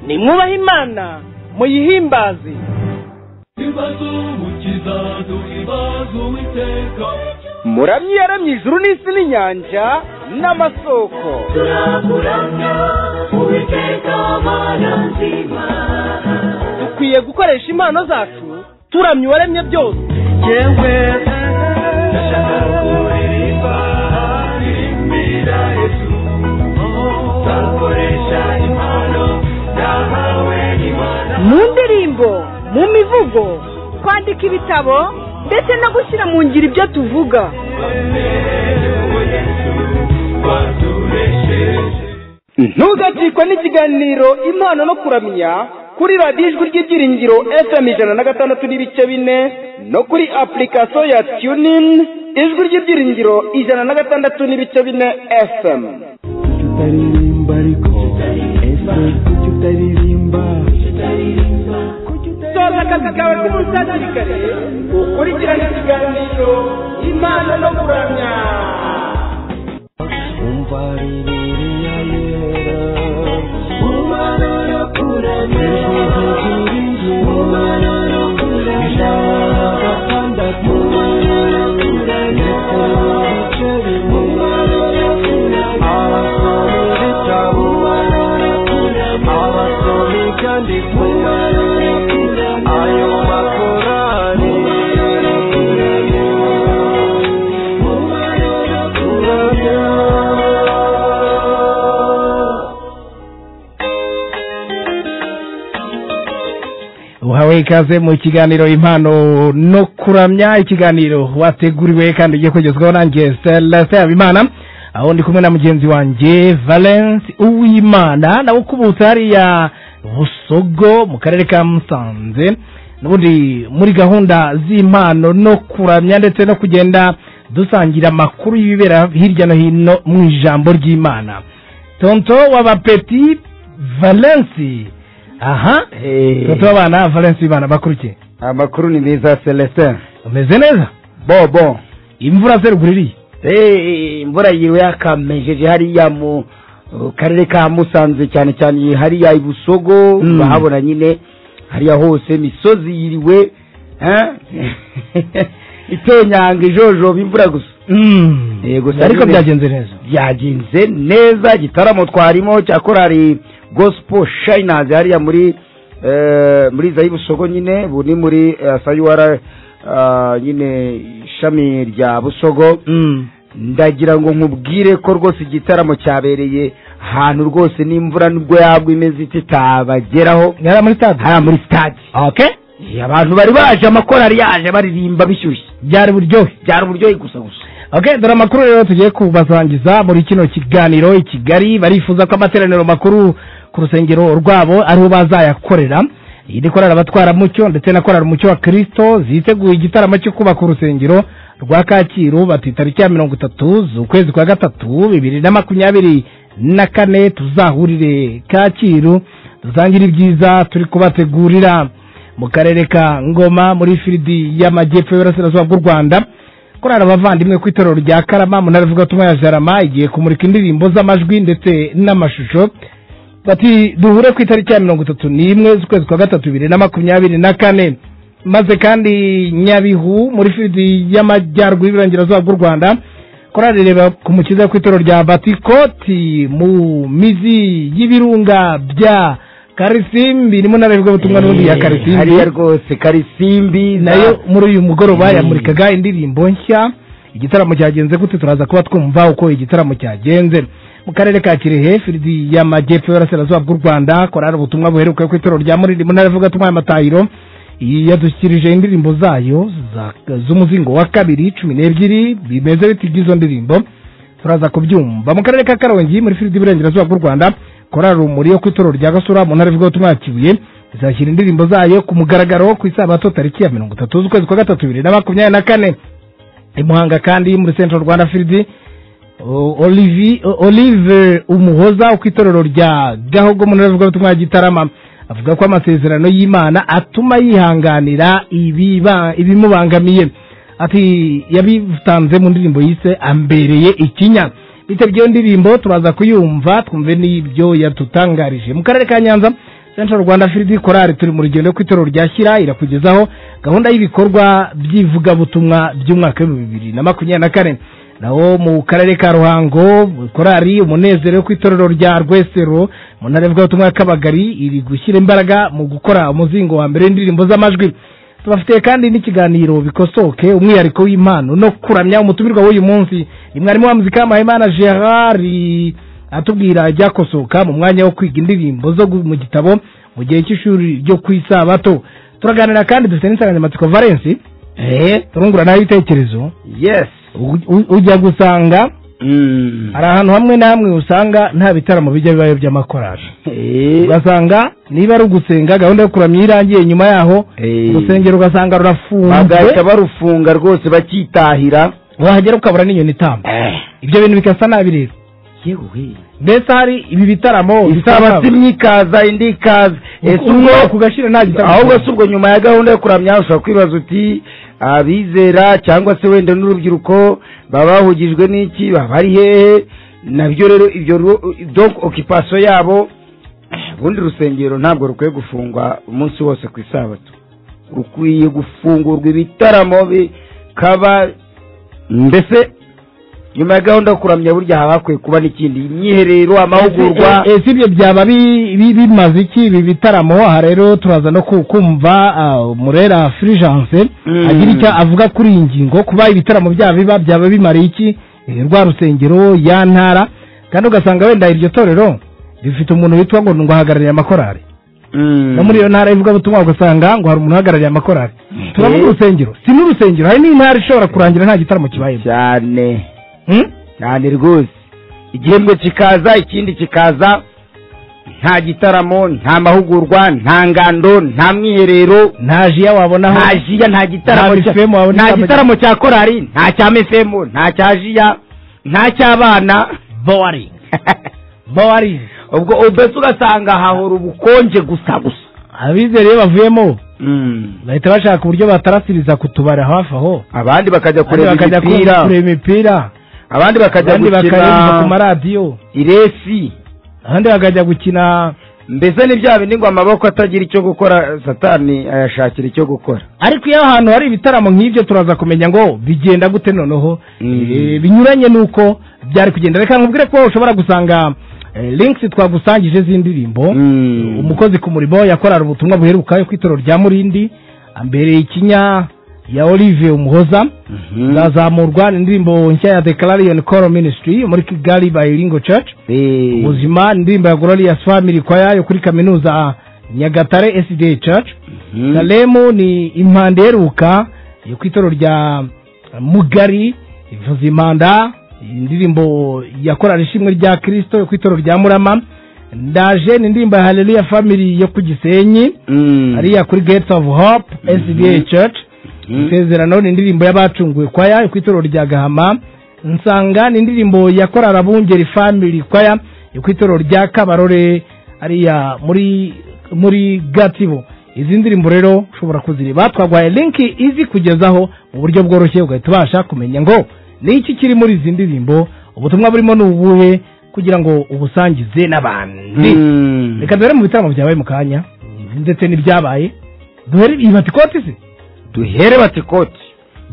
nimwubahe imana muyihimbaze muramyi yaramye ijuru n'isi n'inyanja n'amasoko turakuramya uwiteka mana nzima dukwiye gukoresha impano zacu turamya uwaremye byose yewe ndashaka kuririmba ririmbira yesu nzakoresha impano nahawe n'imana mu ndirimbo mu mivugo kwandika ibitabo ndetse no gushyira mu ngiro ibyo tuvuga ntugacikwe n'ikiganiro impano no kuramya kuri radiyo ijwi ry'ibyiringiro fm ijana na gatandatu n'ibice bine no kuri apurikasiyo ya tunini ijwi ry'ibyiringiro ijana na gatandatu n'ibice bine fm kuki utaririmba ariko ese kuki utaririmba soza akazi kawe k'umusasirikare ukurikirane ikiganiro impano no kuramya umva rirere ya yera umwana yo kuramya umwana yo kuramya gatandatu abasoma ibitabo abasoma ibyanditswe ayo makorari uhawe ikaze mu kiganiro impano no kuramya ikiganiro wateguriwe kandi ugiye kugezwaho nanjye celestin habimana aho ndi kumwe na mugenzi wanjye valence uwimana nawe ukubutse hariya busogo mu karere ka musanze n'ubundi muri gahunda z'impano no kuramya ndetse no kugenda dusangira amakuru y'ibibera hirya no hino mu ijambo ry'imana tonto w'abapeti valence aha tonto w'abana valence w'imana bakurikiye amakuru ni meza celestin umeze neza bobo imvura seruguru iriye Eh, imvura yiwe yakamejeje hariya mu uh, karere ka musanze cyane cyane hariya i busogo Mm. urahabona nyine hariya hose misozi yiriwe eh? itenyanga ijojoba imvura gusa Yego, Mm. sasa ariko nyine- byagenze neza byagenze neza igitaramo twarimo cya korari gospel shiners hariya muri eh, muri za busogo nyine bu ni muri eh, sayuwara ah, nyine ishami rya busogo Mm. ndagira ngo nkubwire ko rwose igitaramo cyabereye ahantu rwose n'imvura nubwo yagwa imeze ite itabageraho yari muri stade hariya muri sitade okay abantu bari baje amakorari yaje baririmba bishyushye byari buryohe byari uburyohe gusa gusa okay dore amakuru rero tugiye kubasangiza muri kino kiganiro i kigali barifuza ko amateraniro makuru ku rusengero rwabo ariho bazayakorera iyi ni korari abatwaramucyo ndetse na korari umucyo wa kirisito ziteguye igitaramo cyo kubaka urusengero rwa kacyiru bati tariki ya mirongo itatu z'ukwezi kwa gatatu bibiri na makumyabiri na kane tuzahurire kacyiru dusangire ibyiza turi kubategurira mu karere ka ngoma muri firidi y'amajyepfo y'uburasirazuba bw'u rwanda korari abavandimwe ku itorero rya karama mu ntara ivugabutumwa ya jarama igiye kumurika indirimbo z'amajwi ndetse n'amashusho bati duhure ku itariki ya mirongo itatu n'imwe z'ukwezi kwa gatatu bibiri na makumyabiri na kane maze kandi nyabihu muri firidi y'amajyaruguru y'iburengerazuba bw'u rwanda korari reba ku mukiza ku itorero rya batikoti mu mizi y'ibirunga bya karisimbi ni mu ntara y'ivugabutumwa n'ubundi ya Eh, karisimbi hariya rwose karisimbi nayo muri uyu mugoroba Mm. yamurikaga indirimbo nshya igitaramo cyagenze gute turaza kuba twumva uko igitaramo cyagenze mu karere ka kirehe firidi y'amajyepfo y'uburasirazuba bw'u rwanda korari ubutumwa buheruka ku itorero rya muririmu ntara ivuga tumwe amatahiro yadushyikirije indirimbo zayo za- z'umuzingo wa kabiri cumi n'ebyiri bimeze biti by'izo ndirimbo turaza kubyumva mu karere ka karongi muri firidi y'iburengerazuba bw'u rwanda korari umuri yo ku itorero rya gasura mu ntara ivuga ubutumwa ya kibuye izashyira indirimbo zayo ku mugaragaro ku isabato tariki ya mirongo itatu z'ukwezi kwa gatatu bibiri na makumyabiri na kane i muhanga kandi muri central rwanda firidi o- Olivi- o- olive umuhoza ku itorero rya gahogo mu ntara ivuga ubutumwa ya gitarama avuga ko amasezerano y'imana atuma yihanganira ibiba- ibimubangamiye ati yabitanze mu ndirimbo yise ambereye ikinya bitabye iyo ndirimbo turaza kuyumva twumve n'ibyo yatutangarije mu karere ka nyanza central rwanda field korali turi mu rugendo rwo ku itorero rya shyira irakugezaho gahunda y'ibikorwa by'ivugabutumwa by'umwaka w'ibihumbi bibiri na makumyabiri na kane naho mu karere ka ruhango korali umunezero wo ku itorero rya rwesero mu ntara y'ubutumwa kabagari iri gushyira imbaraga mu gukora umuzingo wa mbere w'indirimbo z'amajwi tubafitiye kandi n'ikiganiro bikosoke umwihariko w'impano no kuramya umutumirwa w'uyu munsi ni mwarimu wa muzika mahimana gerard atubwira ibyakosoka mu mwanya wo kwiga indirimbo zo gu- mu gitabo mu gihe cy'ishuri ryo ku isabato turaganira kandi dufite n'insanganyamatsiko valensi turunguranaho ibitekerezo yes U- u- ujya gusanga Mm. hari ahantu hamwe na hamwe usanga nta bitaramo bijya bibayo by'amakorari Eh. ugasanga niba ari ugusenga gahunda yo kuramya irangiye nyuma yaho Eh. urusengero ugasanga rurafunzwe bagahita barufunga rwose bakitahira wahagera ukabura n'inyoni itamba ibyo bintu bigasa nabi rero yewe mbese hari ibi bitaramo isaba simwe ikaza indi ikaza ese ubwo kugashira nta gitaramo ahubwo si ubwo nyuma ya gahunda yo kuramya ushobora kwibaza uti abizera cyangwa se wenda n'urubyiruko baba bahugijwe n'iki baba ari hehe nabyo rero ibyo ru- donc occupation yabo eh, ubundi urusengero ntabwo rukwiye gufungwa umunsi wose ku isabato rukwiye gufungurwa ibitaramo bikaba mbese nyuma ya gahunda yo kuramya burya haba hakwiye kuba n'ikindi imyiherero amahugurwa si ibyo byaba bi- bi- bimaze iki ibi bitaramo aha rero turaza no ku- kumva ah, murera furigence Mm. agira icyo avuga kuri iyi ngingo kuba ibitaramo byaba biba byaba bimariye iki eh, rwa rusengero ya ntara kandi ugasanga wenda iryo torero rifite umuntu witwa ngo ngo ahagarariye amakorari Mm. no muri iyo ntara y'ivugabutumwa ugasanga ngo hari umuntu uhagarariye amakorari turavuga Eh. urusengero si n'urusengero hari n'intara ishobora kurangira nta gitaramo kibayemo cyane Hmm? cyane rwose igihembwe kikaza ikindi kikaza nta gitaramo nta mahugurwa nta ngando nta mwiherero nta jiya wabonaho nta jiya nta gitaramo Nta cya- FM wabona nta inama- gitaramo cya korari nta cya mefemo nta cya jiya nta cy'abana bowaringi bowaringi ubwo ubese ugasanga hahora ubukonje gusa gusa abizera iyo bavuyemo bahita bashaka uburyo batarasiriza ku tubari hafi aho abandi bakajya Abandi kureba bakajya imipira kureba imipira abandi bakajya abandi bakareba ku gukina maradiyo iresi abandi bakajya gukina mbese ni bya bindi ngo amaboko atagira icyo gukora satani ayashakira icyo gukora ariko iyo ahantu hari ibitaramo nk'ibyo turaza kumenya ngo bigenda gute noneho Mm. Eh, binyuranye n'uko byari kugenda reka nkubwire ko ushobora gusanga eh, links twagusangije z'indirimbo Mm. umukozi ku murimo yakorara ubutumwa buheruka yo ku itorero rya murindi mbere ikinya ya olivier umuhoza azamurwa indirimbo nshya ya declaration coro ministry muri kigali by lingo church Eh. ubuzima indirimbo ya glorious family choir yo kuri kaminuza nyagatare sda church Mhm. salemu ni impanda iheruka yo ku itorero rya mugari ivuza impanda indirimbo yakorana ishimwe rya kirisito yo ku itorero rya murama ndaje ni indirimbo ya haleluya family yo ku gisenyi Mm. hariya kuri gates of hope sda church Mhm. isezerano ni indirimbo y'abacunguwe kwaya yo ku itorero rya gahama nsanga ni indirimbo ya korara bungeri family kwaya yo ku itorero rya kabarore hariya muri muri gatibo izi ndirimbo rero ushobora kuzireba twaguhaye linki izi kugezaho mu buryo bworoshye ugahita ubasha kumenya ngo ni iki kiri muri izi ndirimbo ubutumwa burimo ni ubuhe kugira ngo ubusangize n'abandi Mm. reka dore mu bitaramo byabaye mu kanya ndetse n'ibyabaye duhere ibatikoti se duhere batikoti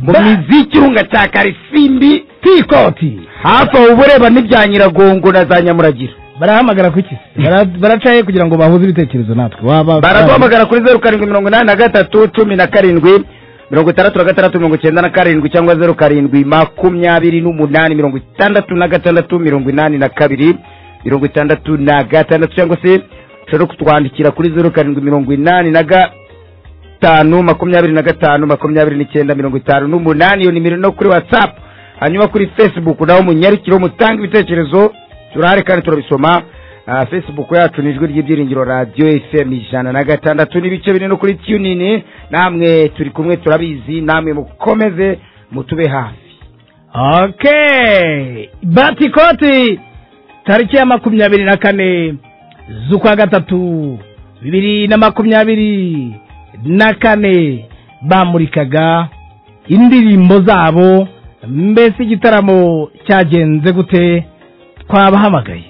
mu Ba- mizi y'ikirunga cya karisimbi tikoti hafi aho uba ureba n'ibya nyiragongo na za nyamuragiro barahamagara ku kisi baracaye kugira ngo bahuze ibitekerezo natwe waba baraduhamagara kuri zeru karindwi mirongo inani na gatatu cumi na karindwi mirongo itandatu na gatandatu mirongo icyenda na karindwi cyangwa zeru karindwi makumyabiri n'umunani mirongo itandatu na gatandatu mirongo inani na kabiri mirongo itandatu na gatandatu cyangwa se ushobora kutwandikira kuri zeru karindwi mirongo inani na gatanu makumyabiri na gatanu makumyabiri n'icyenda mirongo itanu n'umunani iyo nimero no kuri watsapu hanyuma kuri facebook naho munyarukire mutanga ibitekerezo turahari kandi turabisoma Ah, facebook yacu ni ijwi ry'ibyiringiro radiyo fm ijana na gatandatu n'ibice bine no kuri tunini namwe turi kumwe turabizi namwe mukomeze mutube hafi ok batikoti tariki ya makumyabiri na kane z'ukwa gatatu bibiri na makumyabiri na kane bamurikaga indirimbo zabo mbese igitaramo cyagenze gute twabahamagaye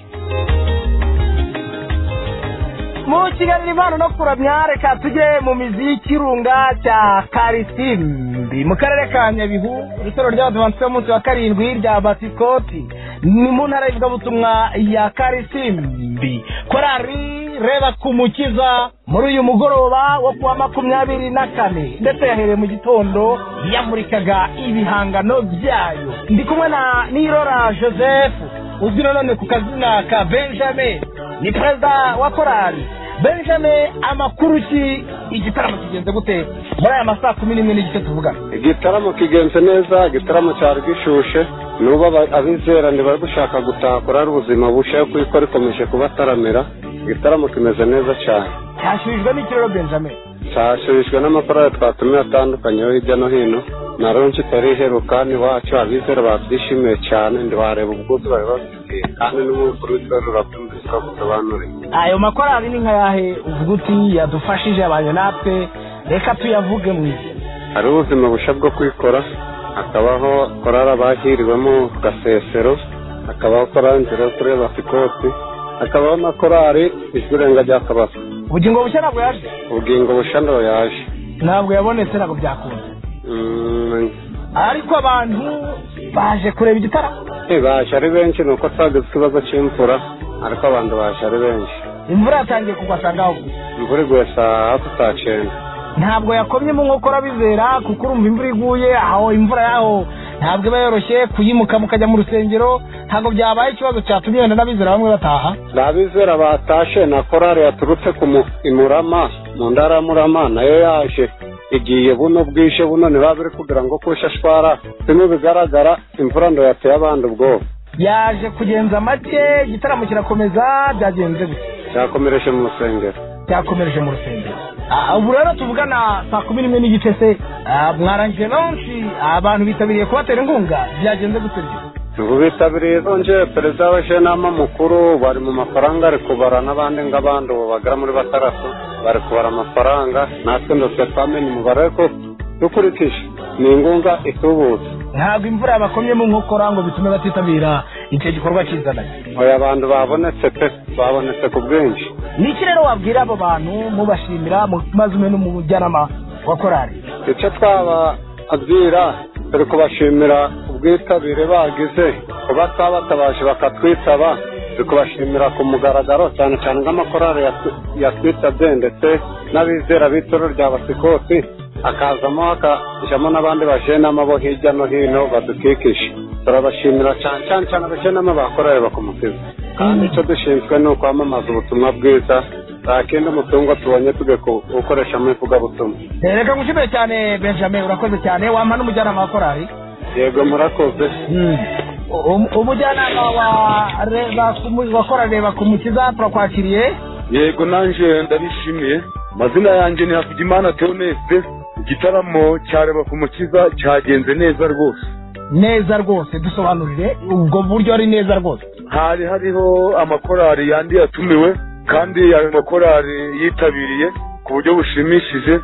mu kiganiro impano no kuramya reka tujye mu mizi y'ikirunga cya karisimbi mu karere ka nyabihu itorero ry'abadivantisite b'umunsi wa karindwi rya batikoti ni mu ntara y'ivugabutumwa ya karisimbi korari reba ku mukiza muri uyu mugoroba wo kuwa makumyabiri na kane ndetse yahereye mu gitondo yamurikaga ibihangano byayo ndi kumwe na nirora joseph uzwi nanone ku kazina ka benjamin ni perezida wa korari benjamin amakuru ki igitaramo kigenze gute muri aya masaha kumi n'imwe n'igice tuvugana igitaramo kigenze neza igitaramo cyari gishushe nuba aba- abizerane bari gushaka gutaha kurari ubuzima bushaho kuko rikomeje kubataramira igitaramo kimeze neza cyane cyashyurijwe n'ikiraro benjamin cyashurijwe n'amakorali twatumiye atandukanye yo hirya no hino na ronji itari iheruka n'iwacu abizera babyishimiye cyane ntibareba ubwuzu bari babifitiye kandi n'umukuru w'itorero urabyumvise ukabusobanurira ayo makorali ni nkayahe uvuga uti yadufashije abantu natwe reka tuyavuge mu izina hari ubuzima bushya bwo kwikora hakabaho korari abahiriwemo ku gasesero hakabaho korari nzira yo kureba sikoti hakabaho na korari ijwi irenga rya kabasa ubugingo bushya ntabwo yaje ubugingo bushya ntabwo yaje ntabwo yabonetse ntabwo byakunze Mm, ariko abantu baje kureba igitaramo eh, baje ari benshi ni uko twagize ikibazo cy'imvura ariko abantu baje ari benshi imvura yatangiye kugwa asanga aho gusa imvura iguye saa hafi saa cyenda ntabwo yakomye mu nkokora bizera kuko urumva imvura iguye aho imvura yaho ntabwo iba yoroshye kuyimuka mukajya mu rusengero ntabwo byabaye ikibazo cyatumye wenda n'abizera bamwe bataha ni abizera batashe na korari yaturutse ku mu- i murama mu ntara ya murama nayo yaje igiye buno bwije buno ntibaba biri kugira ngo kushashwara bimwe bigaragara imvura ndo yateye abandi ubwoba yaje kugenza make igitaramo kirakomeza byagenze gutya cyakomereje mu rusengero cyakomereje mu rusengero Ah, ubu rero tuvugana saa kumi n'imwe n'igice se Ah, mwarangije lonshi abantu bitabiriye kubatera inkunga byagenze gute byo? ubu bitabiriye zongeye perezida w'abajenama mukuru bari mu mafaranga ari kubara n'abandi nk'abandi ubu bagera muri batandatu bari kubara amafaranga natwe ndose twamenye umubare ariko dukurikije ni ingunga itubutse ntabwo imvura yabakomyemo nkokora ngo bitume batitabira icyo gikorwa kizananye oya abantu babonetse pe babonetse ku bwinshi ni iki rero wabwira abo bantu mubashimira mu- maze umwe n'umujyanama wa korari icyo twababwira turi kubashimira ubwitabire bagize kuba twabatabaje bakatwitaba turi kubashimira ku mugaragaro cyane cyane nk'amakorali yatwi- yatwitabye ndetse n'abizera b'itoro rya basikoti hakazamo hakajamo n'abandi bajenama bo hirya no hino badukikije turabashimira cyane cyane cyane abajenama bakorere bakumukiza kandi icyo dushinzwe ni ukwamamaza ubutumwa bwiza nta kindi mutungo tubonye tujye kuwukoresha mu ivugabutumwa Eh, reka ngushimire cyane benjamin urakoze cyane wampa n'umujyanama wa korari yego murakoze Um- umujyanama wa reba ku mu- wa korari reba ku mukiza turakwakiriye yego nanje ndabishimiye amazina yanjye ni hakugimana teoneste igitaramo cyareba ku mukiza cyagenze neza rwose neza rwose dusobanurire ubwo buryo ari neza rwose hari hariho amakorali yandi yatumiwe kandi ayo makorali yitabiriye ku buryo bushimishije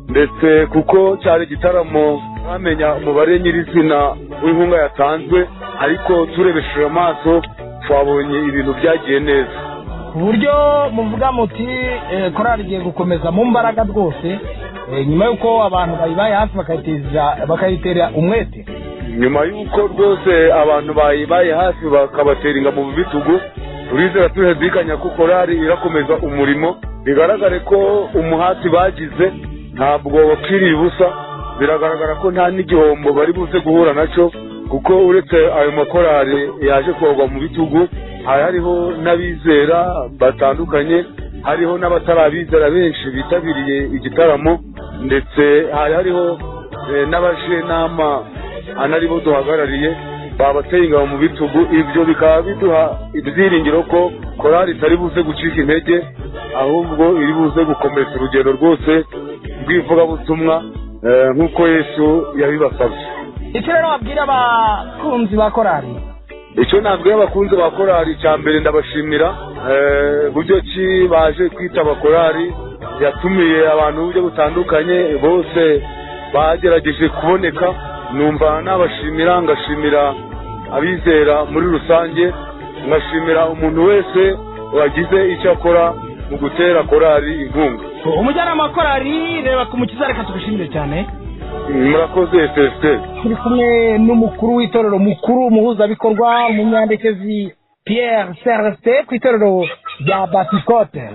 ndetse kuko cyari igitaramo twamenya umubare nyirizina w'inkunga yatanzwe ariko turebesheje amaso twabonye ibintu byagiye neza ku buryo muvuga muti eh, korari igiye gukomeza mu mbaraga rwose eh, nyuma y'uko abantu bayibaye hafi bakayiteza- bakayitera umwete nyuma y'uko rwose abantu bayibaye hafi bakabatera ingabo mu bitugu turizera turihedikanya ko korari irakomeza umurimo bigaragare ko umuhati bagize ntabwo wapfiriye ubusa biragaragara ko nta n'igihombo bari buze guhura nacyo kuko uretse ayo makorari yaje kogwa mu bitugu hari hariho n'abizera batandukanye hariho n'abatarabizera benshi bitabiriye igitaramo ndetse hari hariho eh, n'abajenama anaribo duhagarariye babateye ingabo mu bitugu ibyo bikaba biduha ibyiringiro ko korari itari buze gucika intege ahubwo iri buze gukomeretsa urugendo rwose rw'ivugabutumwa eh, nk'uko yesu yabibasabye icyo rero wabwira abakunzi ba korari icyo nabwiye abakunzi ba korari cya mbere ndabashimira eh, buryo ki baje kwitaba korari yatumiye abantu buryo butandukanye bose bagerageje kuboneka numva nabashimira ngashimira abizera muri rusange ngashimira umuntu wese wagize icyo akora mu gutera korari inkunga umujyanama wa korari reba ku mukiza reka tugushimire cyane murakoze efesiteri turi kumwe n'umukuru w'itorero mukuru umuhuzabikorwa umunyandekezi pierre celeste ku itorero rya batikote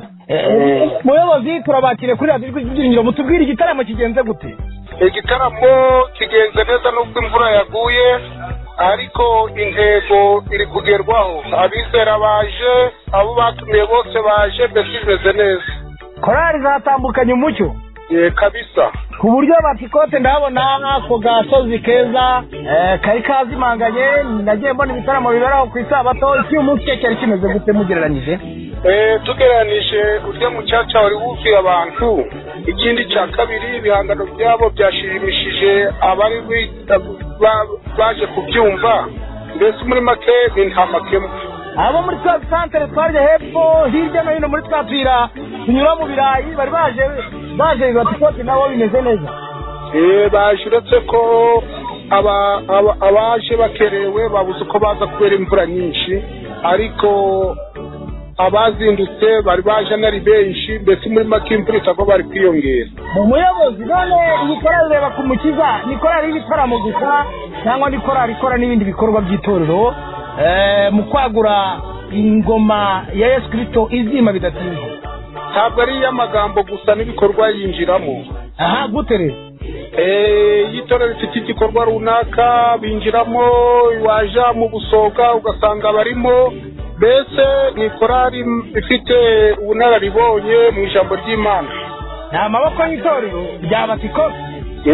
muyobozi turabakire kuri radiyo rw'igiringiro mutubwire igitaramo kigenze gute igitaramo kigenze neza n'ubwo imvura yaguye ariko intego iri kugerwaho abizera baje abo batumiye bose baje mbese bimeze neza korari zatambukanye umucyo Eh, kabisa ku buryo batikote ndahabona ako gasozi keza eh, kari kazimanganye nagiye mbona ibitaramo biberaho ku isabato icy'umunsi cye cyari kimeze gute mugereranyije Eh, tugereranije urya mucaca wari wuzuye abantu ikindi cya kabiri ibihangano byabo byashimishije abari bita- ba- baje kubyumva mbese muri make ni nta makemwa abo muri twa santere twarya hepfo hirya no hino muri twa tuyira tunyura mu birayi bari baje baje batikoti nabo bimeze neza Eh, baje uretse ko aba- aba- abaje bakerewe babuze uko baza kubera imvura nyinshi ariko abazindutse bari baje anari benshi mbese muri make imvura itagwa bari kwiyongera mu muyobozi none iyi korari reba ku mukiza ni korari y'ibitaramo gusa cyangwa ni korari ikora n'ibindi bikorwa by'itorero eh, mu kwagura ingoma ya yesu kirisito izima bidatinze ntabwo ari iy'amagambo gusa n'ibikorwa yinjiramo aha gute rero Eh, iyo itorero rifite igikorwa runaka binjiramo waja mu busoga ugasanga barimo mbese ni korari ifite ubunararibonye mu ijambo ry'imana ni amaboko y'itorero rya batikoti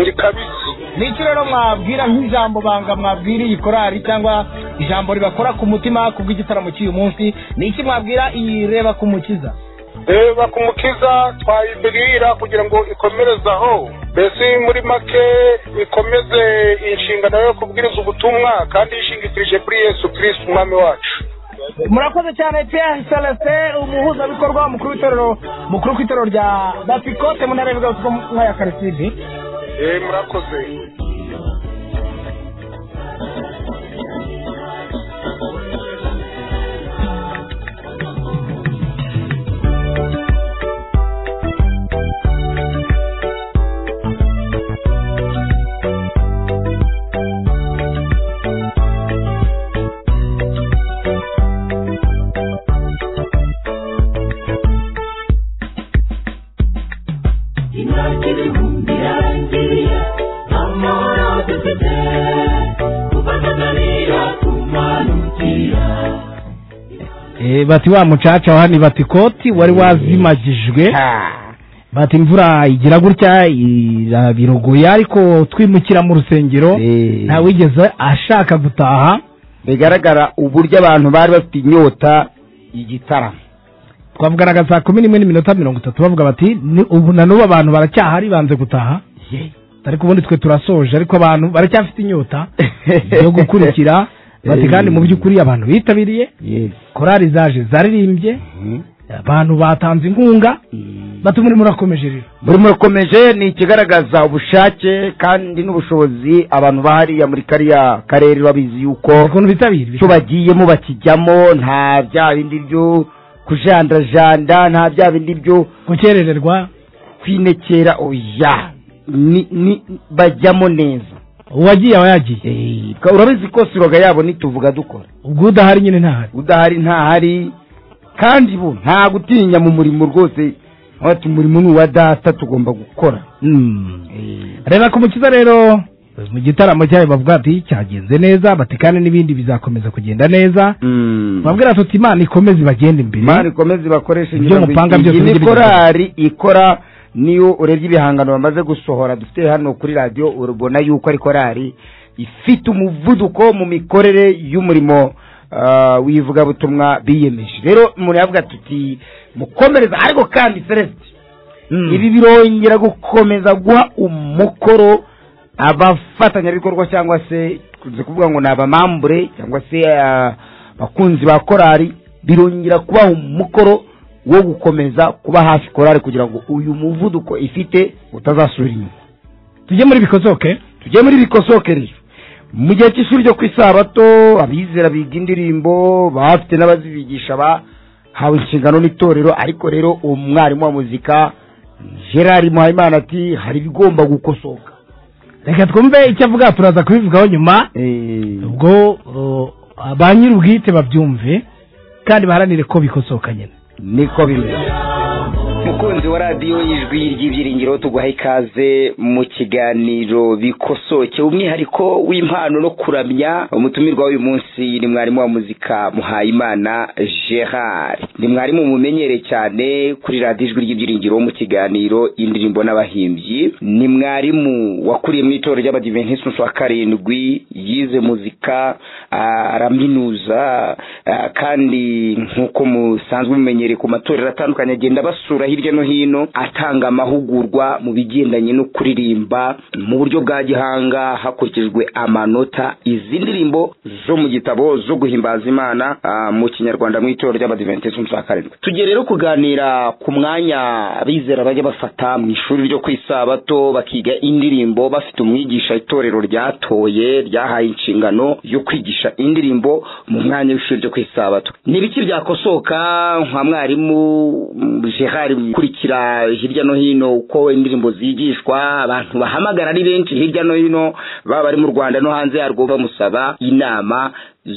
ni kabisa nicyo rero mwabwira nk'ijambo banga mwabwira iyi korari cyangwa ijambo ribakora ku mutima ku bw'igitaramo cy'uyu munsi ni iki mwabwira iyi reba ku mukiza reba ku mukiza twayibwira kugira ngo ikomereze aho mbese muri make ikomeze inshingano yo kubwiriza ubutumwa kandi yishingikirije kuri yesu kirisitu umwami wacu murakoze cyane pierre celestin umuhuzabikorwa mukuru w'itorero mukuru ku itorero rya batikote mu ntara y'ubugabutuko nk'aya karisibi Eh, murakoze imyaka ibihumbi yarangiye amahoro dufite kufatanira kumanukira bati wa mucaca wa ni batikoti wari wazimagijwe bati imvura igira gutya irabirogoye ariko twimukira mu rusengero Eh, ntawigeze ashaka gutaha bigaragara uburyo abantu bari bafite inyota igitaramo twavuganaga saa kumi n'imwe n'iminota mirongo itatu bavuga bati "Ni ubu na n'ubu abantu baracyahari banze gutaha ariko ubundi twe turasoje ariko abantu baracyafite inyota yo gukurikira bati kandi mu by'ukuri abantu bitabiriye Yes. korari zaje zaririmbye Mhm. abantu batanze inkunga bati muri murakomeje rero buri murakomeje ni ikigaragaza ubushake kandi n'ubushobozi abantu bahariya muri kariya karere babizi yuko ukuntu bitabira icyo bagiyemo bakijyamo nta bya bindi byo kujandarajanda nta bya bindi byo gukerererwa kwinekera oya ni, ni bajyamo neza uwagiye aba yagiye Eh, ka- urabizi ko siroga yabo ntituvuga dukora ubwo udahari nyine ntahari udahari ntahari kandi bo nta gutinya mu murimo rwose ati umurimo ni uwa data tugomba gukora Eh, reba ku mukiza rero mu gitaramo cyayo bavuga ati cyagenze neza bati kandi n'ibindi bizakomeza kugenda neza mm. babwira tuti imana ikomeze ibagende imana imbere ikomeze ibakoreshe Ibyo ngira ngo mupanga iyi- byose iyi ni mujye korari ikora niyo urebye ibihangano bamaze gusohora dufite hano kuri radiyo urabona yuko ari korari ifite umuvuduko mu mikorere y'umurimo ah, w'ivugabutumwa biyemeje rero umuntu yavuga tuti mukomereza ariko kandi celeste Mm. ibi birongera gukomeza guha umukoro abafatanyabikorwa cyangwa se tukunze kuvuga ngo ni abamambure cyangwa se ah, abakunzi ba korari birongera kubaha umukoro wo gukomeza kuba hafi korari kugira ngo uyu muvuduko ifite utazasubira inyuma tujye muri bikosoke tujye muri bikosoke rero mu gihe cy'ishuri ryo ku isabato abizera biga indirimbo baba bafite n'abazibigisha ba hawe inshingano n'itorero ariko rero umwarimu wa muzika gerard muhayimana ati hari ibigomba gukosoka reka twumve icyo avuga turaza kubivugaho nyuma Eh, ubwo uh, ba nyir'ubwite babyumve kandi baharanire ko bikosoka nyine niko bimeze mukunzi wa radiyo y'ijwi ry'ibyiringiro tuguha ikaze mu kiganiro bikosoke umwihariko w'impano no kuramya umutumirwa w'uyu munsi ni mwarimu wa muzika muhayimana gerard ni mwarimu mumenyereye cyane kuri radiyo ijwi ry'ibyiringiro mu kiganiro indirimbo n'abahimbyi ni mwarimu wakuriye mu itorero ry'abadiventistus wa karindwi yize muzika ah, araminuza ah, kandi nk'uko musanzwe mumenyereye ku matorero atandukanye agenda abasura hirya no hino atanga amahugurwa mu bigendanye no kuririmba mu buryo bwa gihanga hakurikijwe amanota izi ndirimbo zo mu gitabo zo guhimbaza imana ah, mu kinyarwanda mu itorero ry'abadiventisiti umunsi wa karindwi tugiye rero kuganira ku mwanya abizera bajya bafata mu ishuri ryo ku isabato bakiga indirimbo bafite umwigisha itorero ryatoye ryahaye inshingano yo kwigisha indirimbo mu mwanya w'ishuri ryo ku isabato ni ibiki byakosoka nka mwarimu mm, gerard ukurikira hirya no hino uko indirimbo zigishwa abantu bahamagara ari benshi hirya no hino baba bari mu rwanda no hanze yarwo bamusaba inama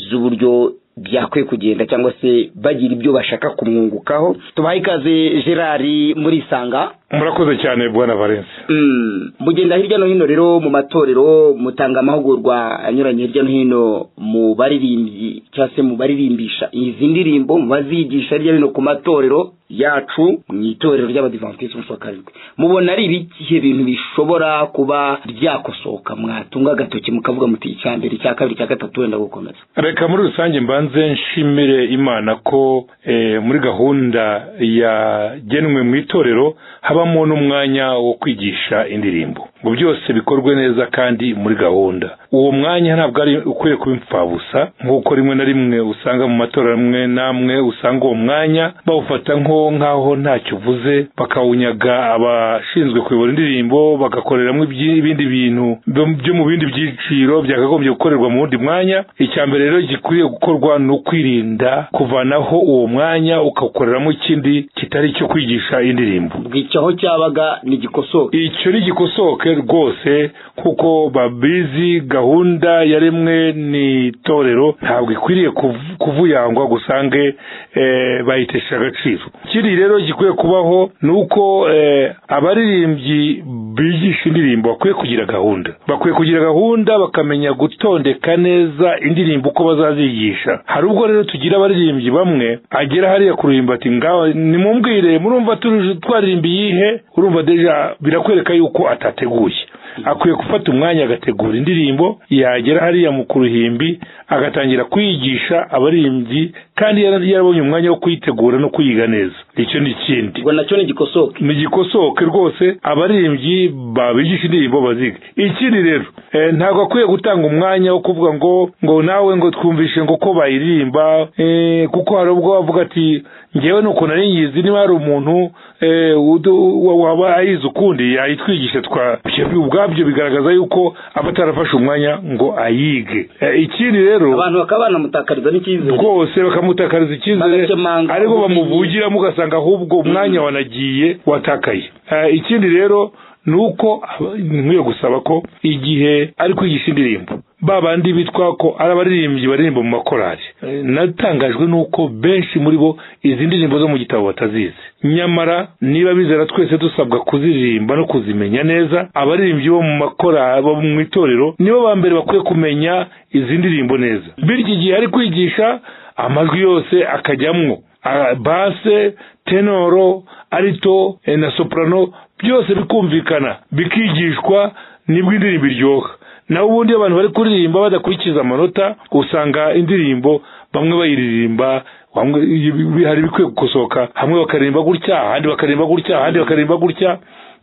z'uburyo byakwiye kugenda cyangwa se bagira ibyo bashaka kumwungukaho tubahe ikaze gerard muri isanga murakoze cyane bwana valence Mm, mugenda hirya no hino rero mu matorero mutanga amahugurwa anyuranye hirya no hino mu baririmbyi cyangwa se mu baririmbisha izi ndirimbo mu bazigisha hirya no hino ku matorero yacu mu itorero ry'abadivantisiti umunsi wa karindwi mubona ari ibihe bintu bishobora kuba byakosoka mwatunga agatoki mukavuga muti icya mbere icya kabiri icya gatatu wenda gukomeza reka muri rusange mbanze nshimire imana ko eh, muri gahunda yagenwe mu itorero habamo n'umwanya wo kwigisha indirimbo ngo byose bikorwe neza kandi muri gahunda uwo mwanya ntabwo ari ukwiye kuba imfabusa nk'uko rimwe na rimwe usanga mu matora amwe n'amwe usanga uwo mwanya bawufata nko nk'aho ntacyo uvuze bakawunyaga abashinzwe kuyobora indirimbo bagakoreramo ibyi- ibindi bintu byo- byo mu bindi byiciro byakagombye gukorerwa mu wundi mwanya icya mbere rero gikwiriye gukorwa ni ukwirinda kuvanaho uwo mwanya ukawukoreramo ikindi kitari icyo kwigisha indirimbo bwica aho cyabaga ntigikosoka icyo ntigikosoke rwose kuko babizi gahunda yaremwe n'itorero ntabwo ikwiriye kuv- kuvuyangwa ngo usange eh, bayitesha agaciro ikindi rero gikwiye kubaho ni uko eh, abaririmbyi bigisha indirimbo bakwiye kugira gahunda bakwiye kugira gahunda bakamenya gutondeka neza indirimbo uko bazazigisha hari ubwo rero tugira abaririmbyi bamwe agera hariya kuririmba ati ngaho nimumbwire murumva turi- twaririmba iyihe urumva deja birakwereka yuko atateguye akwiye gufata umwanya agategura indirimbo yagera hariya mu kuruhimbi agatangira kwigisha abaririmbyi kandi yara- yarabonye umwanya wo kuyitegura no kuyiga neza icyo ni ikindi ngo nacyo ntigikosoke nigikosoke rwose abaririmbyi babigisha indirimbo baziga ikindi rero eh, ntabwo akwiye gutanga umwanya wo kuvuga ngo ngo nawe ngo twumvishe ngo ko bayiririmba eh, kuko hari ubwo bavuga ati ngewe ni ukuntu ari nyizi niba hari umuntu eh, udu- wa- waba ayizi ukundi yayitwigisha twa ibyo ubwabyo bigaragaza yuko aba atarafashe umwanya ngo ayige Eh, ikindi rero abantu bakaba banamutakariza n'icyizere rwose bakamutakariza icyizere Bagakemanga ariko ubumenyi. bamuvugiramo ugasanga ahubwo umwanya wanagiye watakaye Eh, ikindi rero ni uko aba- nkwiye gusaba ko igihe ari kwigisha indirimbo ba bandi bitwa ko ari abaririmbyi baririmba mu makorari Eh, natangajwe n'uko benshi muri bo izi ndirimbo zo mu gitabo batazizi nyamara niba bizera twese dusabwa kuziririmba no kuzimenya neza abaririmbyi bo mu makorari bo mu itorero nibo ba mbere bakwiye kumenya izi ndirimbo neza bityo igihe ari kwigisha amajwi yose akajyamwo Ah, base tenoro arito eh, na soprano byose bikumvikana bikigishwa nibwo indirimbo iryoha naho ubundi iyo abantu bari kuririmba badakurikiza amanota usanga indirimbo bamwe bayiririmba bamwe ibi- hari ibikwiye gukosoka hamwe bakaririmba gutya ahandi bakaririmba gutya ahandi bakaririmba gutya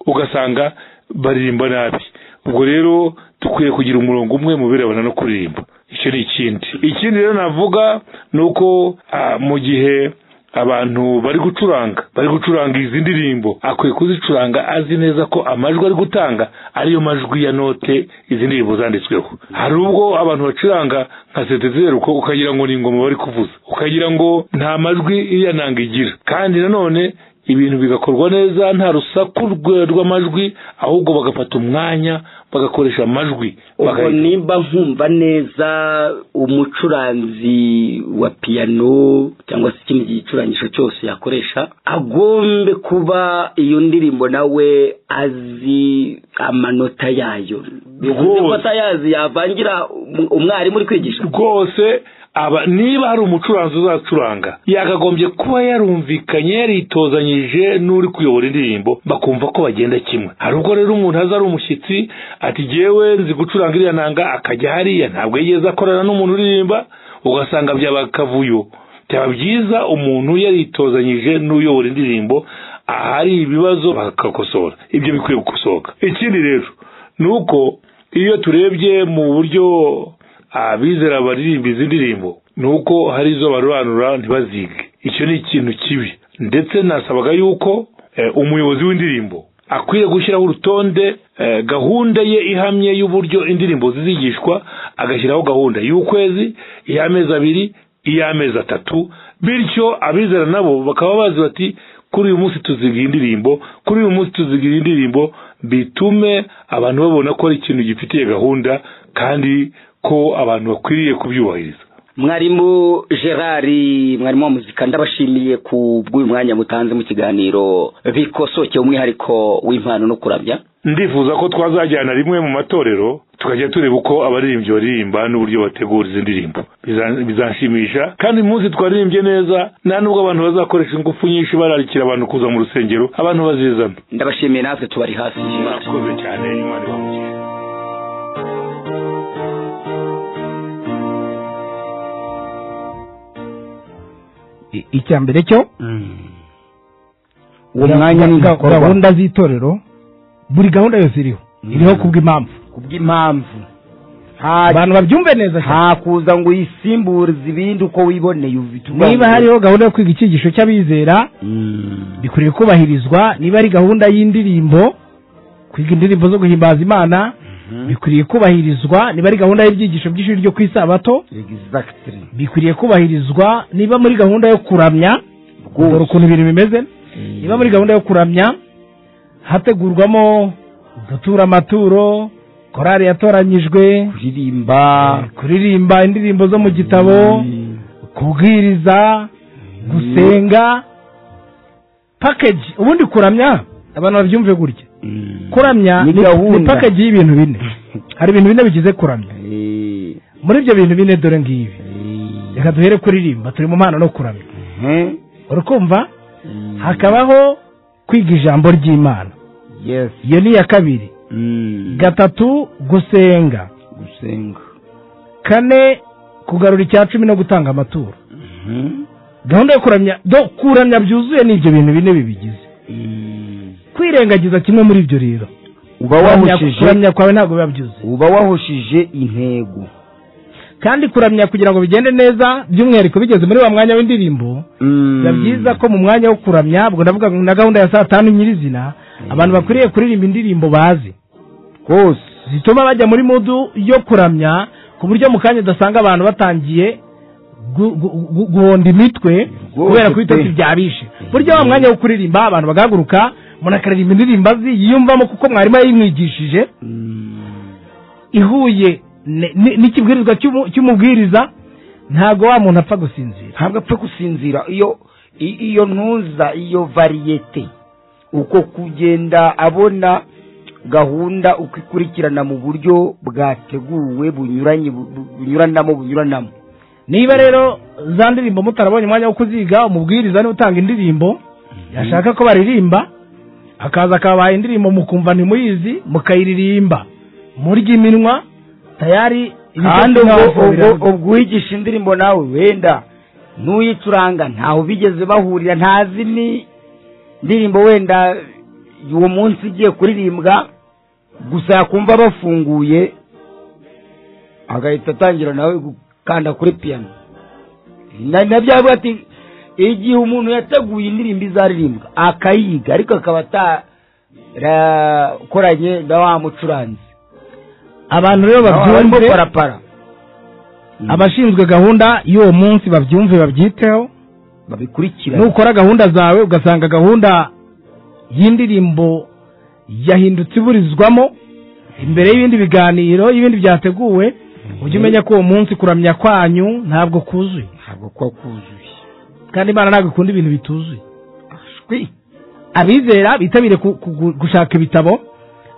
ugasanga baririmba nabi ubwo rero dukwiye kugira umurongo umwe mu birebana no kuririmba icyo ni ikindi ikindi rero navuga ni uko ah, mu gihe abantu bari gucuranga bari gucuranga izi ndirimbo akwiye kuzicuranga azi neza ko amajwi ari gutanga ariyo majwi ya note izi ndirimbo zanditsweho hari ubwo abantu bacuranga nka setezeru uko ukagira ngo ni ingoma bari kuvuza ukagira ngo nta majwi iriya nanga igira kandi nanone ibintu bigakorwa neza nta rusaku rwe- rw'amajwi ahubwo bagafata umwanya bagakoresha amajwi ubwo bagahe- nimba nkumva neza umucuranzi wa piyano cyangwa se ikindi gicurangisho cyose yakoresha agombe kuba iyo ndirimbo nawe azi amanota yayo bivuze ko Rwose. atayazi yavangira um- umwarimu uri kwigisha rwose aba niba hari umucuranzi uzacuranga yakagombye kuba yarumvikanye yaritozanyije n'uri kuyobora indirimbo bakumva ko bagenda kimwe hari ubwo rero umuntu aza ari umushyitsi ati jyewe nzi gucuranga iriya nanga akajya hariya ntabwo yigeze akorana n'umuntu uririmba ugasanga byaba akavuyo byaba byiza umuntu yaritozanyije n'uyobora indirimbo ahari ibibazo bakakosora ibyo bikwiye gukosoka ikindi rero ni uko iyo turebye mu buryo abizera baririmba izi ndirimbo ni uko hari izo barobanura ntibazige icyo ni ikintu kibi ndetse nasabaga yuko eh, umuyobozi w'indirimbo akwiye gushyiraho urutonde eh, gahunda ye ihamye y'uburyo indirimbo zizigishwa agashyiraho gahunda y'ukwezi iy'amezi abiri iy'amezi atatu bityo abizera nabo bakaba bazi bati kuri uyu munsi tuzigira indirimbo kuri uyu munsi tuzigira indirimbo bitume abantu babona ko ari ikintu gifitiye gahunda kandi ko abantu bakwiriye kubyubahiriza mwarimu gerard mwarimu wa muzika ndabashimiye ku bw'uyu mwanya mutanze mu kiganiro bikosokeye umwihariko w'impano no kuramya ndifuza ko twazajyana rimwe mu matorero tukajya tureba uko abaririmbyi baririmba n'uburyo bategura izi ndirimbo Biza- bizanshimisha kandi uyu munsi twaririmbye neza nta n'ubwo abantu bazakoresha ingufu nyinshi bararikira abantu kuza mu rusengero abantu bazizana ndabashimiye natwe tubari hafi murakoze cyane imana ibamukize I- icya mbere cyo uwo mwanya ni ga- ibikorwa gahunda z'itorero buri gahunda yose iriho iriho kubw'impamvu kubw'impamvu nta abantu babyumve neza cyane. nta kuza ngo uyisimburize ibindi uko wiboneye ufite niba hariho gahunda yo kwiga icyigisho cy'abizera Mm. bikwiriye kubahirizwa niba ari gahunda y'indirimbo kwiga indirimbo zo guhimbaza imana bikwiriye kubahirizwa niba ari gahunda y'ibyigisho by'ishuri ryo ku isabato exactly bikwiriye kubahirizwa niba muri gahunda yo kuramya dore ukuntu ibintu bimeze niba muri gahunda yo kuramya hategurwamo gutura amaturo korari yatoranyijwe kuririmba kuririmba indirimbo zo mu gitabo kubwiriza gusenga package ubundi kuramya abantu babyumve gutya kuramya Ni ni- ni gahunda. package y'ibintu bine hari ibintu bine bigize kuramya Eh, muri ibyo bintu bine dore ngibi eh, reka duhere kuririmba turi mu mpano no kuramya eh, urikumva mm. hakabaho kwiga ijambo ry'imana yes iyo ni iya kabiri Mm. gatatu gusenga gusenga kane kugarura icya cumi no gutanga amaturo Mhm. gahunda yo kuramya do kuramya byuzuye ni ibyo bintu bine bibigize Mm. kwirengagiza kimwe muri ibyo rero uba Kuramya- wahushije kuramya kwawe ntabwo biba byuzuye uba wahushije intego kandi kuramya kugira ngo bigende neza by'umwihariko bigeze muri wa mwanya w'indirimbo biba byiza ko mu mwanya wo kuramya ubwo ndavuga na gahunda ya saa tanu nyirizina abantu bakwiriye kuririmba indirimbo bazi rwose zituma bajya muri mudu yo kuramya ku buryo mu kanya udasanga abantu batangiye gu- gu- gu- guhonda imitwe Rwose kubera ko ibitotsi pe. byabishe buryo wa mwanya wo kuririmba abantu bagahaguruka umuntu akaririmba indirimbo azi yiyumvamo kuko mwarimu yayimwigishije ihuye ne- ni- n'ikibwirizwa cy'umu- cy'umubwiriza ntabwo wa muntu apfa gusinzira ntabwo apfa gusinzira iyo i- iyo ntuza iyo variyete uko kugenda abona gahunda uko ikurikirana mu buryo bwateguwe bunyuranye bu- bu- bunyuranamo bunyuranamo niba rero za ndirimbo mutarabonye umwanya wo kuziga umubwiriza niwe utanga indirimbo yashaka ko baririmba akaza akabaha indirimbo mukumva ntimuyizi mukayiririmba murya iminwa tayari kandi ibitotsi ubwo- n'abafo ubwo biraza. ubwo uwigisha indirimbo nawe wenda n'uyicuranga ntaho bigeze bahurira ntazi ni indirimbo wenda uwo munsi igiye kuririmbwa gusa yakumva bafunguye agahita atangira nawe gukanda kuri piyano na na bya bivuga ati igihe umuntu yateguye indirimbo izaririmbwa akayiga ariko akaba atarakoranye na wa mucuranzi abantu rero barimo babyumve parapara abashinzwe gahunda y'uwo munsi babyumve babyiteho babikurikirana nukora gahunda zawe ugasanga gahunda y'indirimbo yahindutse iburizwamo imbere y'ibindi biganiro y'ibindi byateguwe ujye umenya ko uwo munsi kuramya kwanyu ntabwo kuzuye ntabwo kuba kuzuye kandi imana ntabwo ikunda ibintu bituzuye shwi abizera bitabire ku- ku- gushaka ibitabo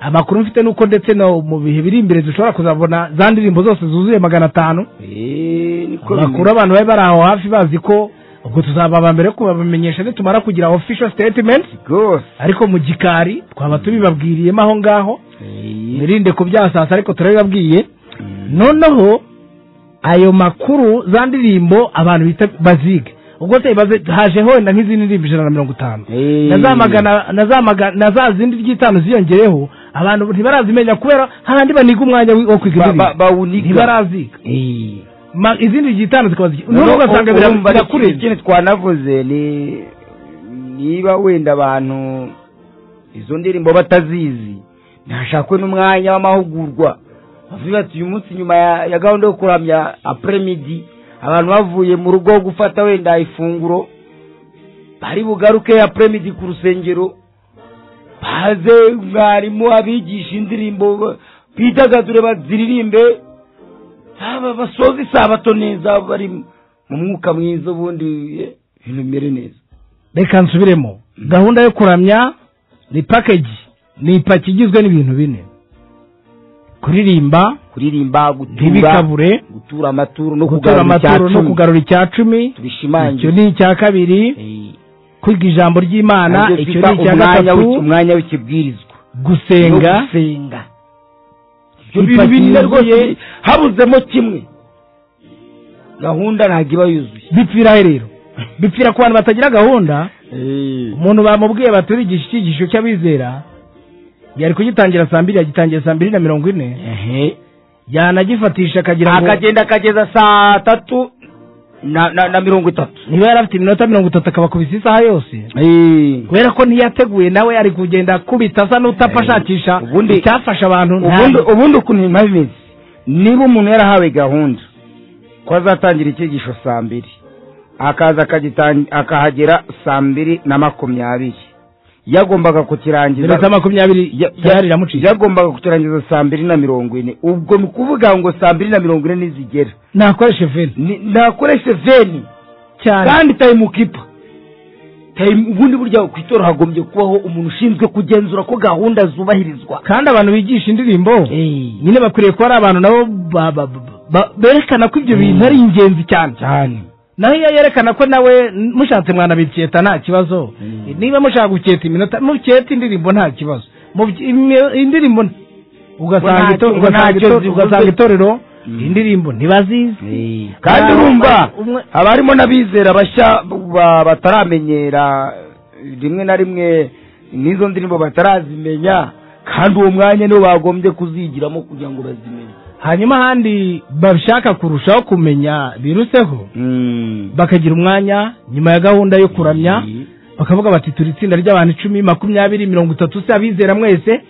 amakuru mfite nuko ndetse no mu bihe biri imbere dushobora kuzabona za ndirimbo zose zuzuye magana atanu eee niko amakuru bimeze abantu bari bari aho hafi bazi ko ubwo tuzaba aba mbere kubamenyesha nitumara kugira official statement rwose ariko mu gikari twaba tubibabwiriyemo aho ngaho Eee, mwirinde kubyasasa ariko turabibabwiye noneho ayo makuru za ndirimbo abantu bita bazige ubwo se baze- hajeho wenda nk'izindi ndirimbo ijana na mirongo itanu Eee. na za magana- na za maga- na za zindi ry'itanu ziyongereho abantu ntibarazimenya kubera hahandi baniga umwanya wi- wo kwiga Ba- indirimbo ba- bawuniga. ntibaraziga eee Ma- izindi zitanu zikaba zigi- noneho noneho ugasanga bira- urumva ikindi- birakurenze ikindi twanavuze ni niba wenda abantu izo ndirimbo batazizi ntashakwe n'umwanya w'amahugurwa bavuga ati uyu munsi nyuma ya, ya gahunda yo kuramya apremidi abantu bavuye mu rugo gufata wenda ifunguro bari bugaruke apremidi ku rusengero baze mwarimu abigisha indirimbo bidagadure baziririmbe haba basoza isabato neza bari mu mwuka mwiza ubundi eh, ibintu bimere neza reka nsubiremo gahunda yo kuramya ni package ni ipaki igizwe n'ibintu bine kuririmba kuririmba gutura ntibikabure gutura amaturo no gutora kugarura icya amaturo no cumi. kugarura icya cumi icyo tubishimangire ni icya kabiri Eh, kwiga ijambo ry'imana nabyo icyo twita ni icya umwanya w'iki- gatatu umwanya w'ikibwirizwa no gusenga gusenga ibyo Ipaki bintu bine yuzuye. rwose habuzemo kimwe gahunda ntabwo iba yuzuye bipfira he rero bipfira ku bantu batagira gahunda Eh, umuntu bamubwiye baturigisha icyigisho cy'abizera yari kugitangira saa mbiri yagitangiye saa mbiri na mirongo ine ehe. yanagifatisha akagira ngo akagenda akageza saa tatu na na- na mirongo itatu niba yari afite iminota mirongo itatu akabakubisa isaha yose Eh. kubera ko ntiyateguye nawe ari kugenda akubita asa n'utapfa Eh, ashakisha ubundi- icyafasha abantu ubundi ntayo. ubundi ukuntu bimaze iminsi niba umuntu yarahawe gahunda ko azatangira icyigisho saa mbiri akaza akagitan- akahagera saa mbiri na makumyabiri yagombaga kukirangiza minota makumyabiri ya- ya- tayari iramucika yagombaga kukirangiza saa mbiri na mirongo ine ubwo ni ukuvuga ngo saa mbiri na mirongo ine nizigera nakoreshe veni ni- nakoreshe veni cyane kandi tayimukipa Time- ubundi burya ku itora hagombye kubaho umuntu ushinzwe kugenzura ko gahunda zubahirizwa kandi abantu bigisha indirimbo nyine bakwiriye kuba ari abantu nabo ba- ba- ba- ba- berekana ko ibyo bintu ari ingenzi cyane cyane naho iyo yerekana ko nawe n- mushatse mwana biketa nta kibazo niba mushaka guketa iminota muketa indirimbo nta kibazo Mubyi- imi- indirimbo n- ugasanga Ngo ntacyo- ito- ngo ugasanga ntacyo ito- zivuze. ugasanga itorero Mm. indirimbo ntibazizi kandi Hari urumva umwe- haba harimo n'abizera bashya ba- bataramenyera rimwe na rimwe n'izo ndirimbo batarazimenya kandi uwo mwanya niwo bagombye kuzigiramo kugira ngo bazimenye hanyuma ahandi bashaka kurushaho kumenya biruseho bakagira umwanya nyuma ya gahunda yo kuramya bakavuga bati turi itsinda ry'abantu icumi makumyabiri mirongo itatu se abizera mwese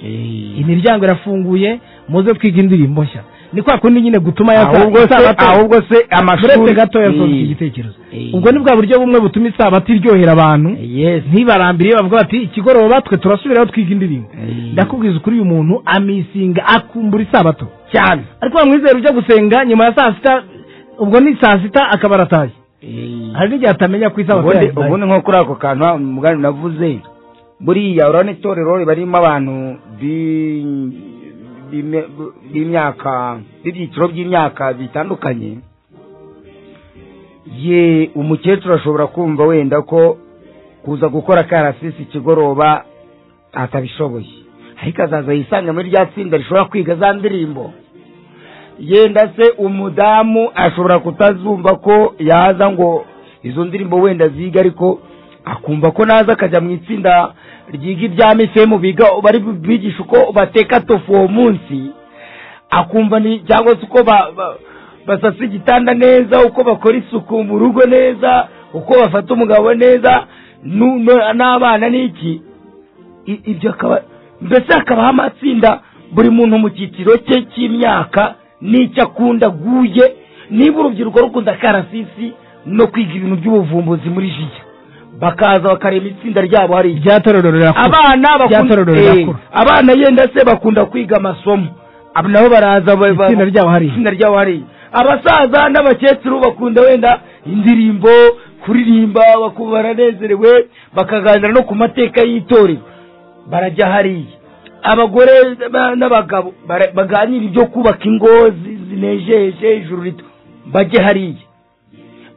imiryango irafunguye muze twiga indirimbo nshya ni kwa kundi nyine gutuma yasa- ahubwo se isabato- ahubwo se turetse amashuri gatoya Eh, sonze iki gitekerezo Eh. ubwo ni bwa buryo bumwe butuma isabato iryohera abantu yes ntibarambire bavuga bati ikigoroba twe turasubiraho twiga indirimbo Eh. ndakubwiza ukuri uyu muntu amisinga akumbura isabato cyane ariko bamwizera ujya gusenga nyuma ya saa sita ubwo ni saa sita akaba arataye hari n'igihe atamenya ko isabato ubundi yayibaye. ubundi nko kuri ako kantu ha- mugani navuze buriya urabona itorero riba ririmo abantu bi- b'ime- b'imyaka b'ibyiciro by'imyaka bitandukanye ye umukecuru ashobora kumva wenda ko kuza gukora karasisi ikigoroba atabishoboye ariko azaza yisanga muri rya tsinda rishobora kwiga za ndirimbo yenda se umudamu ashobora kutazumva ko yaza ngo izo ndirimbo wenda ziga ariko akumva ko naza akajya mu itsinda ryiga ibya misemu biga bari bigisha uko bateka tofu uwo munsi akumva ni cyangwa se uko ba- ba- basasa igitanda neza uko bakora isuku mu rugo neza uko bafata umugabo neza nu- nu- n'abana n'iki I- ibyo akaba mbese hakabaho amatsinda buri muntu mu cyiciro cye cy'imyaka n'icyo akunda aguye niba urubyiruko rukunda karasisi no kwiga ibintu by'ubuvumbuzi muri jiya bakaza bakareba itsinda ryabo hari irya ryatorero rirakura abana bakunda Ryatorero eh, rirakura abana yenda se bakunda kwiga amasomo abo nabo baraza ba- ba- itsinda ryabo hari itsinda ryabo hari abasaza n'abakecuru bakunda wenda indirimbo kuririmba baku- baranezerewe bakaganira no ku mateka y'itorero barajya hariya abagore ba- n'abagabo bara- baganira ibyo kubaka ingo zi- zinejeje ijuru rito bajye hariya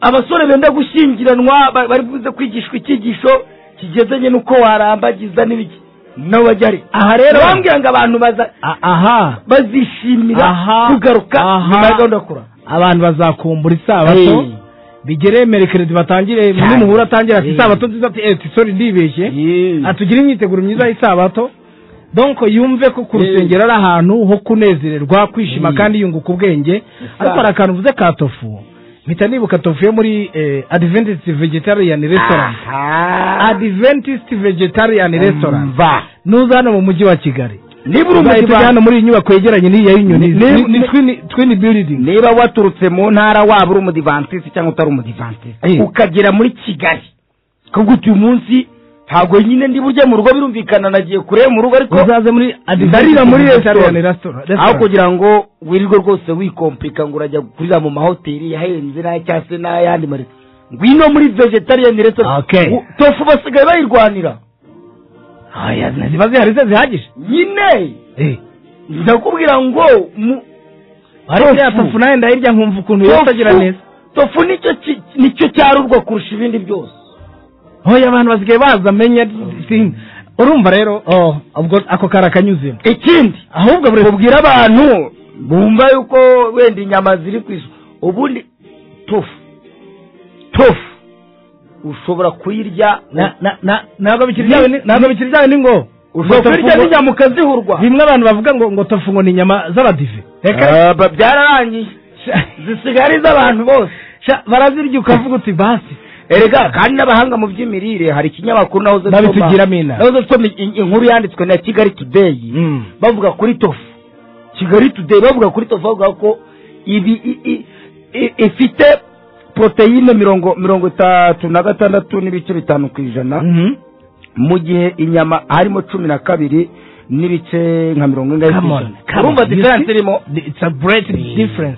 abasore benda gushyingiranwa ba- bari buze kwigishwa icyigisho kigendanye n'uko warambagiza n'ibiki nabo bajya hariya aha rero bambwira ngo abantu baza A- aha bazishimira Aha. kugaruka Aha. nyuma ya gahunda yo kurara abantu bazakumbura isabato Hey. bigere merekerezi batangire Cyane. n'umuhura atangire ati Hey. isabato nziza ati eti sori ndibeshye atugire imyiteguro myiza y'isabato donc yumve ko ku rusengero ari ahantu ho kunezererwa kwishima kandi yunguka ubwenge ariko hari akantu uvuze ka tofu mpita nibuka tofu yo muri eh, adventist vegetarian restaurant adventist vegetarian restaurant va nuza hano mu mujyi wa kigali niba uri urumva tujya hano umuyisilamu muri iyi nyubako yegeranye n'iya y'inyoni Ni- ni- ni twini twini building niba waturutse mu ntara waba uri umudivantisi cyangwa utari umudivantisi Eh. ukagera muri kigali kuko uyu munsi ntabwo nyine ndi burye mu rugo birumvikana nagiye kure mu rugo ariko uzaze muri ndarira muri resitora aho resitora kugira ngo wirirwe rwose wikompika ngo urajya kurira mu mahoteli ahenze n'aya cyangwa se n'ayandi mare ngwino muri vegetarian restaurant Okay. U- tofu basigaye bayirwanira aya ziba zihari ze zihagije nyine ndakubwira ngo mu ariko Tofu. ya tofu nawe ndayirya nkumva ukuntu yotagira Tofu- neza tofu nicyo ki- nicyo cyarurwa kurusha ibindi byose hoya abantu basigaye baza amenya urumva rero oh, ubwo ako kari akanyuzemo ikindi ahubwo buri ubwira abantu bumva yuko wenda inyama ziri ku isoko ubundi tofu tofu ushobora kuyirya Na- na- na- ntabwo bikiri byawe ni- ntabwo bikiri byawe ni ngo ushobora Ngo tofu kuyirya ngo- n'inyama ukazihurwa bimwe abantu bavuga ngo ngo tofu ngo ni inyama z'abadive Ah, ba- byararangiye zisigaye ari iz'abantu bose Sha, barazirya ukavuga uti basi erega kandi n'abahanga mu by'imirire hari ikinyamakuru nahoze Babitugiramo inama. nahoze nsoma in- inkuru yanditswe na kigali today bavuga kuri tofu kigali today bavuga kuri tofu bavuga ko ibi i- i- i- ifite poroteyine mirongo mirongo itatu na gatandatu n'ibice bitanu ku ijana Mhm. mu gihe inyama harimo cumi na kabiri n'ibice nka mirongo ine Come on, come on. urumva You diferanse see? irimo it's a great difference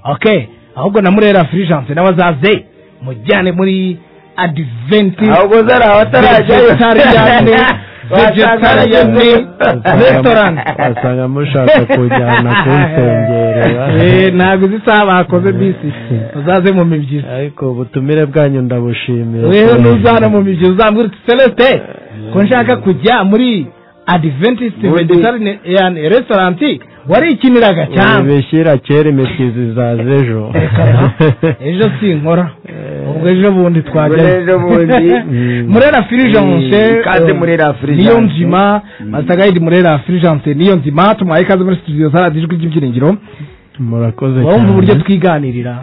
okay ahubwo namurera furigence nawe azaze mujyane muri adventist ahubwo zari abatarajyayo Vegetarian, vegetarian restaurant. wasanga mushaka kujyana kunsengerera Eh, ntabwo uzi isaha bakoze bisi uzaze mu mibyizi ariko ubutumire bwanyu ndabushimira rero nuzana mu mibyizi uzambwira uti celeste ko nshaka kujya muri adventist vegetarian restaurant warikiniraga cyane bishyira kera imisizi zaza ejo ejo sinkora ubwo ejo bundi twajyayo Ejo bundi. murera firijanse Mm, ikaze muri La Fulgence. niyo nzima masagayidi murera firijanse niyo nzima tumuhaye ikaze muri studio zaradiyo ijwi ry'ibyiringiro murakoze wumva uburyo twiganirira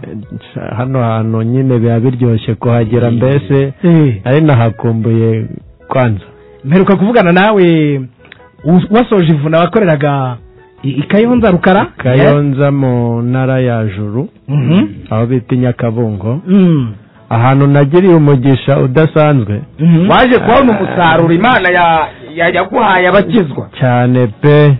hano hantu nyine biba biryoshye kuhagera mbese ari nahakumbuye kwanza mperuka kuvugana nawe u- wasoje ivuna wakoreraga i i Kayonza rukara kayonza mu ntara ya juru Mhm. aho bita inyakabungo Mm. ahantu nagiriye umugisha udasanzwe Mhm. waje kubona umusaruro imana ya- ya- yaguhaye abakizwa cyane pe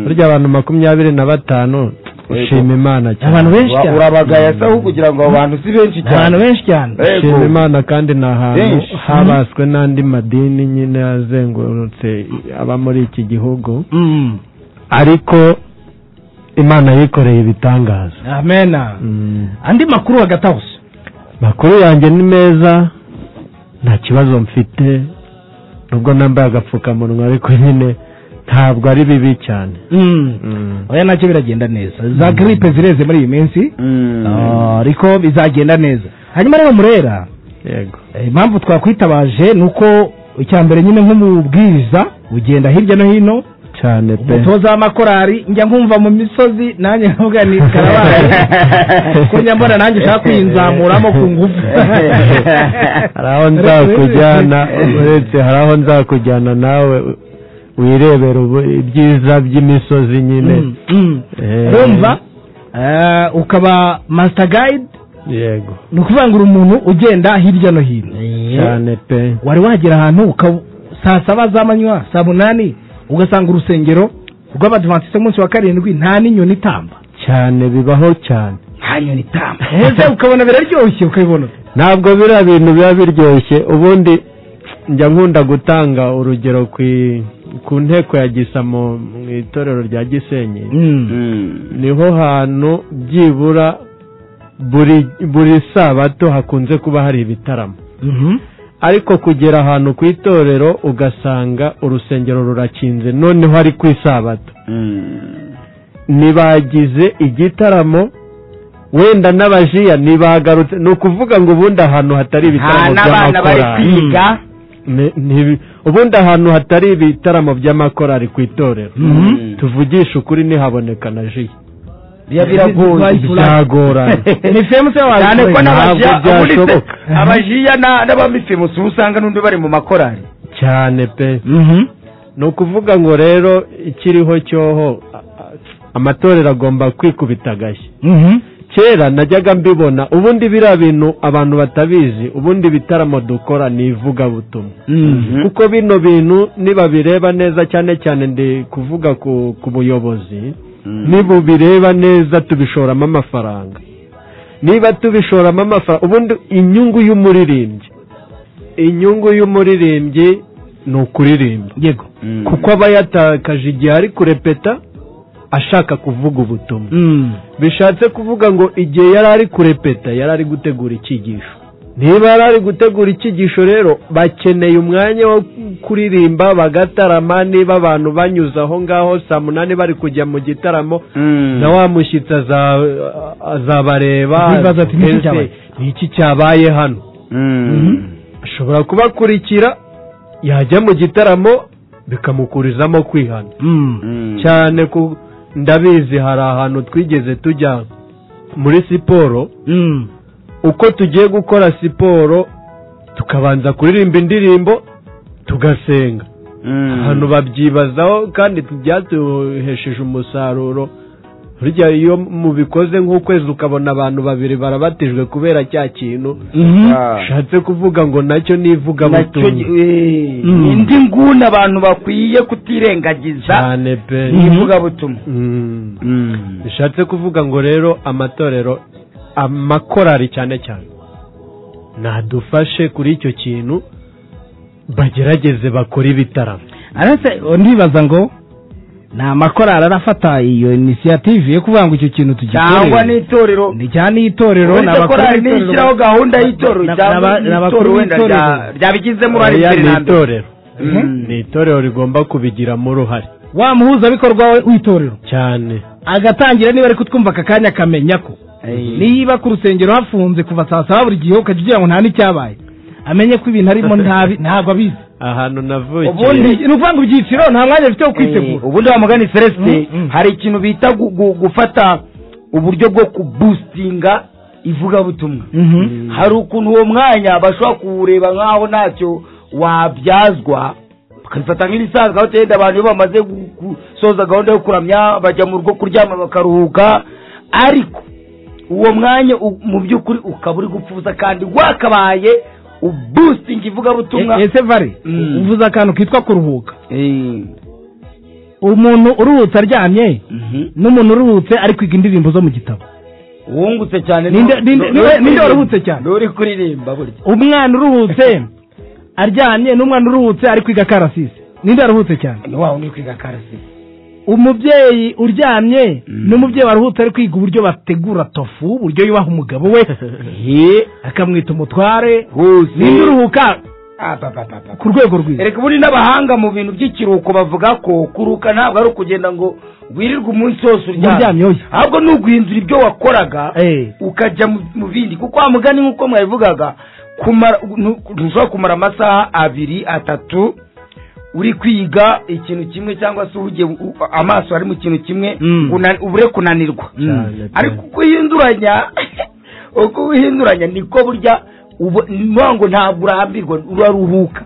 burya abantu makumyabiri na batanu ushima imana cyane abantu benshi Ura- cyane urabagaya saho kugira ngo abo bantu si benshi cyane abantu benshi cyane Yego. ushima imana kandi ni ahantu Benshi. habaswe n'andi madini nyine yazengurutse aba muri iki gihugu Mm. ariko imana yikoreye ibitangaza amena Mm. andi makuru agatahuse makuru yanjye ni meza nta kibazo mfite nubwo nambaye agapfukamunwa ariko nyine ntabwo ari bibi cyane Mm. Mm. oya nacyo biragenda neza za gripe zireze muri iyi minsi Ah, ariko bizagenda neza hanyuma rero murera yego eh, impamvu twakwitabaje ni uko icya mbere nyine nk'umubwiriza ugenda hirya no hino cyane pe umutoza w'amakorari njya nkumva mu misozi nanjye nkavuga ni karabaye ko njya mbona nanjye ushaka kuyinzamuramo ku ngufu hari aho nzakujyana uretse hari aho nzakujyana nawe wirebera ubu- ibyiza by'imisozi nyine Mm, mm. Eh, urumva eh, ukaba master guide yego ni ukuvuga ngo uri umuntu ugenda hirya no hino cyane pe wari wagera ahantu ukaba saa saba z'amanywa saa munani ugasanga urusengero rw'abadivantisite umunsi wa karindwi nta n'inyoni itamba cyane bibaho cyane hanyoni tamba ese ukabona biraryoshye ukabibona ntabwo biriya bintu biba biryoshye ubundi njya nkunda gutanga urugero ku i- ku nteko ya gisa mu mu itorero rya gisenyi niho hantu byibura buri buri sabato hakunze kuba hari ibitaramo Mhm. ariko kugera ahantu ku itorero ugasanga urusengero rurakinze noneho ari ku isabato ntibagize igitaramo wenda n'abajiya ntibagarutse ni ukuvuga ngo ubundi ahantu hatari ibitaramo by'amakorali Ni- ntibi- ubundi ahantu hatari ibitaramo by'amakorali ku itorero tuvugisha ukuri ntihaboneka na jiya byagorana ni famous y'abantu cyane ko n'abajiya Ntabwo ubundi se byashoboka. abajiya na- n'abamifimusi uba usanga n'undi bari mu makorari cyane pe ni ukuvuga ngo rero ikiriho cyoho a- a- amatorero agomba kwikubita agashyi kera najyaga mbibona ubundi biriya bintu abantu batabizi ubundi ibitaramo dukora ni ivugabutumwa kuko bino bintu nibabireba neza cyane cyane ndi kuvuga ku, ku buyobozi nibubireba neza tubishoramo amafaranga niba tubishoramo amafaranga ubundi inyungu y'umuririmbyi inyungu y'umuririmbyi ni ukuririmba yego kuko aba yatakaje igihe ari kurepeta ashaka kuvuga ubutumwa bishatse kuvuga ngo igihe yari ari kurepeta yari ari gutegura icyigisho niba yari ari gutegura icyigisho rero bakeneye umwanya wo kuririmba bagatarama niba abantu banyuze aho ngaho saa munani bari kujya mu gitaramo na wa mushyitsi aza- azabareba Akibaza ati, "Ni iki cyabaye?" "Ni iki cyabaye hano ashobora kubakurikira yajya mu gitaramo bikamukurizamo kwihana cyane ku ndabizi hari ahantu twigeze tujya muri siporo uko tugiye gukora siporo tukabanza kuririmba indirimbo tugasenga abantu babyibazaho kandi byatuhesheje umusaruro burya iyo mubikoze nk'ukwezi ukabona abantu babiri barabatijwe kubera cya kintu bishatse kuvuga ngo nacyo nivuga nacyo gi- eh, ni indi nguni abantu bakwiye kutirengagiza cyane pe ni ivugabutumwa Mm. bishatse kuvuga ngo rero amatorero amakorari cyane cyane nadufashe kuri icyo kintu bagerageze bakore ibitaramo aretse ndibaza ngo ni amakorari arafata iyo inisiyative yo kuvuga ngo icyo kintu cyangwa tugikorere n'itorero ni cyane n'itorero uretse ni abakuru korari b'itorero. nishyiraho gahunda y'itorero Na- cyangwa na- na- n'itorero abakuru wenda b'itorero. rya- ryabigizemo uruhare Aya ni iterambere itorero ni itorero rigomba kubigiramo uruhare wa muhuzabikorwa we w'itorero cyane agatangira niba ari kutwumva aka kanya akamenya ko niba ku rusengero hafunze kuva saa saba buri gihe ukajya ugira ngo nta n'icyabaye amenye ko ibintu arimo ntabi ntabwo abizi ahantu navukiye ubundi ni ukuvuga ngo ibyiciro nta mwanya bifite wo Eh, kwitegura ubundi wa mugani Mm, celestin mm. hari ikintu bita gu- gu- gufata uburyo bwo kubusitinga ivugabutumwa hari ukuntu uwo mwanya bashobora kuwureba nk'aho ntacyo wabyazwa bakabifata nk'ibisanzwe aho tenda abantu iyo bamaze gu- gusoza gahunda yo kuramya bajya mu rugo kuryama bakaruhuka ariko uwo mwanya u- mu by'ukuri ukaba uri gupfuza kandi wakabaye ubusitinga ivugabutumwa E- ese vare Mm. uvuze akantu kitwa kuruhuka Eh, umuntu uruhutse aryamye mhm. n'umuntu uruhutse ari kwiga indirimbo zo mu gitabo wungutse cyane Ninde- ni- ninde- ni- niwe- ni- ninde waruhutse cyane? n'uri kuririmba burya umwana uruhutse aryamye n'umwana uruhutse ari kwiga akarasisi ninde aruhutse cyane ni wa wundi kwiga karasi umubyeyi uryamye n'umubyeyi waruhutse ari kwiga uburyo bategura tofu uburyo yubaha umugabo we akamwita umutware ninde uruhuka ku rwego rwiza reka ubundi n'abahanga mu bintu by'ikiruhuko bavuga ko kuruhuka ntabwo ari ukugenda ngo wirirwe umunsi wose uryamye uryamye oya ahubwo ni uguhindura ibyo wakoraga Eh. ukajya mu- mu bindi kuko wa mugani nk'uko mwabivugaga kumara- ntu- ntushobora kumara amasaha abiri atatu uri kwiga ikintu kimwe cyangwa se uhugiye u- amaso ari mu kintu kimwe una- ubure kunanirwa Cyane pe. ariko uko uhinduranya uko uhinduranya niko burya ubu- niyo ngo ntabwo urahambirwa uraruhuka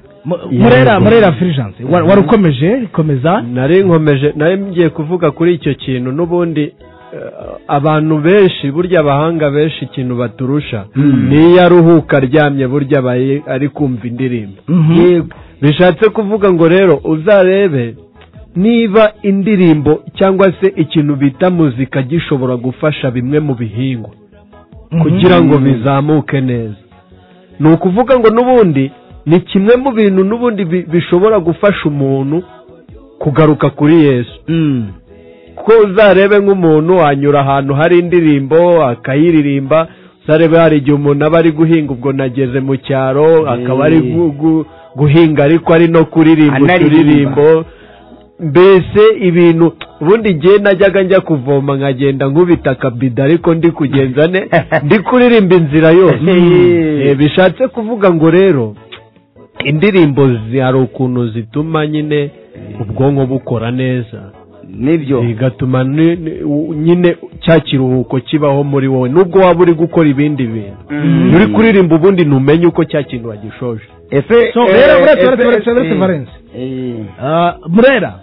murera murera firijanse wa- wari ukomeje komeza nari nkomeje nari ngiye kuvuga kuri icyo kintu n'ubundi eh, abantu benshi burya abahanga benshi ikintu baturusha Mm. niyo aruhuka aryamye burya aba ari- ari kumva indirimbo Mhm. Yego. bishatse kuvuga ngo rero uzarebe niba indirimbo cyangwa se ikintu bita muzika gishobora gufasha bimwe mu bihingwa kugira ngo bizamuke neza ni ukuvuga ngo n'ubundi ni kimwe mu bintu n'ubundi bi- bishobora gufasha umuntu kugaruka kuri yesu kuko uzarebe nk'umuntu anyura ahantu hari indirimbo akayiririmba uzarebe hari igihe umuntu aba ari guhinga ubwo nageze mu cyaro akaba ari gu- gu- guhinga ariko ari no kuririmba Anaririmba. uturirimbo mbese ibintu ubundi ngiye najyaga njya kuvoma nkagenda nkubita akabido ariko ndi kugenza ne ndi kuririmba inzira yose Eh, bishatse kuvuga ngo rero indirimbo zi- hari ukuntu zituma nyine ubwonko bukora neza nibyo bigatuma ni- ni- u- nyine cya kiruhuko kibaho muri wowe nubwo waba uri gukora ibindi bintu Mm. uri kuririmba ubundi ntumenye uko cya kintu wagishoje ese So, eh, murera eh, murera eh, murera murera eh, Valens. Ah, murera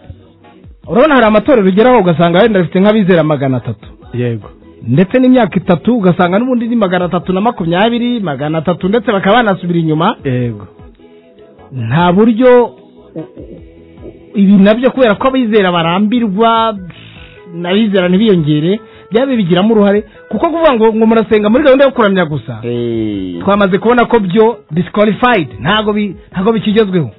urabona hari amatorero ugeraho ugasanga wenda bafite nk'abizera magana atatu yego ndetse n'imyaka itatu ugasanga n'ubundi ni magana atatu na makumyabiri magana atatu ndetse bakaba banasubira inyuma yego nta buryo u- u- ibi nabyo kubera ko abizera barambirwa n'abizera ntibiyongere byaba bigiramo uruhare kuko kuvuga ngo ngo murasenga muri gahunda yo kuramya gusa twamaze kubona ko byo disqualified ntago bi- ntago bikigezweho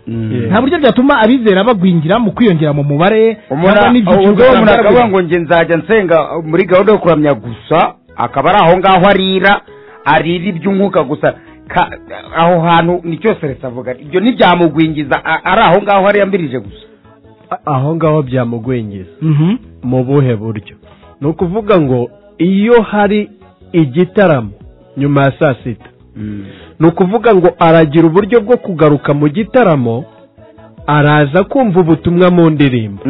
nta buryo byatuma abizera bagwingira mu kwiyongera mu mubare cyangwa n'ibyiciro ubwo uwo muntu ugasanga akavuga baragwingira. ngo njye nzajya nsenga muri gahunda yo kuramya gusa akaba ari aho ngaho arira arira iby'umwuka gusa Ka- aho hantu ni cyose leta avuga ibyo ntibyamugwingiza a- ari aho ngaho ariyambirije gusa A- aho ngaho byamugwingiza mu buhe buryo ni ukuvuga ngo iyo hari igitaramo nyuma ya saa sita ni ukuvuga ngo aragira uburyo bwo kugaruka mu gitaramo araza kumva ubutumwa mu ndirimbo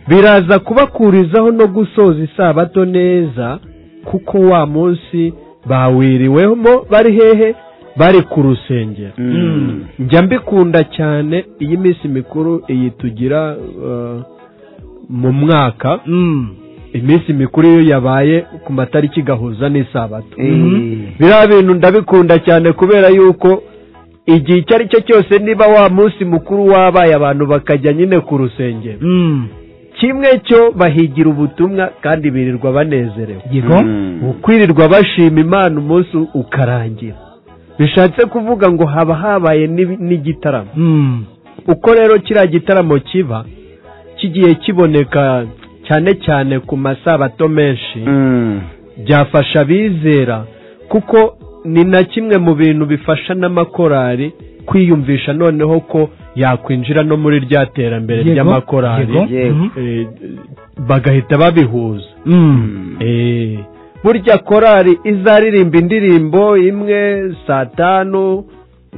biraza kubakurizaho no gusoza isabato neza kuko wa munsi bawiriwemo bari hehe bari ku rusengero njya mbikunda cyane iyi minsi mikuru iyi tugira eh, mu mwaka iminsi mikuru iyo yabaye ku matariki gahuza n'isabato biriya bintu ndabikunda cyane kubera yuko igihe icyo ari cyo cyose niba wa munsi mukuru wabaye abantu bakajya nyine ku rusengero kimwe cyo bahigira ubutumwa kandi birirwa banezerewe Yego. kwirirwa bashima imana umunsi ukarangira bishatse kuvuga ngo haba habaye n'ibi- n'igitaramo Mm. uko rero kiriya gitaramo kiba kigiye kiboneka cyane cyane ku masabato menshi byafasha abizera kuko ni na kimwe mu bintu bifasha n'amakorari kwiyumvisha noneho ko yakwinjira no muri rya terambere Yego, ry'amakorari yego, Yego. mhm. Eh, bagahita babihuza Mm. Eh, burya korari izaririmba indirimbo imwe saa tanu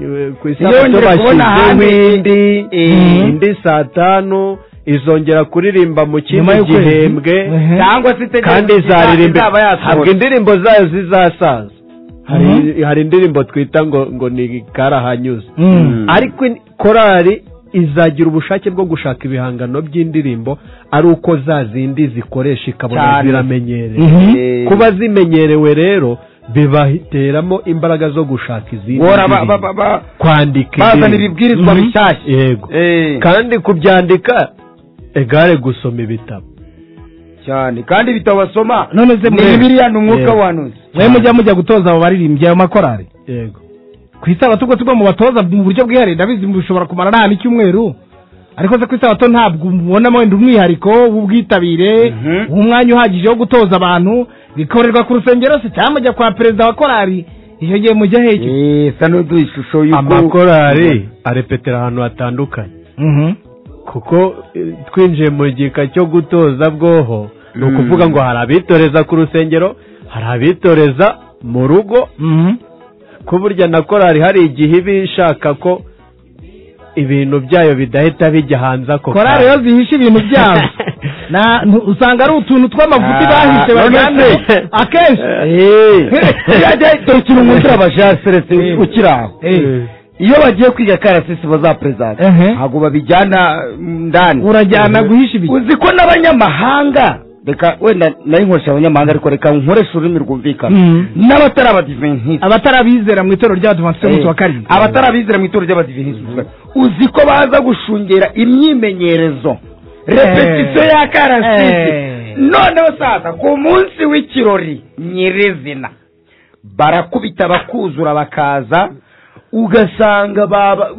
eh, ku isabato Yongeye kubona bashyizeho ahandi, indi eh, indi saa tanu izongera kuririmba mu Nyuma kindi y'ukwezi. gihembwe Ehe. Cyangwa se itegereze kandi izaba- izaririmba izaba yasohotse. habwo indirimbo zayo zizasaza hari hari indirimbo twita ngo ngo ni karahanyuze Mm. ariko in- korari izagira ubushake bwo gushaka ibihangano by'indirimbo ari uko za zindi zikoresha ikabona Cyane. ziramenyerewe Mhm. kuba zimenyerewe rero bibateramo imbaraga zo gushaka izindi Bora ba- ndirimbo. ba- ba- kwandika bazana indirimbo. ibibwirizwa Mhm. bishyashya. yego kandi kubyandika egare gusoma ibitabo cyane kandi ibitabo basoma none se ni murera. bibiliya ni umwuka Yego. wanuzi mwe mujya mujya gutoza abo baririmbyi ayo makorari yego ku isabato ubwo tugomba batoza mu buryo bwihariye ndabizi bishobora kumara n'ahantu icyumweru ariko se ku isabato ntabwo mubonamo wenda umwihariko w'ubwitabire umwanya uhagije wo gutoza abantu bikorerwa ku rusengero se cyangwa mujya kwa perezida wa korari icyo gihe mujya hejuru isa n'uduha ishusho y'uko amakorari arepetera ahantu hatandukanye kuko eh, twinjiye mu gika cyo gutoza bwoho ni ukuvuga ngo hari abitoreza ku rusengero hari abitoreza mu rugo ko burya na korari hari igihe iba ishaka ko ibintu byayo bidahita bijya hanze ako korari kanya. iyo zihishe ibintu byabo Na- ntu- usanga ari utuntu tw'amavuta bahishe bajyana akenshi turukira umuntu urabashasiretse ukiri aho iyo bagiye kwiga karasisi bazaperezanta ntabwo babijyana ndani urajyana guhisha ibiki uzi ko n'abanyamahanga reka wenda nayo nkoresha abanyamahanga ariko reka nkoresha ururimi rwumvikana n'abatari abadiventisite abatari abizera mu itorero ry'abadivantisite b'umunsi wa karindwi abatari abizera mu itorero ry'abadiventisite uzi ko baza gushungera imyimenyerezo repetisiyo ya karasisi Eh. noneho sasa ku munsi w'ikirori nyirizina barakubita bakuzura bakaza ugasanga baba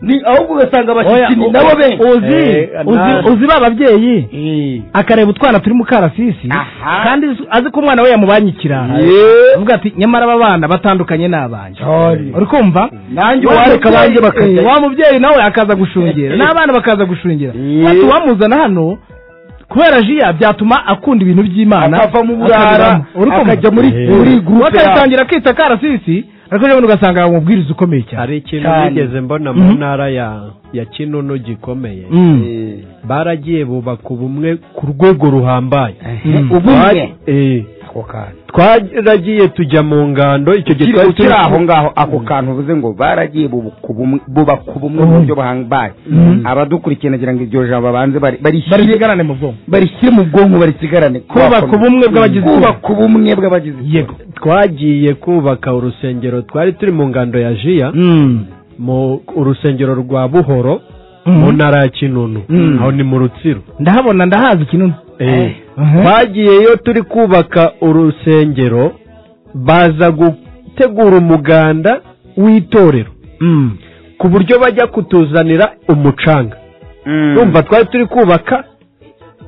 ni ahubwo ugasanga abashyitsi nabo benshi uzi uzi- uzi ba babyeyi Eh. akareba utwana turi mu karasisi Aha. kandi uzi- azi ko umwana we yamubanye ikirara Ye. avuga ati nyamara aba bana batandukanye n'abanjye Sorry. uri kumva nanjye Wa uwareka mubyeyi- banjye bakajya eh, wa mubyeyi nawe akaza gushungera n'abana bakaza gushungera Ye. ati uwamuzana hano kubera jiya byatuma akunda ibintu by'imana akava mu burara akabiramo. Uri kumva? akajya muri Eh. muri gurupe yawe wakabitangira kwita karasisi ariko rero ugasanga ari umubwiriza ukomeye cyane hari ikintu Cyane. nigeze mbona mu Mhm. ntara ya ya kinunu gikomeye Mm. baragiye bubaka ubumwe ku rwego ruhambaye Mm. ubumwe Eh, ako kantu twaragiye tujya mu ngando icyo gihe twari ukiri turi- aho ngaho ako kantu uvuze ngo baragiye bubaka ubumwe- bubaka ubumwe mu buryo buhambaye abadukurikiye nagira ngo iryo jambo babanze bari- bari barishyire bigarane mu bwonko barishyire mu bwonko barisigarane Kubaka ubumwe bw'abagize itsinda. kubaka ubumwe bw'abagize yego twagiye kubaka urusengero twari turi mu ngando ya jiya mu urusengero rwa buhoro mu ntara ya kinunu Mm. aho ni mu rutsiro ndahabona ndahazi kinunu Eh. Mhm. twagiyeyo turi kubaka urusengero baza gutegura umuganda w'itorero Mm. ku buryo bajya kutuzanira umucanga urumva twari turi kubaka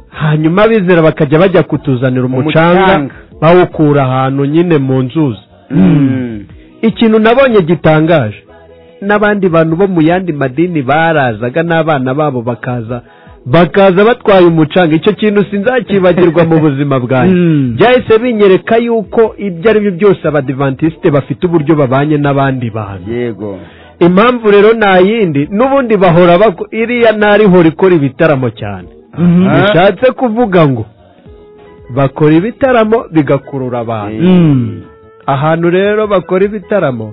hanyuma abizera bakajya bajya kutuzanira umucanga Umucanga. bawukura ahantu nyine mu nzuzi ikintu nabonye gitangaje n'abandi bantu bo mu yandi madini barazaga n'abana babo bakaza bakaza batwaye umucanga icyo kintu sinzakibagirwa mu buzima bwanjye Mm. byahise binyereka yuko ibyo ari byo byose abadivantisite bafite uburyo babanye n'abandi bantu yego impamvu rero nta yindi n'ubundi bahora bako- iriya ntarihora ikora ibitaramo cyane Mhm. bishatse kuvuga ngo bakora ibitaramo bigakurura abantu Mm. ahantu rero bakora ibitaramo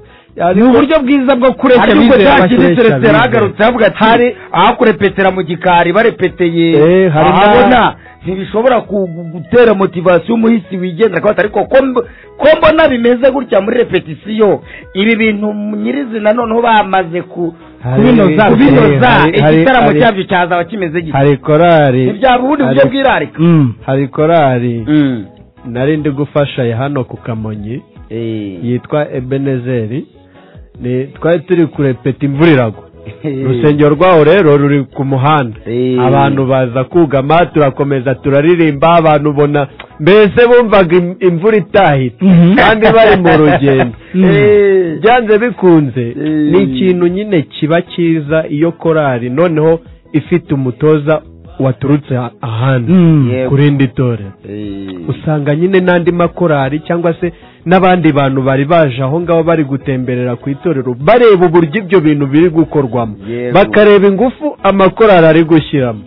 ni uburyo bwiza bwo kureshya ariko abizera cyakindi bakiresha keretse abizera. yaragarutse avuga ati hari aho kurepetera mu gikari barepeteye Eh, hari na- ahabona ntibishobora ku- gutera motivasiyo umuhisi wigendera akabata ariko ko mb- ko mbona bimeze gutya muri repetisiyo ibi bintu nyirizina noneho bamaze ku Hari- kubinoza hari- kubinoza hari- hari- igitaramo hari- cyabyo cyazaba kimeze gito hari korari ntibyaba ubundi buryo hari- bwirarika Mm. hari korari nari ndi gufasha hano ku kamonyi yitwa ebenezeri ni twari turi kurepeta imvura iragwa urusengero rwaho rero ruri ku muhanda Eh. abantu baza kugama turakomeza turaririmba abantu ubona mbese bumvaga im- imvura itahita Mhm. kandi bari mu rugendo Eh. byanze bikunze Eh. ni ikintu nyine kiba cyiza iyo korari noneho ifite umutoza waturutse a- ahandi Mm. ku rindi torero usanga nyine n'andi makorari cyangwa se n'abandi bantu bari baje aho ngaho bari gutemberera ku itorero bareba uburyo ibyo bintu biri gukorwamo Yego. bakareba ingufu amakorari ari gushyiramo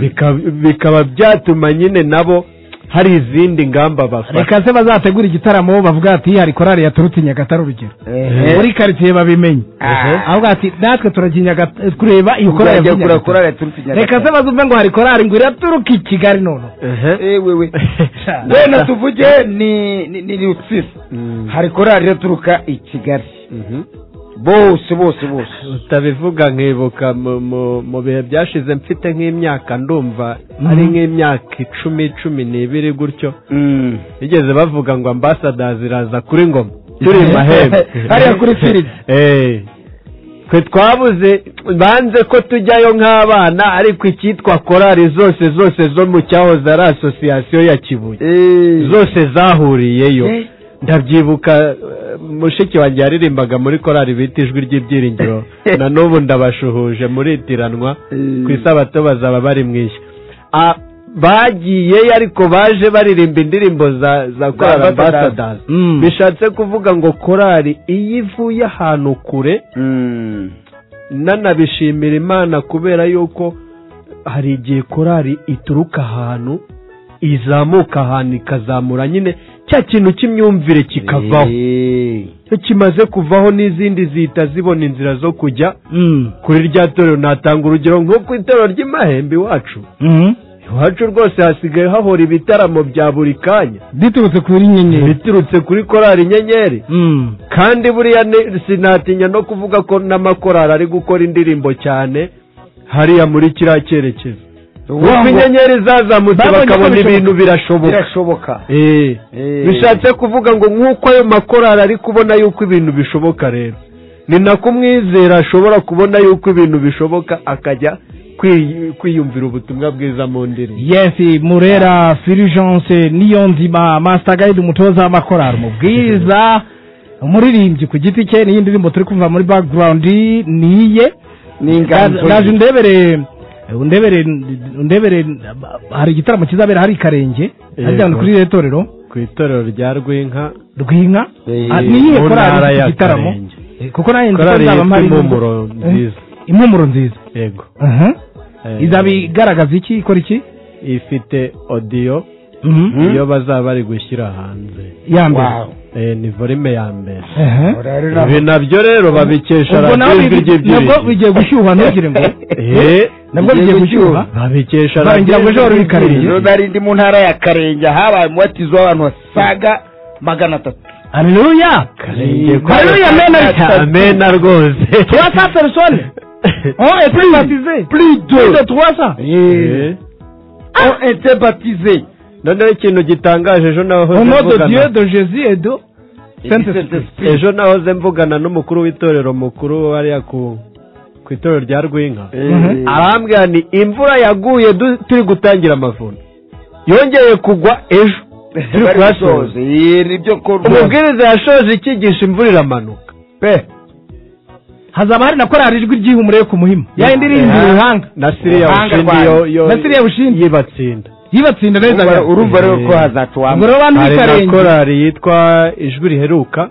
Bika- bikaba byatuma nyine nabo hari izindi ngamba bafata reka se bazategura igitaramo bavuga ati hari korari yaturutse i nyagatare urugero Ehe. muri karitsiye babimenye Ehe. avuga ati natwe turagiye Nyagat- kureba iyi korari Uzajya yavuye kura Nyagatare." korari yaturutse i Nyagatare. reka se bazumve ngo hari korari ngo iraturuka i kigali nono ewewe wenda tuvuge ni ni- ni rutsiro hari korari iraturuka i kigali bose bose bose utabivuga nkibuka mu- mu- mu bihe byashize mfite nk'imyaka ndumva ari nk'imyaka icumi cumi n'ibiri gutyo bigeze bavuga ngo ambasadazi iraza kuri ngoma turi i mahembe Hariya kuri firidi. Eh. twe twabuze banze ko tujyayo nk'abana ariko icyitwa korari zose zose zo mu cyahoze ari asosiyasiyo ya kibuye zose zahuriyeyo Eh. ndabyibuka eh, mushiki wanjye yaririmbaga muri korari bita ijwi ry'ibyiringiro na n'ubu ndabashuhuje muritiranwa ku isabato bazaba bari mu ishya Ah, bagiyeyo ariko baje baririmba indirimbo za za korari Ambassadors. ambasadazi Mm. bishatse kuvuga ngo korari iyo ivuye ahantu kure nanabishimira imana kubera yuko hari igihe korari ituruka ahantu izamuka ahantu ikazamura nyine cya kintu cy'imyumvire kikavaho iyo kimaze kuvaho n'izindi zihita zibona inzira zo kujya kuri rya torero natanga urugero nko ku itorero ry'imahembe iwacu iwacu rwose hasigaye hahora ibitaramo bya buri kanya biturutse kuri nyenyeri biturutse kuri korari inyenyeri kandi buriya ni- sinatinya no kuvuga ko n'amakorari ari gukora indirimbo cyane hariya muri kiriya cyerekezo ubu inyenyeri zazamutse Babonye ko bakabona bishoboka. ibintu birashoboka birashoboka Eh. Eh. bishatse kuvuga ngo nk'uko ayo makorari ari kubona yuko ibintu bishoboka rero ni nako umwizera ashobora kubona yuko ibintu bishoboka akajya kwiy- kwiyumvira ubutumwa bwiza mu ndirimbo yesi murera firijanse niyo nzima masita gayidi umutoza w'amakorari umubwiza umuririmbyi ku giti cye n'iyindi ndirimbo turi kumva muri background ni iye ni inganzo ndaje undebere undebere undebere hari igitaramo kizabera hari i karenge Yego. hajyana kuri iriya torero ku itorero rya rwinka rw'inka Eh, Ah, ni iyihe mu ntara korari ya ifite igitaramo Karenge. Eh, kuko nanjye nzi ko korari nzaba yitwa mpari impumuro Eh, nziza impumuro nziza yego Mhm. Eh, izaba igaragaza iki ikora iki ifite odiyo Mhm. iyo bazaba bari gushyira hanze ya mbere Eh, ni volume ya mbere Aha. ibi nabyo rero babikesha ubwo nawe radijwi bibi- nabwo ry'ibyiringiro bigiye gushyuha ntugire ngo Eh, nabwo bigiye gushyuha babikesha Barangira ngo ejo hari ibikarenge. nari ndi mu ntara ya karenge habaye umubatizo w'abantu basaga magana atatu haleluya haleluya mena rita amena rwose trois cents personnes ont été baptisées plus plus de de trois cents Eh, ont été baptisés noneho ikintu gitangaje ejo nahoze au nom de Dieu mvugana de Jésus et de Saint-Esprit ejo nahoze mvugana n'umukuru w'itorero mukuru wariya ku ku itorero rya rwinka Mhm. arambwira ni imvura yaguye du- turi gutangira amavuno yongeye kugwa ejo turi bari kuhasoza gusoza Eh, nibyo ko rwose umubwiriza yashoje icyigisha imvura iramanuka pe hazaba hari na korari ijwi ry'ihumure ku muhima ya indirimbo Eh. uruhanga na siriya Ubuhanga bushindi yo- rwanyu. yo na siriya bushindi yibatsinda yibatsinda neza Urumva- ngo urumva rero ko Eh. hazatuwamo rero abantu hari na b'ikarenge korari yitwa ijwi riheruka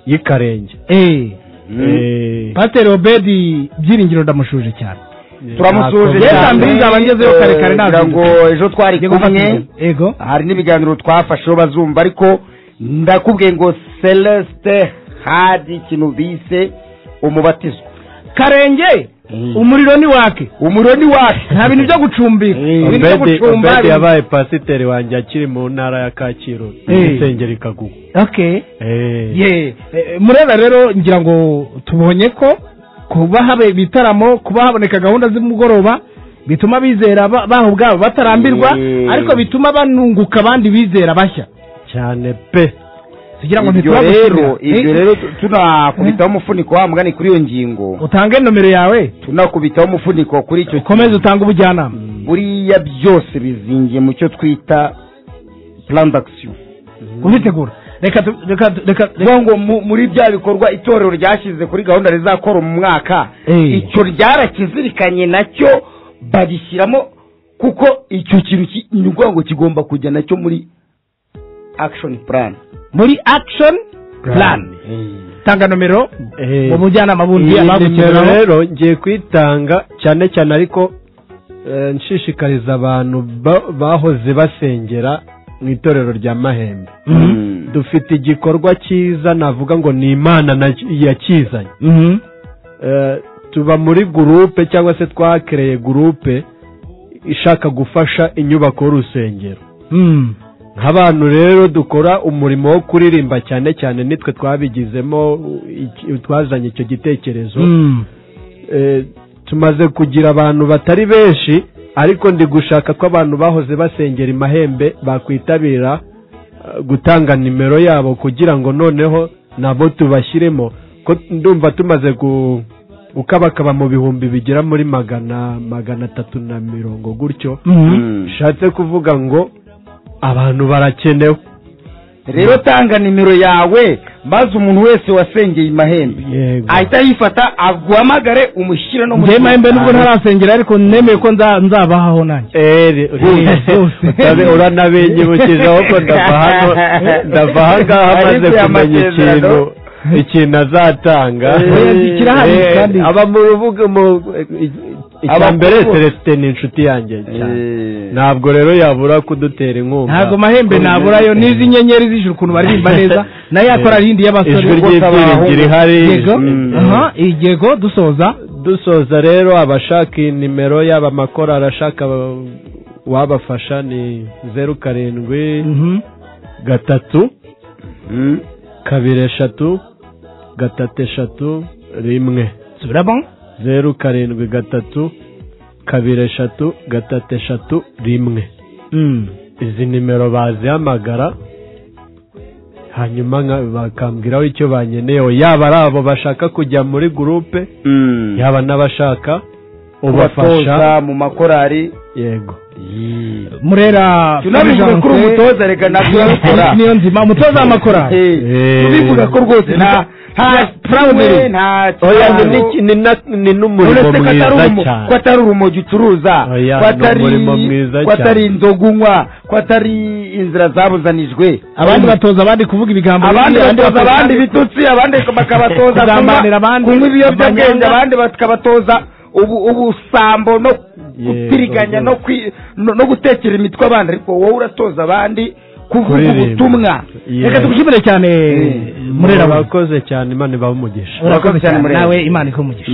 y'i karenge eh Eh, pateri obedi byiringiro ndamushuje cyane turamusuhuje Yesu cyane ambi nzabangezeyo Eh, kare kare kugira ngo nazinduka. ejo twari Njye gufata kumwe ingingo. ego hari n'ibiganiro twafasheho bazumva ariko ndakubwiye ngo celeste hadi ikintu bise umubatizo karenge umuriro ni wake umuriro ni wacu nta bintu byo gucumbika ibintu byo Obedi gucumba Obedi ibintu- yabaye pasiteri wanjye akiri mu ntara ya Kacyiru Eh. isengero ikagugwa okay Eh. ye eh, mureba rero ngira ngo tubonye ko kuba haba ibitaramo kuba haboneka gahunda z'umugoroba bituma abizera ba- baho ubwabo batarambirwa Ye. ariko bituma banunguka abandi bizera bashya cyane pe tugira ngo ibyo rero ibyo ntituragushimira rero tu- tunakubitaho umufuniko wa mugani kuri iyo ngingo utange nomero yawe tunakubitaho umufuniko kuri icyo ukomeze utange ubujyanama buriya byose bizingiye mu cyo twita plan d'action uzitegura reka tu- reka tu- reka vuga ngo mu- muri bya bikorwa itorero ryashyize kuri gahunda rizakora mu mwaka Eh. icyo ryarakizirikanye nacyo bagishyiramo kuko icyo kintu ki- ni ukuvuga ngo kigomba kujya nacyo muri action plan muri action plan tanga nomero Eh. mu bujyanama bundi iyi nimero abagukeneraho rero ngiye kuyitanga cyane cyane ariko eh, nshishikariza abantu ba- bahoze basengera mu itorero rya mahembe dufite igikorwa cyiza navuga ngo ni imana na- yakizanye Mhm. Eh, tuba muri gurupe cyangwa se twakereye gurupe ishaka gufasha inyubako y'urusengero Mm. nk'abantu rero dukora umurimo wo kuririmba cyane cyane nitwe twabigizemo iki- twazanye icyo gitekerezo Mm. Eh, tumaze kugira abantu batari benshi ariko ndi gushaka ko abantu bahoze basengera imahembe bakwitabira eh, gutanga nimero yabo kugira ngo noneho nabo tubashyiremo ko ndumva tumaze gu- gukabakaba mu bihumbi bigera muri magana magana atatu na mirongo gutyo bishatse kuvuga ngo abantu barakenewe rero tanga nimero yawe maze umuntu wese wasengeye imahembe yego ahita yifata aguhamagare umushyire no njye mahembe nubwo ntarasengera ariko nemeye ko nza- nzabahaho nanjye ere utabe uranabenyebukijeho ko ndava hano ndava aha ngaha maze Ariko aya kumenya masezerano ikintu ikintu azatanga Oya, kirahari Eh, kandi. aba mu rubuga mu icya Abakuru mbere bose. celestin ni inshuti yanjye cyane ntabwo rero yabura kudutera inkunga ntabwo amahembe naburayo n'izi nyenyeri z'ijuru ukuntu baririmba neza nayo yakora rindi y'abasore ijwi ry'ibyiringiro ihari yego Mm. aha igego dusoza dusoza rero abashaka nimero yaba amakorari ashaka wabafasha ni zeru karindwi gatatu kabiri eshatu gatatu eshatu rimwe subiramo zeru karindwi gatatu kabiri eshatu gatatu eshatu rimwe izi nimero bazihamagara hanyuma nka- bakambwiraho icyo banyeneyeho yaba ari abo bashaka kujya muri gurupe yaba n'abashaka ubafasha ubatoza mu makorari yego murera tunabivuga kuri umutoza reka ntabwo urabikora niyo nzima umutoza w'amakorari Eh, tubivuga ko rwose nta nta proudly. we, nta oya kibazo. ni n'iki- ni na- ni n'umurimo uretse ko atari mwiza urumo- ko cyane atari urumogi ucuruza Oya, ko ni atari umurimo mwiza ko atari cyane. inzoga unywa ko atari inzira zabuzanijwe abandi batoza abandi kuvuga ibigambo abandi bibi, batoza batoza abandi bitutsi abandi bakabatoza kunywa- Kugambanira abandi, kunywa ibiyobyabwenge amanyanga. abandi bakabatoza ubu ubusambo no gutiriganya no kwi- no no gutekera imitwe abandi ariko wowe uratoza abandi kuvuga Kuririmba. ubutumwa Yes. reka tubishimire cyane murera bakoze cyane imana ibahe umugisha urakoze cyane Murera. nawe imana ikumugisha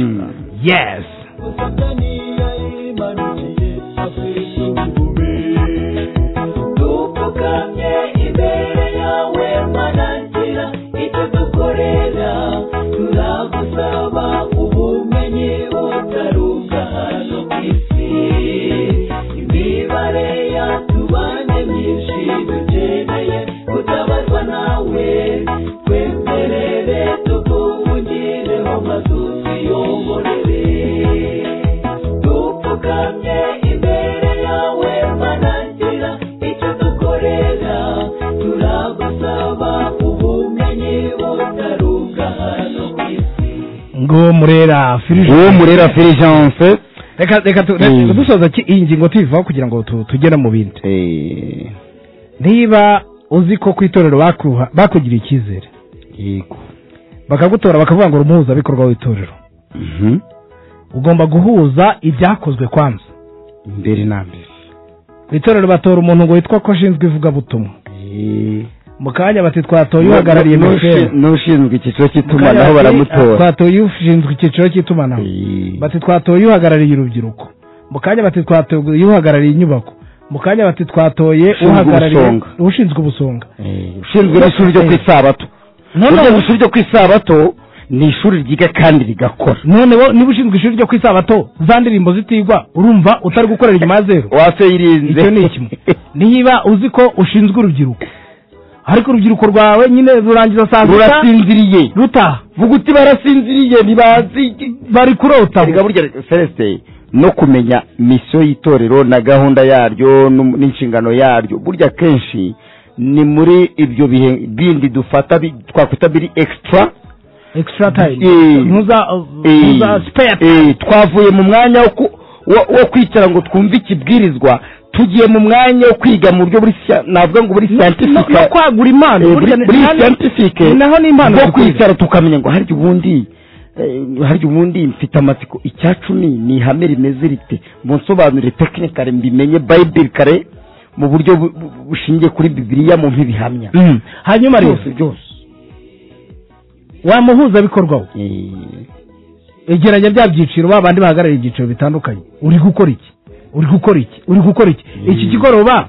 yes dupfukamye imbere yawe manangira icyo dukorera turagusaba ubumenyi butaruka hano ku isi imibare yatubanye myinshi dukeneye gutabazwa nawe twemerere tukuvugireho mazuzi yongorere dupfukamye imbere yawe manangira icyo dukorera turagusaba ubumenyi butaruka hano ku isi ngo murera firije uwo murera filijanse reka reka tu- Mm. reka dusoza ki- iyi ngingo tuyivaho kugira ngo tu- tugere mu bindi niba uzi ko ku itorero bakuha- bakugiriye icyizere yego bakagutora bakavuga ngo uri umuhuzabikorwa w'itorero ugomba guhuza ibyakozwe kwanza mbere na mbere ku itorero batora umuntu ngo witwa ko ashinzwe ivugabutumwa mu kanya bati twatoye uhagarariye N'ushin- mtn n'ushinzwe icyiciro Mu kanya bati, cy'itumanaho baramutora twatoye ushinzwe icyiciro cy'itumanaho bati twatoye uhagarariye urubyiruko mu kanya bati twatoye uhagarariye inyubako mu kanya bati twatoye Ushinzwe uhagarariye ubusonga. ushinzwe ubusonga Eh, ushinzwe n'ishuri ryo ku Eh. isabato burya ngo ishuri ryo ku isabato ni ishuri ryiga kandi rigakora none wo niba ushinzwe ishuri ryo ku isabato za ndirimbo zitigwa urumva utari gukorera inyuma ya zeru waseyirinze icyo ni kimwe niba uzi ko ushinzwe urubyiruko ariko urubyiruko rwawe nyine rurangiza saa sita rurasinziriye rutaha vuga uti barasinziriye ntibazi bari kurota Erega burya celeste no kumenya misiyo y'itorero na gahunda yaryo n'um- n'inshingano yaryo burya kenshi ni muri ibyo bihe bindi dufata bi- twakwita biri extra extra time Eh. ntuza Eh, ntuza spare time. eh, twavuye mu mwanya wo ku- wo wo kwicara ngo twumve ikibwirizwa tugiye mu mwanya wo kwiga mu buryo buri sia- navuga ngo buri no no scientific kwagura impano Eh, burya buri ni- buri kandi- scientifique naho ni impano bwo zikwiye. kwicara tukamenya ngo harya ubundi eh, harya ubundi mfite amatsiko icya cumi ni ihame rimeze rite munsobanurire tekinike kare mbimenye bayibiri kare mu buryo bu- bu- bushingiye kuri bibiriya mu mpibihamya Mm. hanyuma rero byose byose wa muhuzabikorwa we Eh, egeranya bya byiciro ba bandi bahagarariye ibyiciro bitandukanye uri gukora iki uri gukora iki uri gukora iki iki kigoroba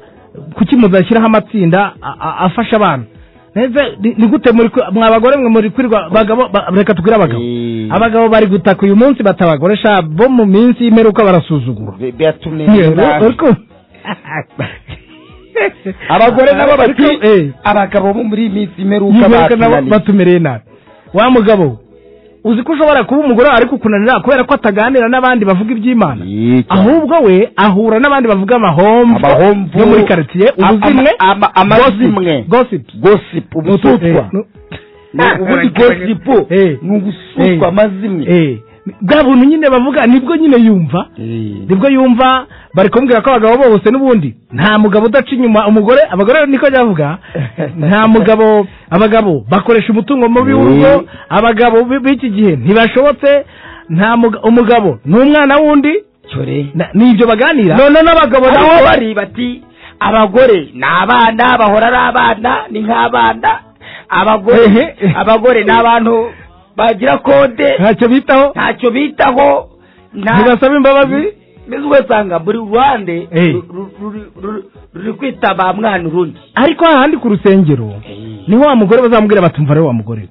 kuki muzashyiraho amatsinda a- a- afasha abantu Neze- ni- ni gute muri kwi- mwa bagore mwe muri kwirirwa bagabo ba- reka tubwire abagabo Eh. abagabo bari gutaka uyu munsi batabagoresha bo mu minsi y'imperuka barasuzugura be- byatumye nabi. Ariko- abagore nabo bati Ariko, eh, abagabo bo muri iyi minsi imperuka yibaruka nabo batunaniye batumereye nabi wa mugabo we, uzi ko ushobora kuba umugore wawe ariko kunanira kubera ko ataganira n'abandi bavuga iby'imana Yee, cyane. ahubwo we ahura n'abandi bavuga amahomvu Amahomvu. yo muri karitsiye Ama- ubuzimwe ama- amazimwe. gossip, gossips gosipu ubututwa Eh, no- ubundi gosipu Eh. ni ubusutwa amazimwe Eh, bwa buntu nyine bavuga nibwo nyine yumva nibwo yumva bari kumubwira ko abagabo bose n'ubundi nta mugabo udaca inyuma umugore abagore niko byavuga nta mugabo abagabo bakoresha umutungo mubi w'urugo abagabo b- b'iki gihe ntibashobotse nta muga- umugabo ni umwana w'undi Na- ni ibyo baganira none n'abagabo nabo Ariko- bari bati abagore ni abana bahora ari abana ni nk'abana abagore Ehe. abagore ni abantu bagira kode ntacyo bitaho ntacyo bitaho nta- ntibasaba imbabazi mbese ugasanga buri ruhande Eh. ru- ru- ru- ru- ruri kwitaba mwana urundi ariko hahandi ku rusengero niho wa mugore bazamubwira batumva rero wa mugore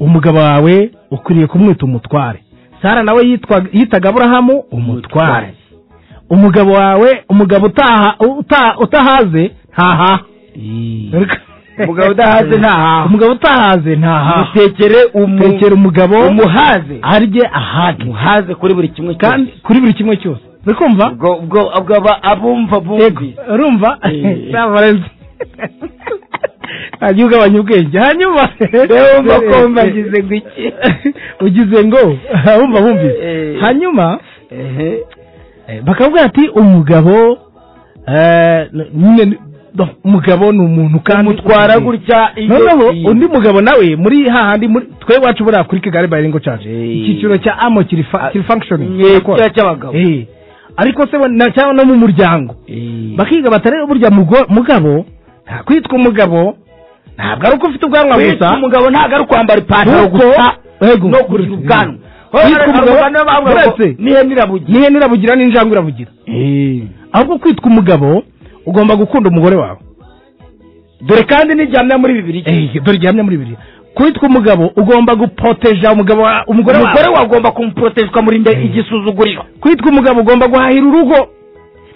umugabo wawe ukwiriye kumwita umutware sara nawe yitwa- yitaga aburahamu umutware umugabo wawe umugabo utaha uta- utahaze ntahaha Umugabo udahaze ntahaha. umugabo utahaze ntahaha mutekere tekera umugabo umuhaze arye ahage umuhaze kuri buri kimwe kandi kuri buri kimwe cyose uri kumva ubwo ubwo ubwo aba- abumva bumvi Yego, urumva Eh. Sa Valens. hanyuma ugabanya ubwenge hanyuma ndabumva ko mbagize ngo iki ugize ngo wumva wumvise Eh. hanyuma Ehe. eh, bakavuga ati umugabo eh, nyine ni- no, umugabo ni umuntu kandi umutwara gutya iyo- noneho iyo- undi mugabo nawe muri hahandi muri twe iwacu buriya kuri kigali bayiringo caje Eh. icyiciro cya amo kiri fa- kiri functioning Iye, Kirakora. kiriya cy'abagabo. Eh. ariko se bo- na- cyangwa no mu muryango Eh. bakiga batareba burya mugo- mugabo nta kwitwa umugabo ntabwo ari uko ufite ubwanwa gusa Kwitwa umugabo ntabwo ari ukwambara ipantaro Kuko- gusa Yego. no kugira ubwanwa Kwitwa umugabo uretse nihe nirabugira n'injangwe irabugira ahubwo kwitwa umugabo ugomba gukunda umugore wawe dore kandi n'igihamya muri bibiri Eh, dore gihamya muri bibiri kwitwa umugabo ugomba gupoteja umugabo wa- umugore umugore wawe wagomba kumuporotejwe amurinda igisuzuguriro kwitwa umugabo ugomba guhahira urugo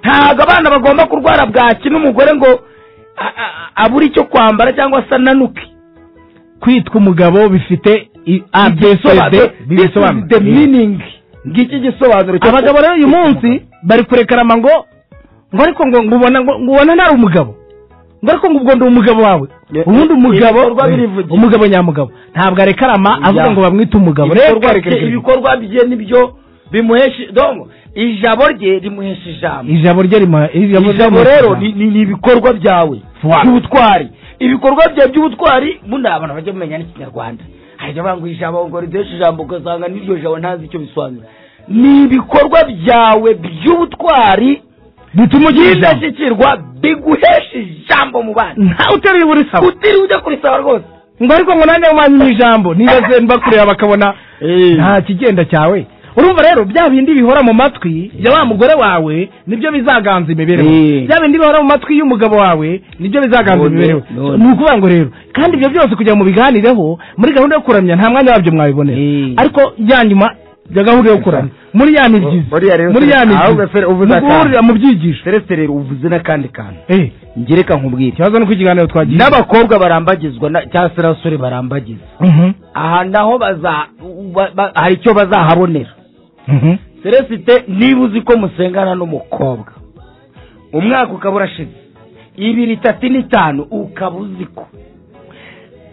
ntabwo abana bagomba kurwara bwaki n'umugore ngo a- a- a- abure icyo kwambara cyangwa se ananuke kwitwa umugabo bifite i- A, B, C, D, Igisobanuro- this is bibisobanura. the Eh. meaning ngiki gisobanuro cyo- abagabo rero uyu munsi bari kurekarama ngo ngo ariko ngo ngubona ngo ubona ntari umugabo ngo ariko ngo ubwo ndi umugabo wawe Ye- ubundi umugabo ibikorwa birivugira. umugabo nyamugabo ntabwo arekarama avuga Ya. ngo bamwite umugabo rero Ibikorwa reka- bye- reka- ibikorwa bye nibyo bimuhesha dongo ijabo rye rimuhesha ijambo ijabo rye rimuha ijabo rero ni ni- ni ibikorwa byawe Fuwa. by'ubutwari ibikorwa byawe by'ubutwari bundi abantu bajya bamenya n'ikinyarwanda hajya banga ijabo ngo riduheshe ijambo ugasanga n'iryo jabo ntazi icyo bisobanura ni ibikorwa byawe by'ubutwari bituma ugira ijambo by'indashyikirwa biguhesha ijambo mu bana ntawe uteruye uburisaba utiriwe ujya kurisaba rwose ngo ariko ngo nanjye umwanya mu ijambo niba bakureba bakabona nta kigenda cyawe urumva rero bya bindi bihora mu matwi ya wa mugore wawe nibyo bizaganza imibereho Eh. bya bindi bihora mu matwi y'umugabo wawe nibyo bizaganza None, imibereho none. ni ukuvuga ngo rero kandi ibyo byose kugira ngo mubiganireho muri gahunda yo kuramya nta mwanya wabyo mwabibonera Eh. ariko ya nyuma ya gahunda yo kuramya muri ya mibyizi Muri ya rero- muri ya ahubwo mibyizi fere- ubu ni uzatanga. uguhurira mu byigisho serese rero uvuze n'akandi kantu Eh, ngereka nkubwire ikibazo ni uko ikiganiro twagiye n'abakobwa barambagizwa na- cyangwa se n'abasore barambagiza Mhm, aha naho baza ba- ba- hari icyo bazahabonera mhm. seresite niba uzi ko musengana n'umukobwa umwaka ukaba urashize ibiri itatu n'itanu ukaba uzi ko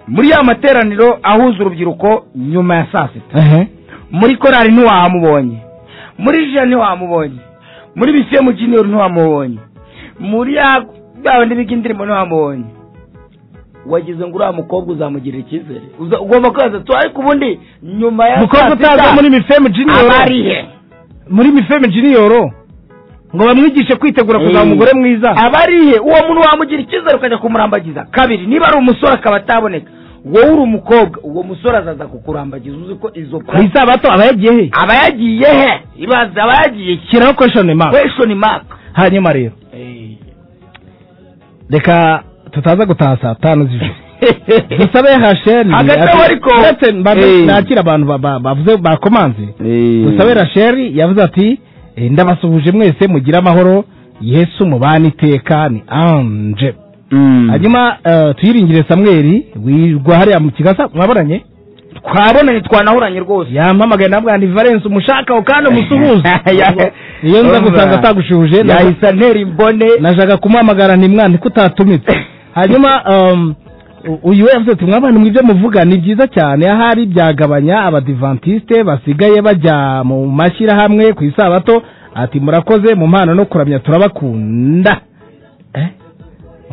muri ya materaniro ahuza urubyiruko nyuma ya saa sita Ehe. muri korari ntiwahamubonye muri jira ntiwahamubonye muri bisiemu junior ntiwamubonye muri ya yaba n'ibiga indirimbo ntiwamubonye wagize ngo uriya mukobwa uzamugirira icyizere Uza- ugomba kubaza tu ariko ubundi nyuma ya umukobwa saa utaza sita muri mifemu junior aba ari he muri mifeme jiniyoro ngo bamwigishe kwitegura kuzaba umugore mwiza aba ari he uwo muntu wamugira icyizere ukajya kumurambagiza kabiri niba ari umusore akaba ataboneka wowe uri umukobwa uwo musore azaza kukurambagiza uzi ko izo ku isabato aba yagiye he aba yagiye he ibaze aba yagiye he shyiraho kweshoni maka kweshoni maka hanyuma rero reka tutaza gutaha saa tanu z'ijoro dusabe hasheni Hagati aho ariko- ndetse Eh. mba- nakira abantu ba- ba- bavuze bakomanze dusabe rasheli yavuze ati "Eh, ndabasuhuje mwese mugire amahoro yesu mubana iteka ni anje hanyuma eh, tuyiringire samweri wirwa hariya mu kigasa mwabonanye twabonanye twanahuranye rwose yampamagaye nabwa ni valence umushakaho kandi umusuhuze Ya- iyo nza Umva. gusanga atagushuje na- yahise antera imbone najyaga kumuhamagara ntimwandike utatumitse hanyuma um, U- uyu we yavuze ati mwabana mu ibyo muvuga ni byiza cyane ahari byagabanya abadivantisite basigaye bajya mu mashyirahamwe ku isabato ati murakoze mu mpano no kuramya turabakunda Eh?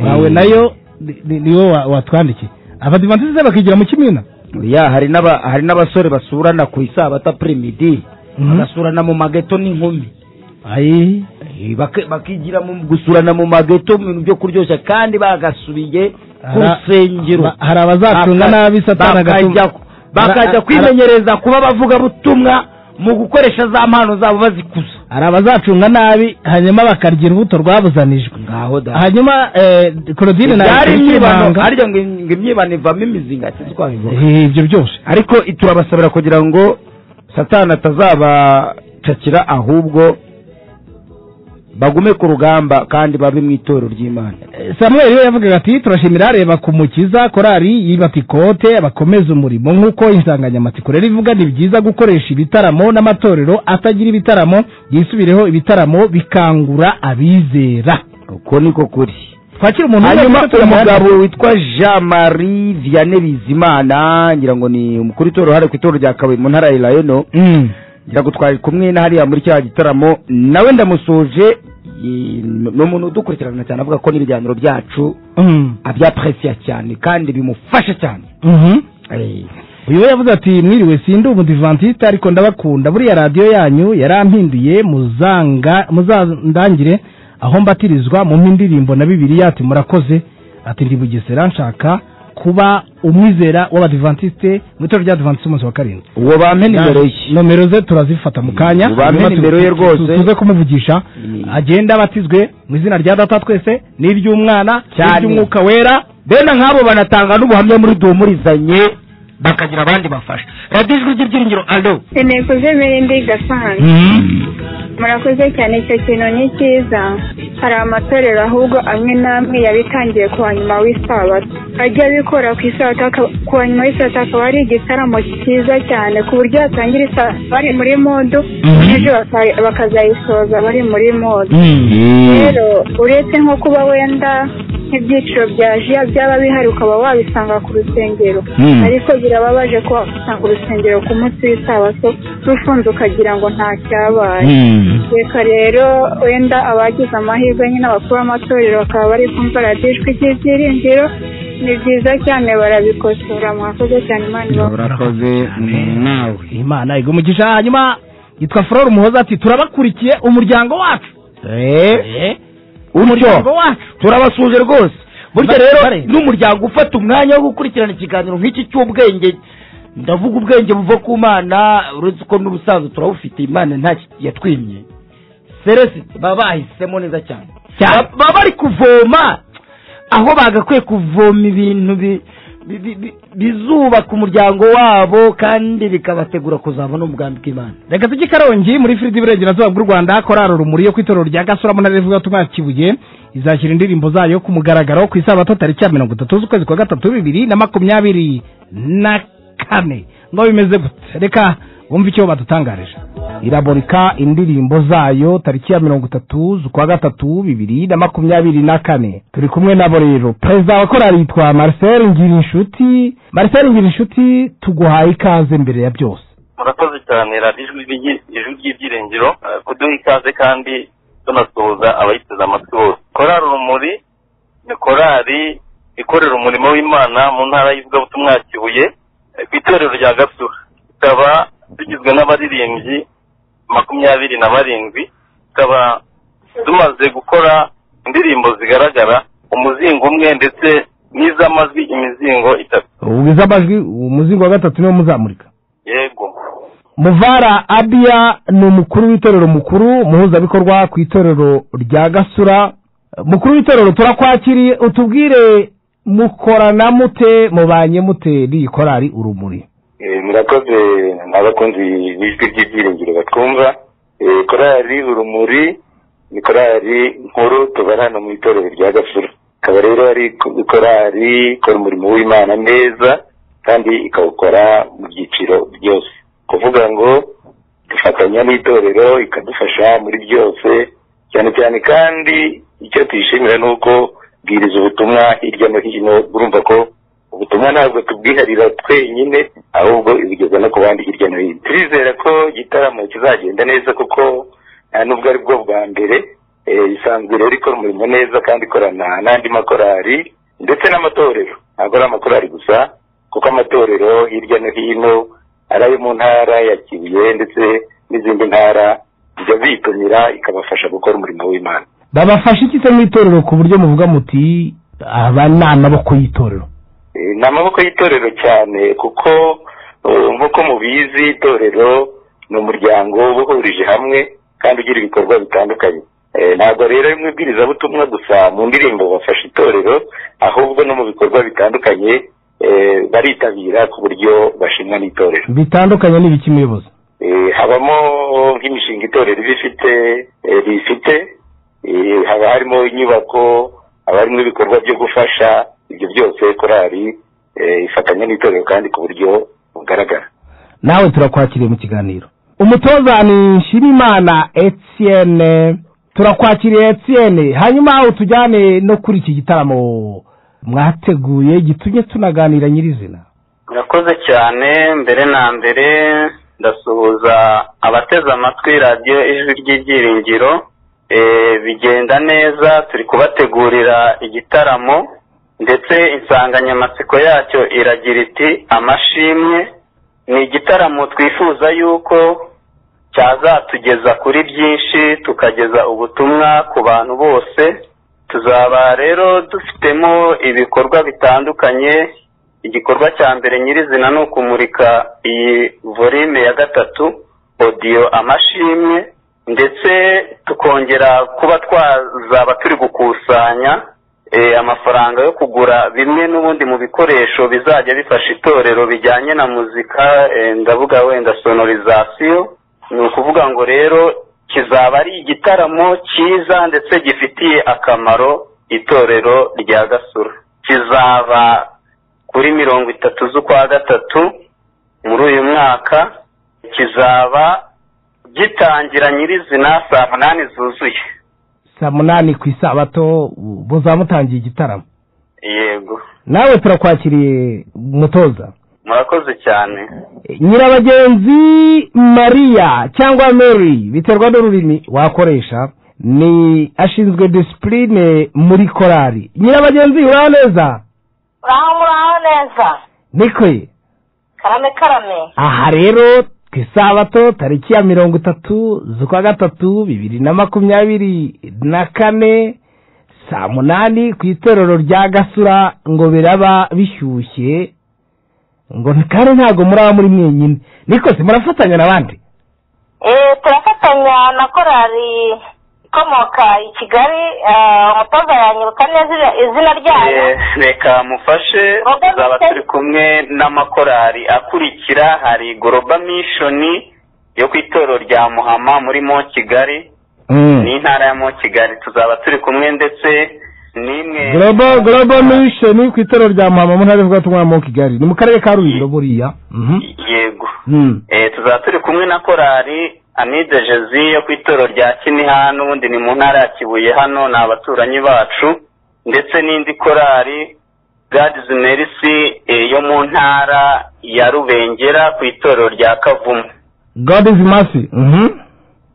wawe Mm. nayo ni- ni- niwe wa- watwandikiye abadivantisite bakigira mu kimina ya hari n'aba hari n'abasore basurana ku isabata pirimidi bagasurana mu mageto n'inkumi ayi Eh, bak- bakigira mu gusurana mu mageto mu bintu byo kuryoshya kandi bagasubiye ku Hari- rusengero ba- hari abazacunga Baka- nabi Satani agatuma- bakajya- Hari- bakajya hari- kwimenyereza kuba bavuga butumwa mu gukoresha za mpano zabo bazikuza hari abazacunga nabi hanyuma bakarya urubuto rwabuzanijwe ngaho da hanyuma eh, Claudine na byari imyibano Yisanga- harya ngo ngo imyibano ivamo imizinga ati twabivuga Eh, ibyo byose ariko turabasabira kugira ngo satani atazabacakira ahubwo bagume ku rugamba kandi babe mu itorero ry'imana samuel we yavugaga ati turashimira reba ku mukiza korari y'Ibatikote bakomeza umurimo nk'uko insanganyamatsiko rero ivuga ni byiza gukoresha ibitaramo n'amatorero atagira ibitaramo yisubireho ibitaramo bikangura abizera uko niko kuri twakira umuntu umwe hanyuma ndetse uyu turamuha- mugabo witwa jean marie vianney bizimana ngira ngo ni umukuru w'itorero hariya ku itorero rya kabuye mu ntara ya irayono Mm. ngira ngo twari kumwe na hariya muri cya gitaramo nawe ndamusoje i- ni umuntu udukurikirana cyane avuga ko n'ibiganiro byacu Mm. abyapuresiya cyane kandi bimufasha cyane Mhm. Eh, uyu we yavuze ati mwiriwe sindi umudivantisite ariko ndabakunda buriya radiyo yanyu yarampinduye muzanga muzandangire aho mbatirizwa mu indirimbo na bibiliya ati murakoze ati ndi bugesera nshaka kuba umwizera w'abadivantisite mu itorero ry'abadivantisite umunsi wa karindwi uwo bampe nimero ye nomero ze turazifata mu kanya Ubampe Hanyuma tu- nimero ye tu- tu- rwose. tuze kumuvugisha Mm. agende abatizwe mu izina rya data twese n'iry'umwana Cyane. n'iry'umwuka wera bene nk'abo banatanga n'ubuhamya muri duhumurizanye bakagira abandi bafasha radiyo ijwi ry'ibyiringiro alo intego zemerende gasanga murakoze cyane icyo kintu ni cyiza hari amatorero ahubwo amwe n'amwe yabitangiye ku wa nyuma w'isabato ajya abikora ku isabato aka- ku wa nyuma w'isabato akaba ari igitaramo cyiza cyane ku buryo batangira isabato bari muri modu ejo baka- bakazayisoza bari muri modu rero uretse nko kuba wenda nk'ibyiciro bya jiya byaba bihari ukaba wabisanga ku rusengero Mm. ariko birababaje ko wasanga urusengero ku munsi w'isabato rufunze ukagira ngo nta cyabaye reka rero wenda abagize amahirwe nyine abakuru b'amatorero bakaba bari kumva radiyo ijwi ry'ibyiringiro ni byiza cyane barabikosora mwakoze cyane imana ibaho urakoze nawe imana igumugisha hanyuma yitwa flore umuhoza ati turabakurikiye umuryango wacu Eh, umuryango utyo wacu turabasuje rwose burya Bare- rero bare. n'umuryango ufata umwanya wo gukurikirana ikiganiro nk'iki cy'ubwenge ndavuga ubwenge buva ku mana uretse ko n'ubusanzwe turawufite imana nta ki- yatwimye seresi baba bahisemo neza cyane Ba- baba bari kuvoma aho bagakwiye kuvoma ibintu bi- bi- bi- bi- bizubaka umuryango wabo kandi bikabategura kuzabona umugambi bw'imana reka tujye i karongi muri firidi iburengerazuba bw'u rwanda korari urumuri yo ku itorero rya gasura mu ntara y'ivugabutumwa ya kibuye izashyira indirimbo zayo ku mugaragaro ku isabato tariki ya mirongo itatu z'ukwezi kwa gatatu bibiri na makumyabiri na kane ngo bimeze gute reka wumve icyo badutangarije iraboneka indirimbo zayo tariki ya mirongo itatu z'ukwa gatatu bibiri na makumyabiri na kane turi kumwe nabo rero perezida wa korali yitwa marcel ngirinshuti marcel ngirinshuti tuguhaye ikaze mbere ya byose murakoze cyane radiyo ijwi ry'ibyi- ijwi ry'ibyiringiro eh, kuduha ikaze kandi tunasuhuza abayiteze amatwi bose korari urumuri ni korari ikorera umurimo w'imana mu ntara y'ivugabutumwa ya kibuye eh, ku itorero rya gasura tukaba tugizwe n'abaririmbyi makumyabiri na barindwi tukaba tumaze gukora indirimbo zigaragara umuzingo umwe ndetse n'iz'amajwi imizingo itatu ubwiza amajwi umuzingo wa gatatu niwo muzamurika yego muvara abiya ni umukuru w'itorero mukuru muhuzabikorwa ku itorero rya gasura mukuru w'itorero turakwakiriye utubwire mukorana mute mubanye mute n'iyi korari urumuri Eh, murakoze abakunzi b'ijwi ry'ibyiringiro batwumva Eh, korali urumuri ni korali nkuru tuba hano mu itorero rya gasura ikaba rero ari ko- korali ikora umurimo w'imana neza kandi ikawukora mu byiciro byose kuvuga ngo dufatanya n'itorero ikadufasha muri byose cyane cyane kandi icyo tuyishimira ni uko bwiriza ubutumwa hirya no hino urumva ko ubutumwa ntabwo tubwiharira twenyine ahubwo bugeza no ku bandi hirya no hino turizera ko igitaramo kizagenda neza kuko nta nubwo ari bwo bwa mbere eh, isanzwe rero ikora umurimo neza kandi ikorana n'andi makorari ndetse n'amatorero ntabwo ari amakorari gusa kuko amatorero hirya no hino ari ayo mu ntara ya kibuye ndetse n'izindi ntara bijya bitumira ikabafasha gukora umurimo w'imana babafasha iki se mu itorero ku buryo muvuga muti aba ni amaboko y'itorero Eh, ni amaboko y'itorero cyane kuko eh, nk'uko mubizi itorero ni umuryango uba uhurije hamwe kandi ugira ibikorwa bitandukanye Eh, ntabwo rero ari umubwirizabutumwa gusa mu ndirimbo bafasha itorero ahubwo no mu bikorwa bitandukanye eh, baritabira ku buryo bashimwa n'itorero bitandukanye n'ibiki muyobozi Eh, habamo nk'imishinga itorero iba ifite eh, rifite Eh, haba harimo inyubako haba harimo ibikorwa byo gufasha ibyo byose korari eh, ifatanya n'itorero kandi ku buryo bugaragara nawe turakwakiriye mu kiganiro umutoza ni nshimimana etienne turakwakiriye etienne hanyuma utujyane no kuri iki gitaramo mwateguye gitumye tunaganira nyirizina murakoze cyane mbere na mbere ndasuhuza abateze amatwi radiyo ijwi ry'ibyiringiro Eh, bigenda neza turi kubategurira igitaramo ndetse insanganyamatsiko yacyo iragira iti amashimwe ni igitaramo twifuza yuko cyazatugeza kuri byinshi tukageza ubutumwa ku bantu bose tuzaba rero dufitemo ibikorwa bitandukanye igikorwa cya mbere nyirizina ni ukumurika iyi volume ya gatatu odiyo amashimwe ndetse tukongera kuba twazaba turi gukusanya eh, amafaranga yo kugura bimwe n'ubundi mu bikoresho bizajya bifasha itorero bijyanye na muzika eh, ndavuga wenda sonorizasiyo ni ukuvuga ngo rero kizaba ari igitaramo cyiza ndetse gifitiye akamaro itorero rya gasura kizaba kuri mirongo itatu z'ukwa gatatu muri uyu mwaka kizaba gitangira nyirizina saa munani zuzuye saa munani ku isabato mutangiye igitaramo yego nawe turakwakiriye umutoza murakoze cyane nyirabagenzi mariya cyangwa mary biterwa n'ururimi wakoresha ni ashinzwe disipurine muri korari nyirabagenzi uraho neza uraho muraho neza nikwe karame karame aha rero ku isabato tariki ya mirongo itatu z'ukwa gatatu bibiri na makumyabiri na kane saa munani ku itorero rya gasura ngo biraba bishyushye ngo kandi ntabwo muraba muri mwenyine niko se murafatanya n'abandi Eh, turafatanya na korali ikomoka i kigali eh, umutoza yanyibuka neza izina- izina ryayo Eh, reka mufashe tuzaba turi kumwe n'amakorari akurikira hari goroba mishoni yo ku itorero rya muhama muri mo kigali ni intara ya mo kigali tuzaba turi kumwe ndetse n'imwe global global mission ku itorero rya mama mu ntara y'ubutumwa mu kigali ni mu karere ka rulindo buriya Mhm. yego Mm. Eh, tuzaba turi kumwe na korari anide jezi yo ku itorero rya kiniha n'ubundi ni mu ntara ya kibuye hano ni abaturanyi bacu ndetse n'indi korari gadizi merisi eh, yo mu ntara ya rubengera ku itorero rya kavumu god is mercy Mhm.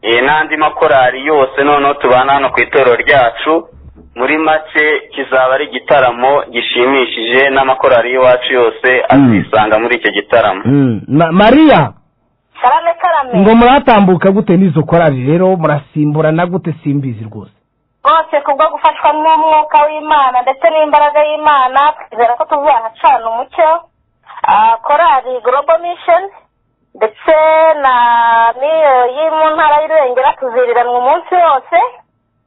Eh, n'andi makorari yose noneho tubana hano ku itorero ryacu muri make kizaba ari igitaramo gishimishije n'amakorari y'iwacu yose azisanga muri icyo gitaramo Mm. Na- mariya karame karame ngo muratambuka gute n'izo korari rero murasimburana gute simbizi rwose rwose kubwo gufashwa n'umwuka w'imana ndetse n'imbaraga y'imana twizera ko tuzahacana umucyo Ah, korali global mission ndetse na miyo yo mu ntara y'irengera tuziriranwa umunsi wose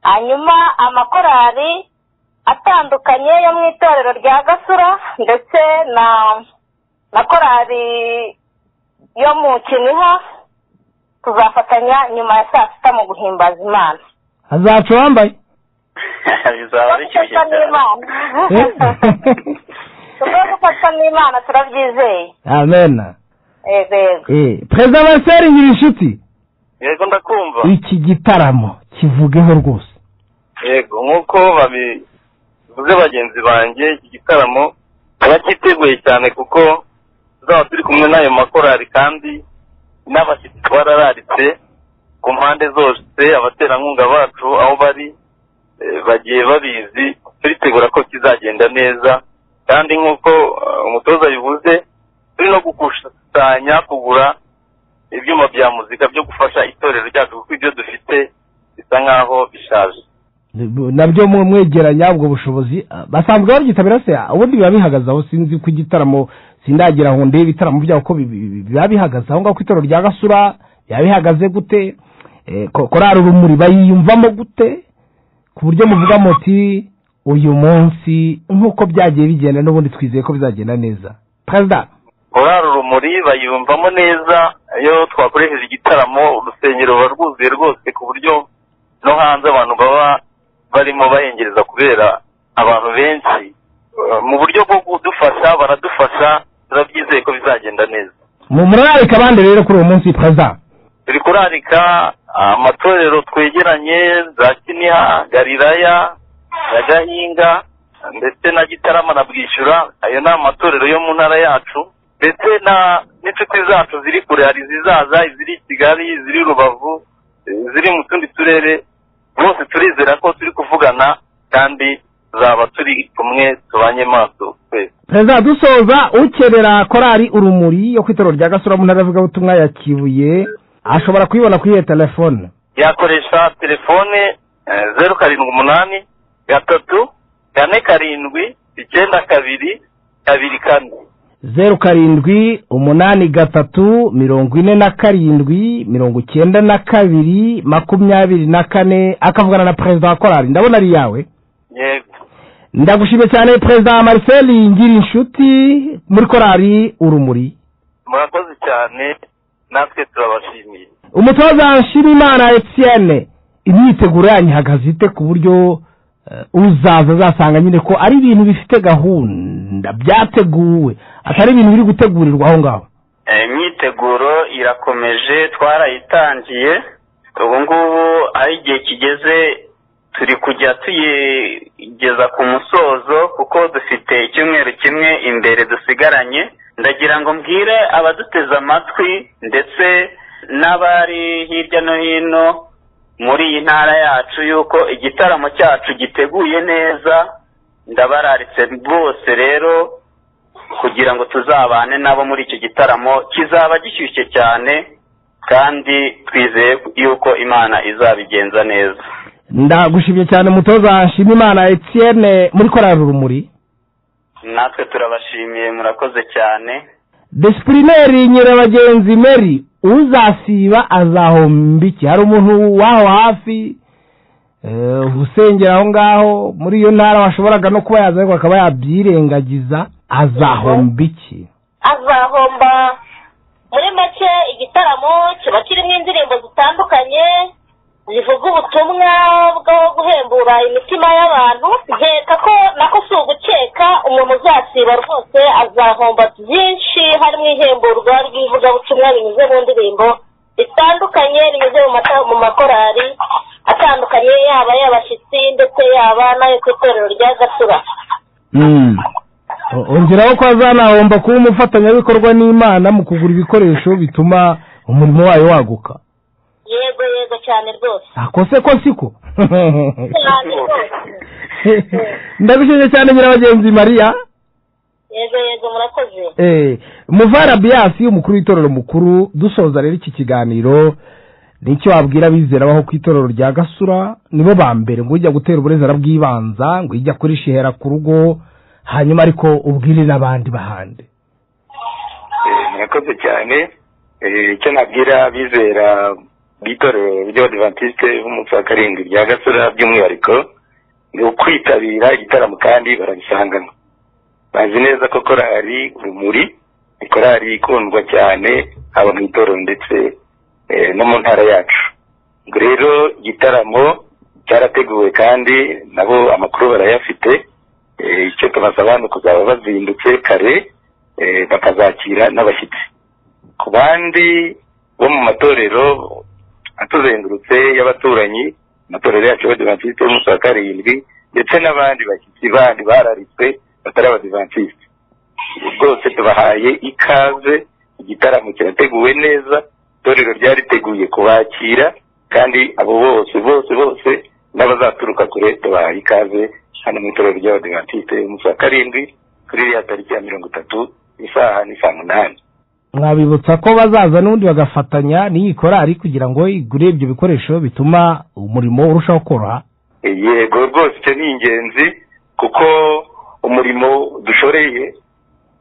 hanyuma amakorali atandukanye yo mu itorero rya gasura ndetse na na korali yo mu kiniha tuzafatanya nyuma ya saa sita mu guhimbaza imana hazaca uwambaye bizaba bishyushye gufatwa n'imana kubwo gufatwa n'imana turabyizeye amen yego yego Eh, perezida baseri nyir'inshuti yego ndakumva iki gitaramo kivugeho rwose yego nk'uko babivuze bagenzi banjye iki gitaramo abatiteguye cyane kuko tuzaba turi kumwe n'ayo makorari kandi n'abashyitsi barararitse ku mpande zose abaterankunga bacu aho bari eh, bagiye babizi turitegura ko kizagenda neza kandi nk'uko eh, umutoza bivuze turi no gukusanya kugura ibyuma bya muzika byo gufasha itorero ryacu kuko ibyo dufite bisa nk'aho bishaje nabyo mu- mwegeranya ubwo bushobozi ah, basanzwe babyitabira se Ah, ubundi biba bihagaze aho sinzi ko igitaramo sindagira aho ndeba ibitaramo byabo ko bi- bi- bi- biba bihagaze aho ngaho ku itorero rya gasura biba bihagaze gute Eh, ko- korari urumuri bayiyumvamo gute ku buryo muvuga muti uyu munsi nk'uko byagiye bigenda n'ubundi twizeye ko bizagenda neza perezida korari urumuri bayumvamo neza iyo twakoresheje igitaramo urusengero ruba rwuzuye rwose ku buryo no hanze abantu baba barimo bahengereza kubera abantu benshi Eh, mu buryo bwo kudufasha baradufasha turabyizeye ko bizagenda neza mu murarika abandi rero kuri uwo munsi perezida turi kurarika amatorero twegeranye za kiniha gariraya ya gahinga ndetse na gitarama na bwishyura ayo ni amatorero yo mu ntara yacu ndetse na n'inshuti zacu ziri kure hari izizaza iziri i kigali iziri i rubavu iziri mu tundi turere bose turizera ko turi kuvugana kandi tuzaba turi kumwe tubanye maso twese perezida dusoza ukenera korari urumuri yo ku itorero rya gasura mu ntara y'abavugabutumwa ya kibuye ashobora kuyibona kuri iyo telefone yakoresha telefone eh, zeru karindwi umunani gatatu kane karindwi icyenda kabiri kabiri kane zeru karindwi umunani gatatu mirongo ine na karindwi mirongo icyenda na kabiri makumyabiri na kane akavugana na perezida wa korari ndabona ari iyawe yego ndagushimye cyane perezida marcel ngira inshuti muri korari urumuri murakoze cyane natwe turabashimiye umutoza nshimimana etienne imyiteguro yanyu ihagaze ite ku buryo eh, uzaza azasanga nyine ko ari ibintu bifite gahunda byateguwe atari ibintu biri gutegurirwa aho ngaho Eh, imyiteguro irakomeje twarayitangiye ubu ngubu aho igihe kigeze turi kujya tuyigeza ku musozo kuko dufite icyumweru kimwe imbere dusigaranye ndagira ngo mbwire abaduteze amatwi ndetse n'abari hirya no hino muri iyi ntara yacu yuko igitaramo cyacu giteguye neza ndabararitse bose rero kugira ngo tuzabane nabo muri icyo gitaramo kizaba gishyushye cyane kandi twizeye yuko imana izabigenza neza ndagushimye cyane umutoza nshimimana etienne muri korari urumuri natwe turabashimiye murakoze cyane disipurine nyirabagenzi meri uzasiba azahomba iki hari umuntu waho hafi eh, usengera aho ngaho muri iyo ntara washoboraga no kuba yaza ariko akaba yabyirengagiza azahomba iki azahomba muri make igitaramo kiba kirimo indirimbo zitandukanye zivuga ubutumwa bwo guhembura imitima y'abantu nkeka ko nako si ugukeka umuntu uzasiba rwose azahomba byinshi harimo ihemburwa ry'ivugabutumwa binyuze mu ndirimbo zitandukanye binyuze mu mata- mu makorari atandukanye yaba ay'abashyitsi ndetse yaba n'ayo ku itorero rya gasura O- ongeraho ko azanahomba kuba umufatanyabikorwa n'imana mu kugura ibikoresho bituma umurimo wayo waguka yego yego cyane rwose akose ko siko cyane rwose ndagushimye cyane nyirabagenzi mariya yego yego murakoze Eh, muvara biasi umukuru w'itorero mukuru dusoza rero iki kiganiro nicyo wabwira abizera baho ku itorero rya gasura nibo ba mbere ngo ujya gutera uburezara bw'ibanza ngo ijya kuri shihera ku rugo hanyuma ariko ubwire n'abandi bahande murakoze cyane Eh, icyo nabwira abizera bw'itorero ry'abadivantisite b'umunsi wa karindwi rya gasura by'umwihariko ni ukwitabira igitaramo kandi barabisangana bazi neza ko korari urumuri ni korari ikundwa cyane haba mu itorero ndetse eh, no mu ntara yacu ubwo rero igitaramo cyarateguwe kandi nabo amakuru barayafite Eh, icyo tubasaba ni kuzaba bazindutse kare eh, bakazakira n'abashyitsi ku bandi bo mu matorero atuzengurutse y'abaturanyi amatorero yacu y'abadivantisite y'umunsi wa karindwi ndetse n'abandi bashyitsi bandi bararitswe batari abadivantisite rwose tubahaye ikaze igitaramo kirateguwe neza itorero ryariteguye kubakira kandi abo bose bose bose n'abazaturuka kure tubahaye ikaze hano mu itorero ry'abadivantisite umunsi wa karindwi kuri iriya tariki ya mirongo itatu isaha ni saa munani mwabibutsa ko bazaza n'ubundi bagafatanya n'iyi korari kugira ngo igure ibyo bikoresho bituma umurimo urushaho koroha yego rwose icyo ni ingenzi kuko umurimo dushoreye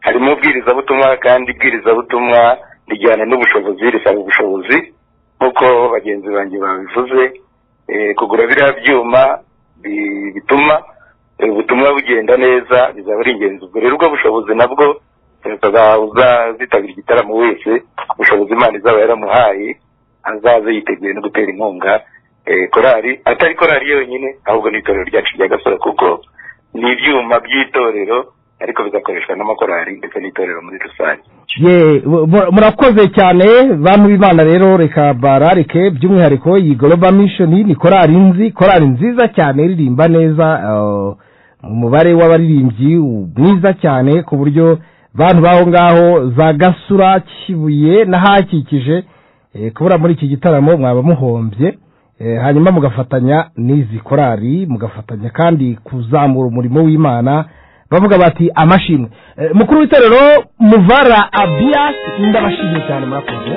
harimo ubwirizabutumwa kandi ibwirizabutumwa rijyana n'ubushobozi risaba ubushobozi nk'uko bagenzi banjye babivuze eh, kugura biriya byuma bi- bituma eh, ubutumwa bugenda neza bizaba ari ingenzi ubwo rero ubwo bushobozi nabwo uzazitabira igitaramo wese ubushobozi imana izaba yaramuhaye azaze yiteguye no gutera inkunga eh, korali atari korali yonyine ahubwo n'itorero ryacu rya gasore kuko ni ibyuma by'itorero ariko bigakoreshwa n'amakorali ndetse n'itorero muri rusange ye mu- mu- murakoze cyane bantu b'imana rero reka bararike by'umwihariko iyi global mission ni korari nzi korari nziza cyane iririmba neza eh, umubare w'abaririmbyi mwiza cyane ku buryo bantu baho ngaho za gasura kibuye n'ahakikije eh, kubura muri iki gitaramo mwaba muhombye Eh, hanyuma mugafatanya n'izi korari mugafatanya kandi kuzamura umurimo w'imana bavuga bati amashimwe Eh, mukuru w'itorero muvara abias ndabashimiye cyane murakoze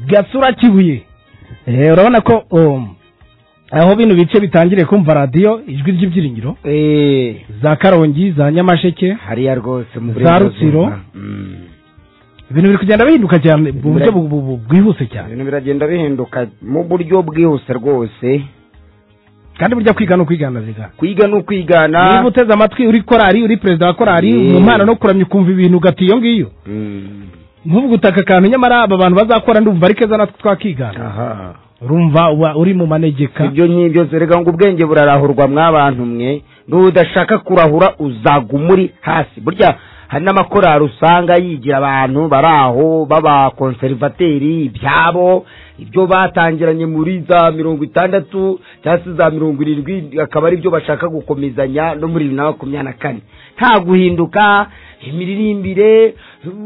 gasura kibuye Eh, urabona ko um, aho bino bice bitangiriye kumva radiyo ijwi ry'ibyiringiro za karongi za nyamasheke hariya rwose mu za burengerazuba. rutsiro Mm. ibintu biri kugenda bihinduka cyane mu buryo bu- bu- bu- bwihuse cyane ibintu biragenda bihinduka mu buryo bwihuse rwose kandi burya kwiga ni ukwigana biga kwiga ni ukwigana niba uteze amatwi uri korari uri perezida wa korari Yeah. mu mpano no kuramya ukumva ibintu ugati iyo ngiyo Mm. ntuvuge utaka akantu nyamara aba bantu bazakora ndumva ari keza natwe twakigana aha urumva uba uri mu manegeka ibyo nk'ibyo zerega ngo ubwenge burarahurwa mwabantu mwe n'udashaka kurahura uzaguma uri hasi burya hari n'amakorari usanga yigira abantu bari aho b'abakonserivateri ibyabo ibyo batangiranye muri za mirongo itandatu cyangwa se za mirongo irindwi akaba ari byo bashaka gukomezanya no muri bibiri na makumyabiri na kane nta guhinduka imiririmbire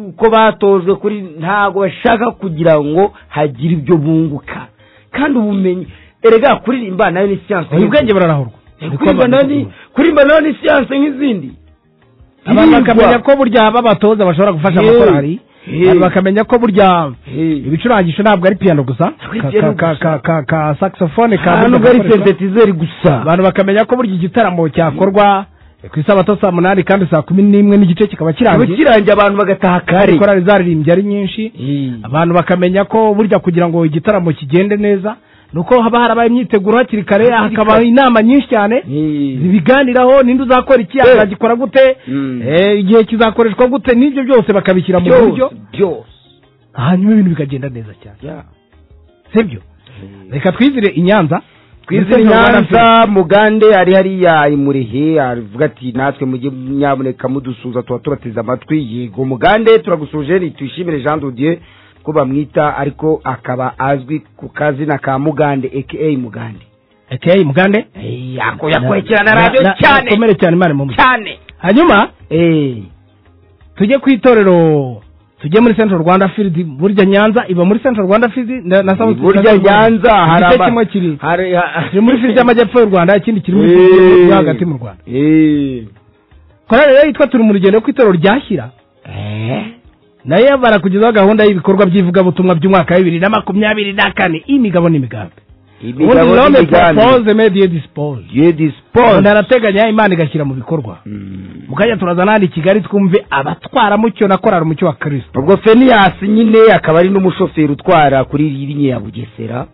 uko batojwe kuri ntago bashaka kugira ngo hagire ibyo bunguka kandi ubumenyi erega kuririmba nayo ni siyanse ubu bwenge burarahurwa kuririmba nayo ni kuririmba nayo ni siyanse nk'izindi abantu Yirirwa. bakamenya ko burya haba abatoza bashobora gufasha Hey. amakorari Hey. abantu bakamenya ko burya Hey. ibicurangisho ntabwo ari piyano gusa Ka- piyano ka- ka- ka- ka- ka saxophone ka Nta nubwo ari sentetizeri gusa abantu bakamenya ko burya igitaramo cyakorwa ku isabato saa munani kandi saa kumi n'imwe n'igice kikaba kiba kirangiye kirangiye abantu bagataha kare korari zaririmbye ari nyinshi abantu bakamenya ko burya kugira ngo igitaramo kigende neza nuko haba harabaye imyiteguro hakiri kare hakaba inama nyinshi cyane zibiganiraho ninde uzakora iki azagikora gute eh, igihe kizakoreshwa gute n'ibyo byose bakabishyira mu buryo byose hanyuma ibintu bikagenda neza cyane sibyo reka twizire i nyanza twizere nyanza mugande ari hariya imurehe aravuga ati natwe mujye nyaboneka mudusuza tuba tubateze amatwi yego mugande turagusuje nitwishimire jean dodier ko bamwita ariko akaba azwi ku kazina ka mugande aka mugande aka mugande yako yakurikirana radiyo cyane komere cyane imana mu cyane hanyuma eh tujye ku itorero tujye muri central rwanda field burya nyanza iba muri central rwanda field na, na south burya Central Rwanda. nyanza hari igice aba- kimwe kiri hari ha- kiri muri field y'amajyepfo y'u rwanda ikindi kiri muri Eh. field yo hagati mu rwanda eh korali rero yitwa turi mu rugendo ku itorero ryashyira nayo barakugezaho gahunda y'ibikorwa by'ivugabutumwa by'umwaka wa bibiri na makumyabiri na kane imigabo n'imigambi ubundi imigabo rero n'imigambi propose mediye dispose Dieu dispose umuntu arateganya imana igashyira mu bikorwa mukajya turazana hano i kigali twumve abatwaramucyo na korali umucyo wa kirisito ubwo feniyasi nyine akaba ari n'umushoferi utwara kuri iyi linye ya bugesera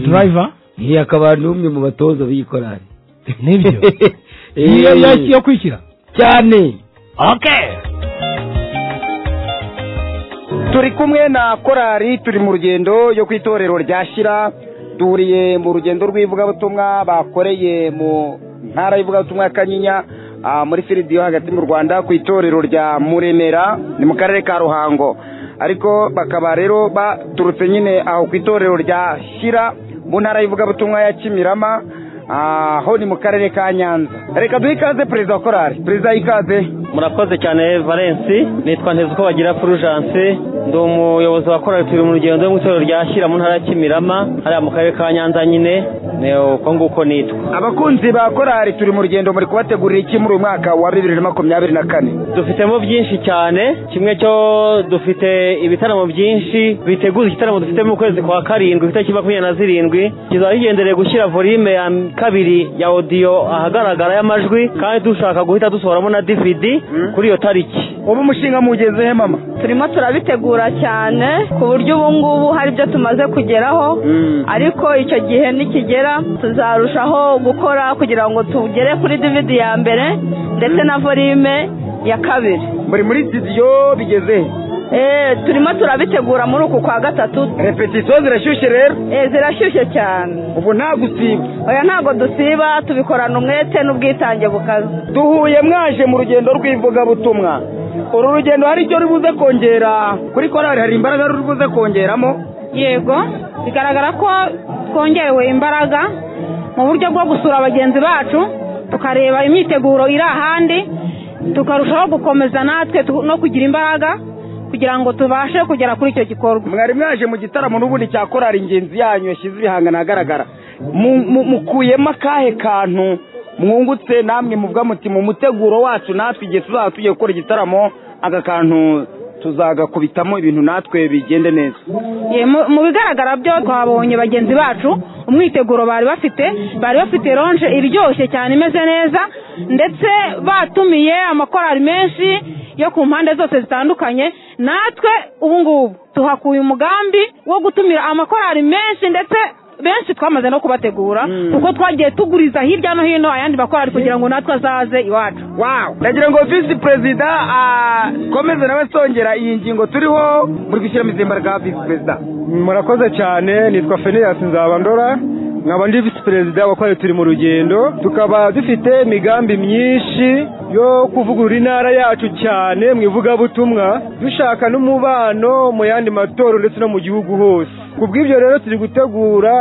driver iyi akaba n'umwe mu batoza b'iyi korari nibyo Eh. iyo yo- yo kwishyira cyane okay turi kumwe na korali turi mu rugendo yo ku itorero ryashyira duhuriye mu rugendo rw'ivugabutumwa bakoreye mu ntara y'ivugabutumwa ya kanyinya ah, muri firidiyo hagati mu rwanda ku itorero rya muremera ni mu karere ka ruhango ariko bakaba rero baturutse nyine aho ku itorero rya shyira mu ntara y'ivugabutumwa ya kimirama aho ni mu karere ka nyanza reka duhe ikaze perezida wa korari perezida ikaze murakoze cyane valensi nitwa nteza uko bagira furujanse ndi umuyobozi wa korari turi mu rugendo mu itorero rya shyira mu ntara ya kimirama hariya mu karere ka nyanza nyine ni uko nguko nitwa abakunzi ba korari turi mu rugendo muri kubategurira iki muri uyu mwaka wa bibiri na makumyabiri na kane dufitemo byinshi cyane kimwe cyo dufite ibitaramo byinshi biteguza igitaramo dufite mu kwezi kwa karindwi itariki makumyabiri na zirindwi kizaba kigendereye gushyira volume ya kabiri ya odiyo ahagaragara y'amajwi kandi dushaka guhita dusohoramo na dvd kuri iyo tariki ubu umushinga mugezehe mama turimo turabitegura cyane ku buryo ubu ngubu hari ibyo tumaze kugeraho ariko icyo gihe nikigera tuzarushaho gukora kugira ngo tugere kuri DVD ya mbere ndetse na volume ya kabiri muri muri studio bigeze Eh, turimo turabitegura muri uku kwa gatatu repetisiyo zirashyushye rero eh, zirashyushye cyane ubu nta gusiba oya ntabwo dusiba tubikorana umwete n'ubwitange bukaze duhuye mwaje mu rugendo rw'ivugabutumwa uru rugendo hari icyo rubuze kongera kuri korari hari imbaraga rubuze kongeramo yego bigaragara ko twongerewe imbaraga mu buryo bwo gusura bagenzi bacu tukareba imyiteguro iri ahandi tukarushaho gukomeza natwe tu- no kugira imbaraga kugira ngo tubashe kugera kuri icyo gikorwa mwari mwaje mu gitaramo n'ubundi cya korari ingenzi yanyu yashyize ibihangano ahagaragara Mu- mu- mukuyemo akahe kantu mwungutse namwe muvuga muti mu muteguro wacu natwe igihe tuzaba tugiye gukora igitaramo aka kantu tuzagakubitamo ibintu natwe bigende neza Ye, mu- mu bigaragara byo twabonye bagenzi bacu umwiteguro bari bafite bari bafite ronje iryoshye cyane imeze neza ndetse batumiye amakorari menshi yo ku mpande zose zitandukanye natwe ubu ngubu tuhakuye umugambi wo gutumira amakorari menshi ndetse benshi twamaze no kubategura kuko twagiye tuguriza hirya no hino ayandi makorari kugira ngo natwe azaze iwacu nagira ngo visi perezida akomeze nawe asongera iyi ngingo turiho muri gushyiramo izi mbaraga visi perezida murakoze cyane nitwa feneyasi nzabandora nkaba ndi visi perezida wa korali turi mu rugendo tukaba dufite imigambi myinshi yo kuvugurura intara yacu cyane mu ivugabutumwa dushaka n'umubano mu yandi matorero ndetse no mu gihugu hose ku bw'ibyo rero turi gutegura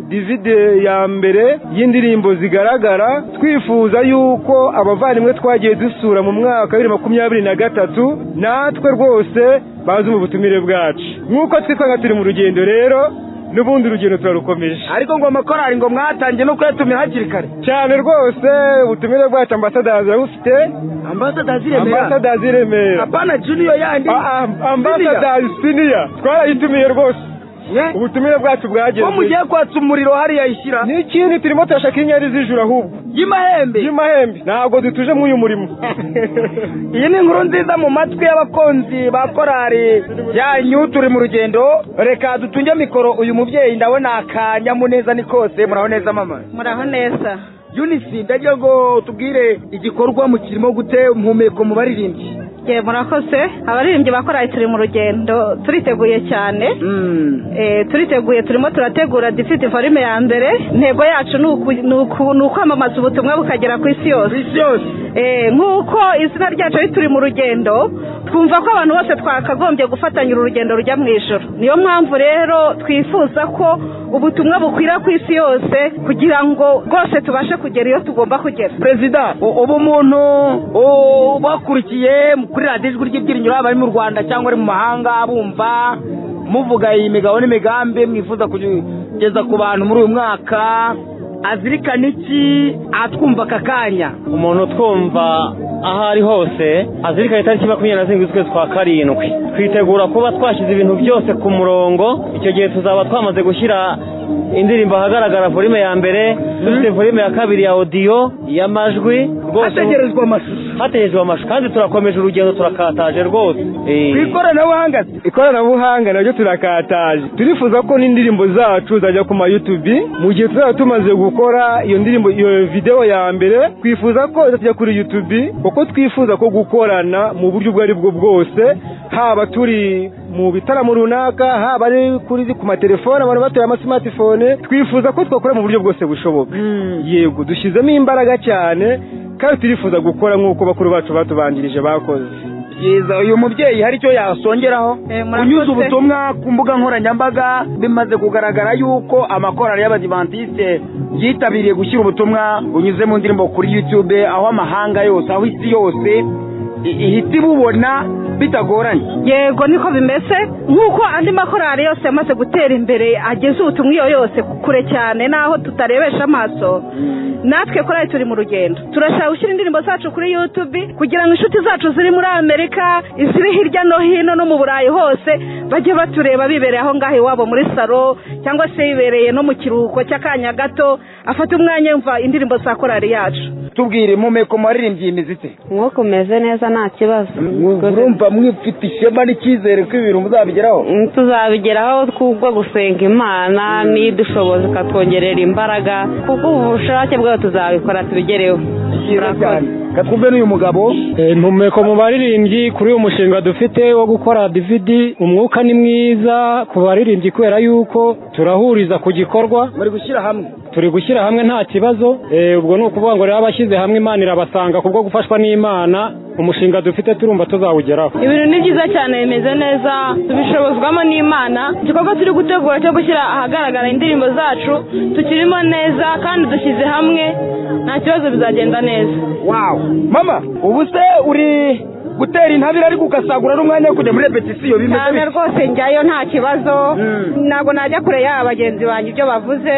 divide ya mbere y'indirimbo zigaragara twifuza yuko abavandimwe twagiye dusura mu mwaka wa bibiri makumyabiri na gatatu natwe rwose bazi mu butumire bwacu nk'uko twitwanga turi mu rugendo rero n'ubundi urugendo turarukomeje ariko ngo amakorari ngo mwatangiye no kuyatumira hakiri kare cyane rwose ubutumire bwacu ambasadazi arabufite ambasadazi iremera ambasadazi i remera apana junior yandi ambasadazi siniya twarayitumiye rwose ubutumire bwacu bwageze ko mugiye kwatsa umuriro hariya ishyira ni ikindi turimo turashaka inyari z'ijuru ahubwo y'imahembe y'imahembe ntabwo dutuje muri uyu murimo iyi ni inkuru nziza mu matwi y'abakunzi ba korari yanyu turi mu rugendo reka dutunge mikoro uyu mubyeyi ndabona akanyamuneza ni kose muraho neza mama muraho neza unisi ndagira ngo tubwire igikorwa mukirimo gute umuhumeko mu baririmbyi ye murakoze abaririmbyi bakoranye turi mu rugendo turiteguye cyane Eh, turiteguye turimo turategura difite volume ya mbere intego yacu ni uku- ni uku- ni ukwamamaza ubutumwa bukagera ku isi yose Eh, nk'uko izina ryacu ari turi mu rugendo twumva ko abantu bose twakagombye gufatanya uru rugendo rujya mu ijoro niyo mpamvu rero twifuza ko ubutumwa bukwira ku isi yose kugira ngo rwose tubashe kugera iyo tugomba kugera perezida u- ubu umuntu u- ubakurikiye mu- kuri radiyo ijwi ry'ibyiringiro yaba ari mu rwanda cyangwa ari mu mahanga bumva muvuga iyi migabo n'imigambi mwifuza kugeza ku bantu muri uyu mwaka azirikana iki atwumva aka kanya umuntu utwumva aho ari hose azirikana itariki makumyabiri na zirindwi z'ukwezi kwa karindwi twitegura kuba twashyize ibintu byose ku murongo icyo gihe tuzaba twamaze gushyira indirimbo ahagaragara volume ya mbere dufite volume ya kabiri ya odiyo y'amajwi hategerejwe amashusho hategerejwe amashusho kandi turakomeje urugendo turakataje rwose ku ikoranabuhanga ikoranabuhanga naryo turakataje turifuza ko n'indirimbo zacu zajya ku mayutubi mu gihe tuzaba tumaze gukora iyo ndirimbo iyo videwo ya mbere twifuza ko zajya kuri yutubi kuko twifuza ko gukorana mu buryo ubwo ari bwo bwose haba turi mu bitaramo runaka haba ari kuri ku matelefone abantu batoye amasimatifone twifuza ko twakora mu buryo bwose bushoboka yego dushyizemo imbaraga cyane kandi turifuza gukora nk'uko bakuru bacu batubanjirije bakoze byiza uyu mubyeyi hari icyo yasongeraho murakoze. unyuze ubutumwa ku mbuga nkoranyambaga bimaze kugaragara yuko amakorali y'abadivantisite yitabiriye gushyira ubutumwa bunyuze mu ndirimbo kuri youtube aho amahanga yose aho isi yose i- ihita ibubona bitagoranye yego niko bimeze nk'uko andi makorari yose yamaze gutera imbere ageze ubutumwa iyo yose kure cyane n'aho tutarebesha amaso natwe korari turi mu rugendo turashaka gushyira indirimbo zacu kuri youtube kugira ngo inshuti zacu ziri muri amerika iziri hirya no hino no mu burayi hose bajye batureba bibereye aho ngaho iwabo muri salo cyangwa se bibereye no mu kiruhuko cy'akanya gato afate umwanya yumva indirimbo za korari yacu tubwire impumeko mwaririmbye iyi miziki nk'uko umeze neza nta kibazo urumva mwifite ishema n'icyizere ko ibintu muzabigeraho tuzabigeraho kubwo gusenga imana n'idushoboza ikatwongerera imbaraga kuko ubushake bwayo tuzabikora tubigereho murakoze katwumve n'uyu mugabo intumeko mu baririmbyi kuri uyu mushinga dufite wo gukora dividi umwuka ni mwiza ku baririmbyi kubera yuko turahuriza ku gikorwa muri gushyira hamwe turi gushyira hamwe nta kibazo Eh, ubwo ni ukuvuga ngo rero abashyize hamwe imana irabasanga kubwo gufashwa n'imana umushinga dufite turumva tuzawugeraho ibintu ni byiza cyane bimeze neza tubishobozwamo n'imana igikorwa turi gutegura cyo gushyira ahagaragara indirimbo zacu tukirimo neza kandi dushyize hamwe nta kibazo bizagenda neza wawu mama ubu se uri gutera intabire ariko ugasagura n'umwanya wo kujya muri repetisiyo bimeze cyane bite? rwose njyayo nta kibazo ntabwo najya kure y'aba bagenzi banjye ibyo bavuze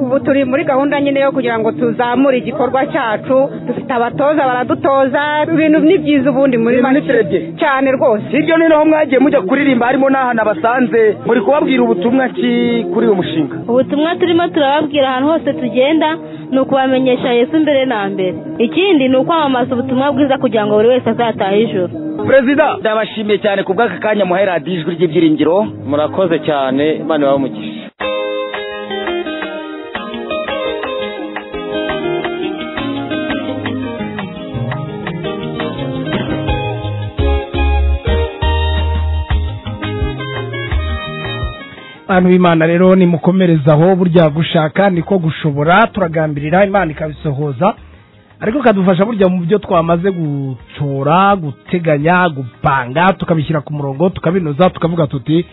ubu turi muri gahunda nyine yo kugira ngo tuzamure igikorwa cyacu dufite abatoza baradutoza ibintu ni byiza ubundi muri make cyane rwose hirya no hino aho mwagiye mujya kuririmba harimo n'ahantu abasanze muri kubabwira ubutumwa ki kuri uyu mushinga ubutumwa turimo turababwira ahantu hose tugenda ni ukubamenyesha yesu mbere na mbere ikindi ni ukwamamaza ubutumwa bwiza kugira ngo buri wese azatahe ijoro perezida ndabashimiye cyane ku bw'aka kanya muhaye radiyo ijwi ry'ibyiringiro murakoze cyane imana ibahe umugisha abantu b'imana rero nimukomerezaho burya gushaka niko gushobora turagambirira imana ikabisohoza ariko kadufasha burya mu byo twamaze gucora guteganya gupanga tukabishyira ku murongo tukabinoza tukavuga tuti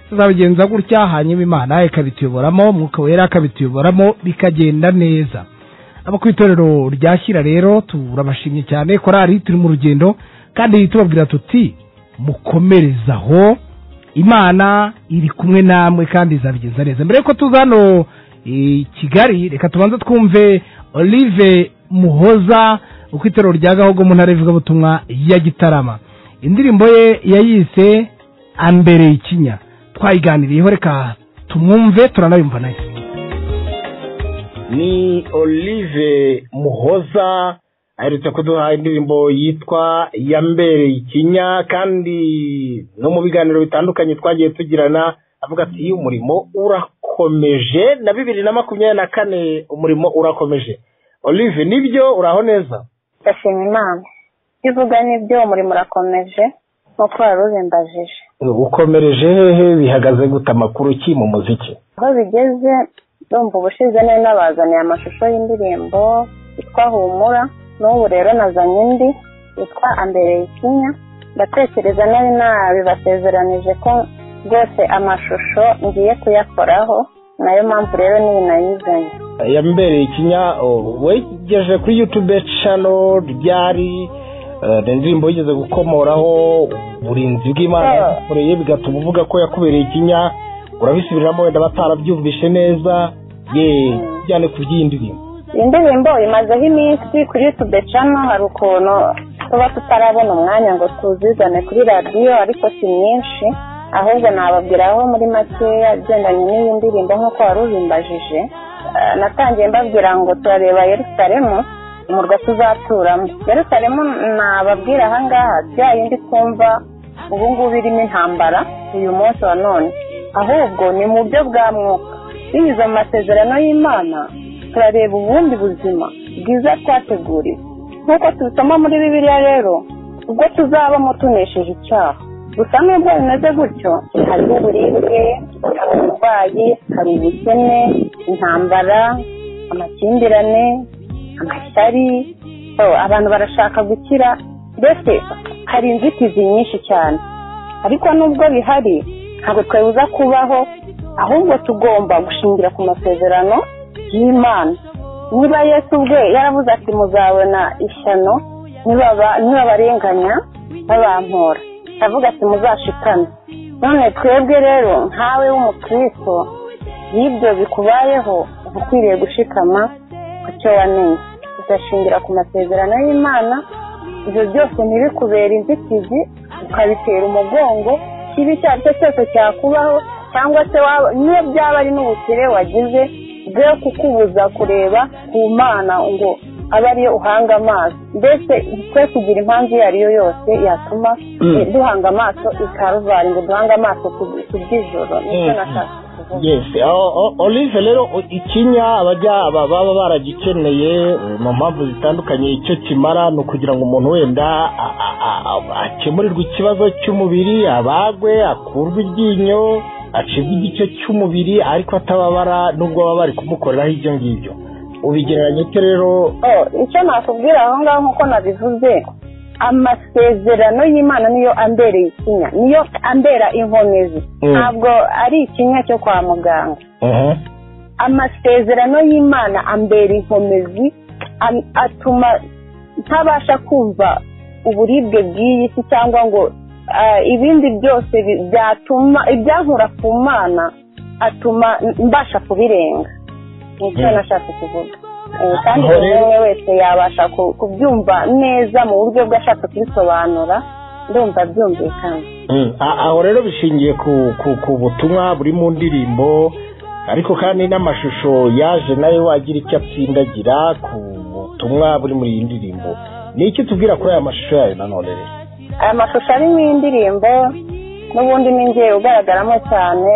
tuzabigenza gutya hanyuma imana ikabituyoboramo umwuka wera akabituyoboramo bikagenda neza abo ku itorero rya shyira rero turabashimye cyane korari turi mu rugendo kandi tubabwira tuti mukomerezaho imana iri kumwe namwe kandi izabigenza neza mbere yuko tuza hano i kigali reka tubanze twumve olive muhoza uko itorero rya gahogo mu ntara y'ivugabutumwa ya gitarama indirimbo ye yayise ambere ikinya twayiganiriyeho reka tumwumve turanayumva nayo ni olive muhoza aherutse kuduha indirimbo yitwa yambereye ikinya kandi no mu biganiro bitandukanye twagiye tugirana avuga ati umurimo urakomeje na bibiri na makumyabiri na kane umurimo urakomeje olive nibyo uraho neza ndashima imana ibyo uvuga nibyo umurimo urakomeje nk'uko wari ubimbajije ukomereje hehe bihagaze gute amakuru ki mu muziki aho bigeze ndumva ubushize nari nabazaniye amashusho y'indirimbo yitwa humura n'ubu rero nazanye indi yitwa ambere ikinya ndatekereza nari nabibasezeranije ko rwose amashusho ngiye kuyakoraho nayo mpamvu rero n'iyi nayizanye yambereye ikinya oh, wegeje kuri youtube channel ryari eh, ni indirimbo yigeze gukomoraho uburinzi bw'imana Yeah. yagukoreye bigatuma uvuga ko yakubereye ikinya urabisubiramo wenda batarabyumvishe neza ye bijyane ku by'iyi ndirimbo iyi ndirimbo imazeho iminsi kuri yutube cano hari ukuntu tuba tutarabona umwanya ngo tuzizane kuri radiyo ariko si myinshi ahubwo nababwiraho muri makeya agendanye n'iyi ndirimbo nk'uko wari ubimbajije Eh, natangiye mbabwira ngo turareba yerusalemu umurwa tuzaturamo yerusalemu nababwira aha ngaha bya yindi twumva ubu ngubu irimo intambara uyu munsi wa none ahubwo ni mu buryo bwa mwuka binyuze mu masezerano y'imana turareba ubundi buzima bwiza twateguriwe nk'uko tubisoma muri bibiliya rero ubwo tuzabamo tunesheje icyaha gusa nubwo bimeze gutyo hariho uburibwe hari uburwayi hari ubukene intambara amakimbirane amashyari so, abantu barashaka gukira mbese hari inzitizi nyinshi cyane ariko nubwo bihari ntabwo twabuza kubaho ahubwo tugomba gushingira ku masezerano y'imana niba yesu ubwe yaravuze ati muzabona ishyano nibaba- nibabarenganya babampora aravuga ati muzashikane none twebwe rero nkawe w'umukristo y'ibyo bikubayeho uba ukwiriye gushikama ku cyo wamenye ugashingira ku masezerano y'imana ibyo byose ntibikubere inzitizi ukabitera umugongo ikibi icyo ari cyo cyose cyakubaho cyangwa se waba- niyo byaba ari n'ubukire wagize bwe kukubuza kureba ku mana ngo abe ariyo uhanga amaso mbese twe kugira impamvu iyo ariyo yose yatuma Mm. eh, duhanga amaso i karuvali ngo duhange amaso ku- ku by'ijoro nicyo Mm. nashaka kuvuga yes O- o- olive rero o- ikinya abajya aba- baba baragikeneye eh, mu mpamvu zitandukanye icyo kimara ni ukugira ngo umuntu wenda a- a- a- a- akemurirwe ikibazo cy'umubiri abagwe akurwe iryinyo acibwe igice cy'umubiri ariko atababara nubwo baba bari kumukoreraho ibyo ngibyo ubigereranya ute rero Oh, icyo nakubwira aho ngaho nk'uko nabivuze amasezerano y'imana niyo ambereye ikinya niyo ambera inkomezi Mm. ntabwo ari ikinya cyo kwa muganga amasezerano y'imana ambera inkomezi am- atuma ntabasha kumva uburibwe bw'iyi si cyangwa ngo ah, ibindi byose bi- byatuma ibyankura ku mana atuma mbasha kubirenga nicyo Mm. nashaka kuvuga Eh, kandi Aho buri rero- umwe wese yabasha ku- kubyumva neza mu buryo bwe ashaka kubisobanura ndumva byumvikana Mm, a- aho rero bishingiye ku ku ku butumwa buri mu ndirimbo ariko kandi n'amashusho yaje nayo wagira icyo atsindagira ku butumwa buri muri iyi ndirimbo ni iki tubwira kuri aya mashusho yayo nanone rero aya mashusho arimo indirimbo n'ubundi ni njye ugaragaramo cyane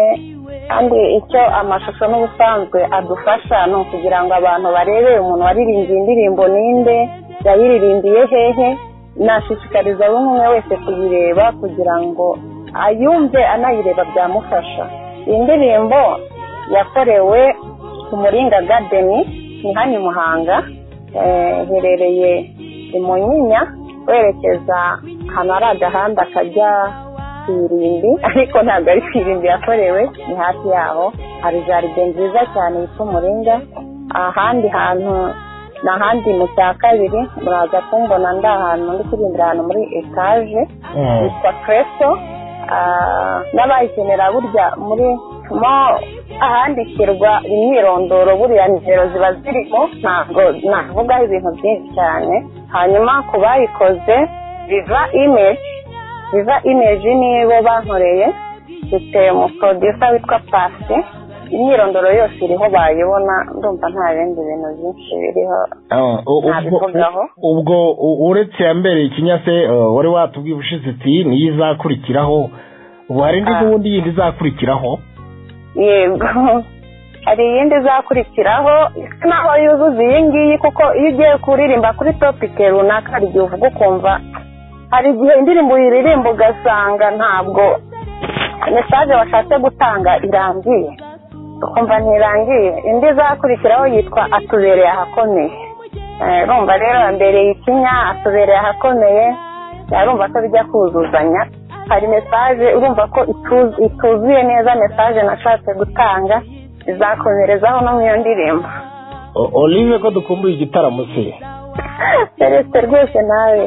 kandi icyo amashusho n'ubusanzwe adufasha ni ukugira ngo abantu barebe umuntu waririmbiye indirimbo ninde yayiririmbiye hehe nashishikariza buri umwe wese kuyireba kugira ngo ayumve anayireba byamufasha iyi ndirimbo yakorewe ku muringa gadeni ni hano i muhanga Eh, iherereye i munyinya werekeza ahantu hari agahanda kajya ku irimbi ariko ntabwo ari ku irimbi yakorewe ni hafi yaho hari jaride nziza cyane yitwa umuringa ahandi hantu ni ahandi mu cya kabiri muraza kumbona ndi ahantu ndi kuririmbira ahantu muri etaje yitwa Cresto Ah, n'abayikenera burya muri mo ahandikirwa imyirondoro buriya nimero ziba zirimo ntabwo navugaho ibintu byinshi cyane hanyuma ku bayikoze viva image viva image nibo bankoreye mfite umuproducer witwa pasi imyirondoro yose iriho bayibona ndumva nta bindi bintu byinshi biriho Ah, u- ubwo- nabivugaho ubwo u- uretse ya mbere ikinyase eh, wari watubwiye ubushize uti niyo izakurikiraho ubu hari indi n'ubundi yindi izakurikiraho yego hari iyindi izakurikiraho isa naho yuzuza iyi ngiyi kuko iyo ugiye kuririmba kuri topike runaka hari igihe uvuga ukumva hari igihe indirimbo uyiririmba ugasanga ntabwo mesaje washatse gutanga irangiye ukumva ntirangiye indi izakurikiraho yitwa atubereye ahakomeye Eh, urumva rero ambereye ikinya atubereye ahakomeye urumva ko bijya kuzuzanya hari mesaje urumva ko ituzu- ituzuye neza mesaje nashatse gutanga izakomerezaho no mu iyo ndirimbo O- olive ko dukumbuye igitaramo se perezida rwose nawe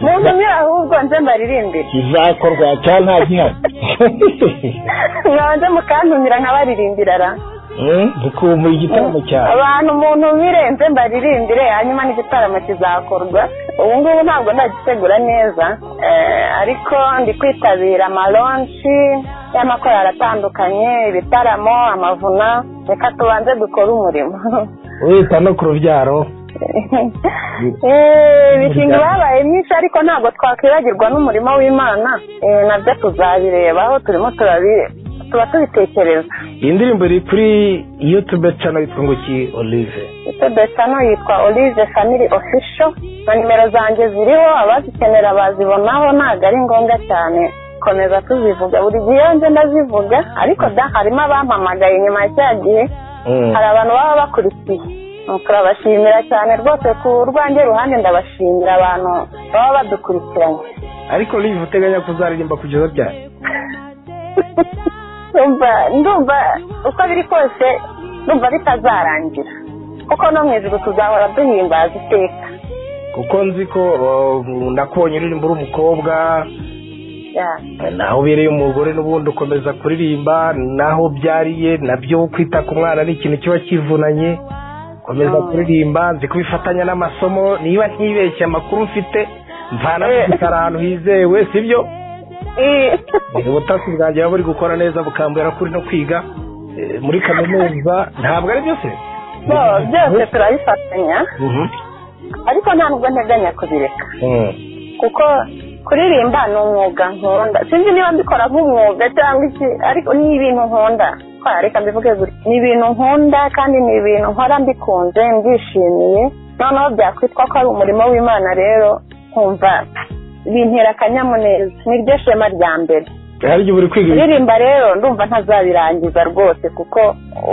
ntutumire ahubwo nze mbaririmbire kizakorwa cyangwa nta gihari mwabanze mukantumira nkabaririmbira ra dukumbuye igitaramo cyane abantu umuntu mirenze mbaririmbire hanyuma n'igitaramo kizakorwa ubu ngubu ntabwo ndagitegura neza eh, ariko ndi kwitabira amalonshi y'amakorali atandukanye ibitaramo amavuna reka tubanze dukore umurimo wita no ku rubyaro Eh, imishinga babaye myinshi ariko ntabwo twakwibagirwa n'umurimo w'imana Eh, nabyo tuzabirebaho turimo turabi- tuba tubitekereza iyi ndirimbo iri kuri yutube cano yitwa ngo ki olive Besano yitwa Olive Family Official na nimero zanjye ziriho abazikenera bazibonaho ntabwo ari ngombwa cyane komeza tuzivuga buri gihe iyo nje ndazivuga ariko da harimo abampamagaye nyuma ya cya gihe hari abantu baba bakurikiye Mm, turabashimira cyane rwose ku rwanjye ruhande ndabashimira abantu baba badukurikiranye ariko live uteganya kuzaririmba kugeza ryari ndumva ndumva uko biri kose ndumva bitazarangira kuko no mu ijoro tuzahora duhimbaza iteka kuko nzi ko uh, nakubonye uririmba uri umukobwa Yeah. naho ubereye umugore n'ubundi ukomeza kuririmba naho ubyariye nabyo kwita ku mwana ni ikintu kiba kivunanye komeza kuririmba nzi kubifatanya n'amasomo niba ntibeshye amakuru mfite mvana ari ahantu hizewe sibyo Eh, ubutasi bwanjye buba buri gukora neza bukambwira ko uri no kwiga eh, muri kaminuza ntabwo ari byose so byose turabifatanya ariko ntabwo nteganya kubireka Mm. kuko kuririmba ni umwuga nkunda sinzi niba mbikora nk'umwuga cyangwa iki ariko ni ibintu nkunda twareka mbivuge gutya ni ibintu nkunda kandi ni ibintu nkora mbikunze mbyishimiye noneho byakwitwa ko ari umurimo w'imana rero nkumva bintera akanyamuneza ni ryo shema rya mbere hari igihe uri kwiga kuririmba rero ndumva ntazabirangiza rwose kuko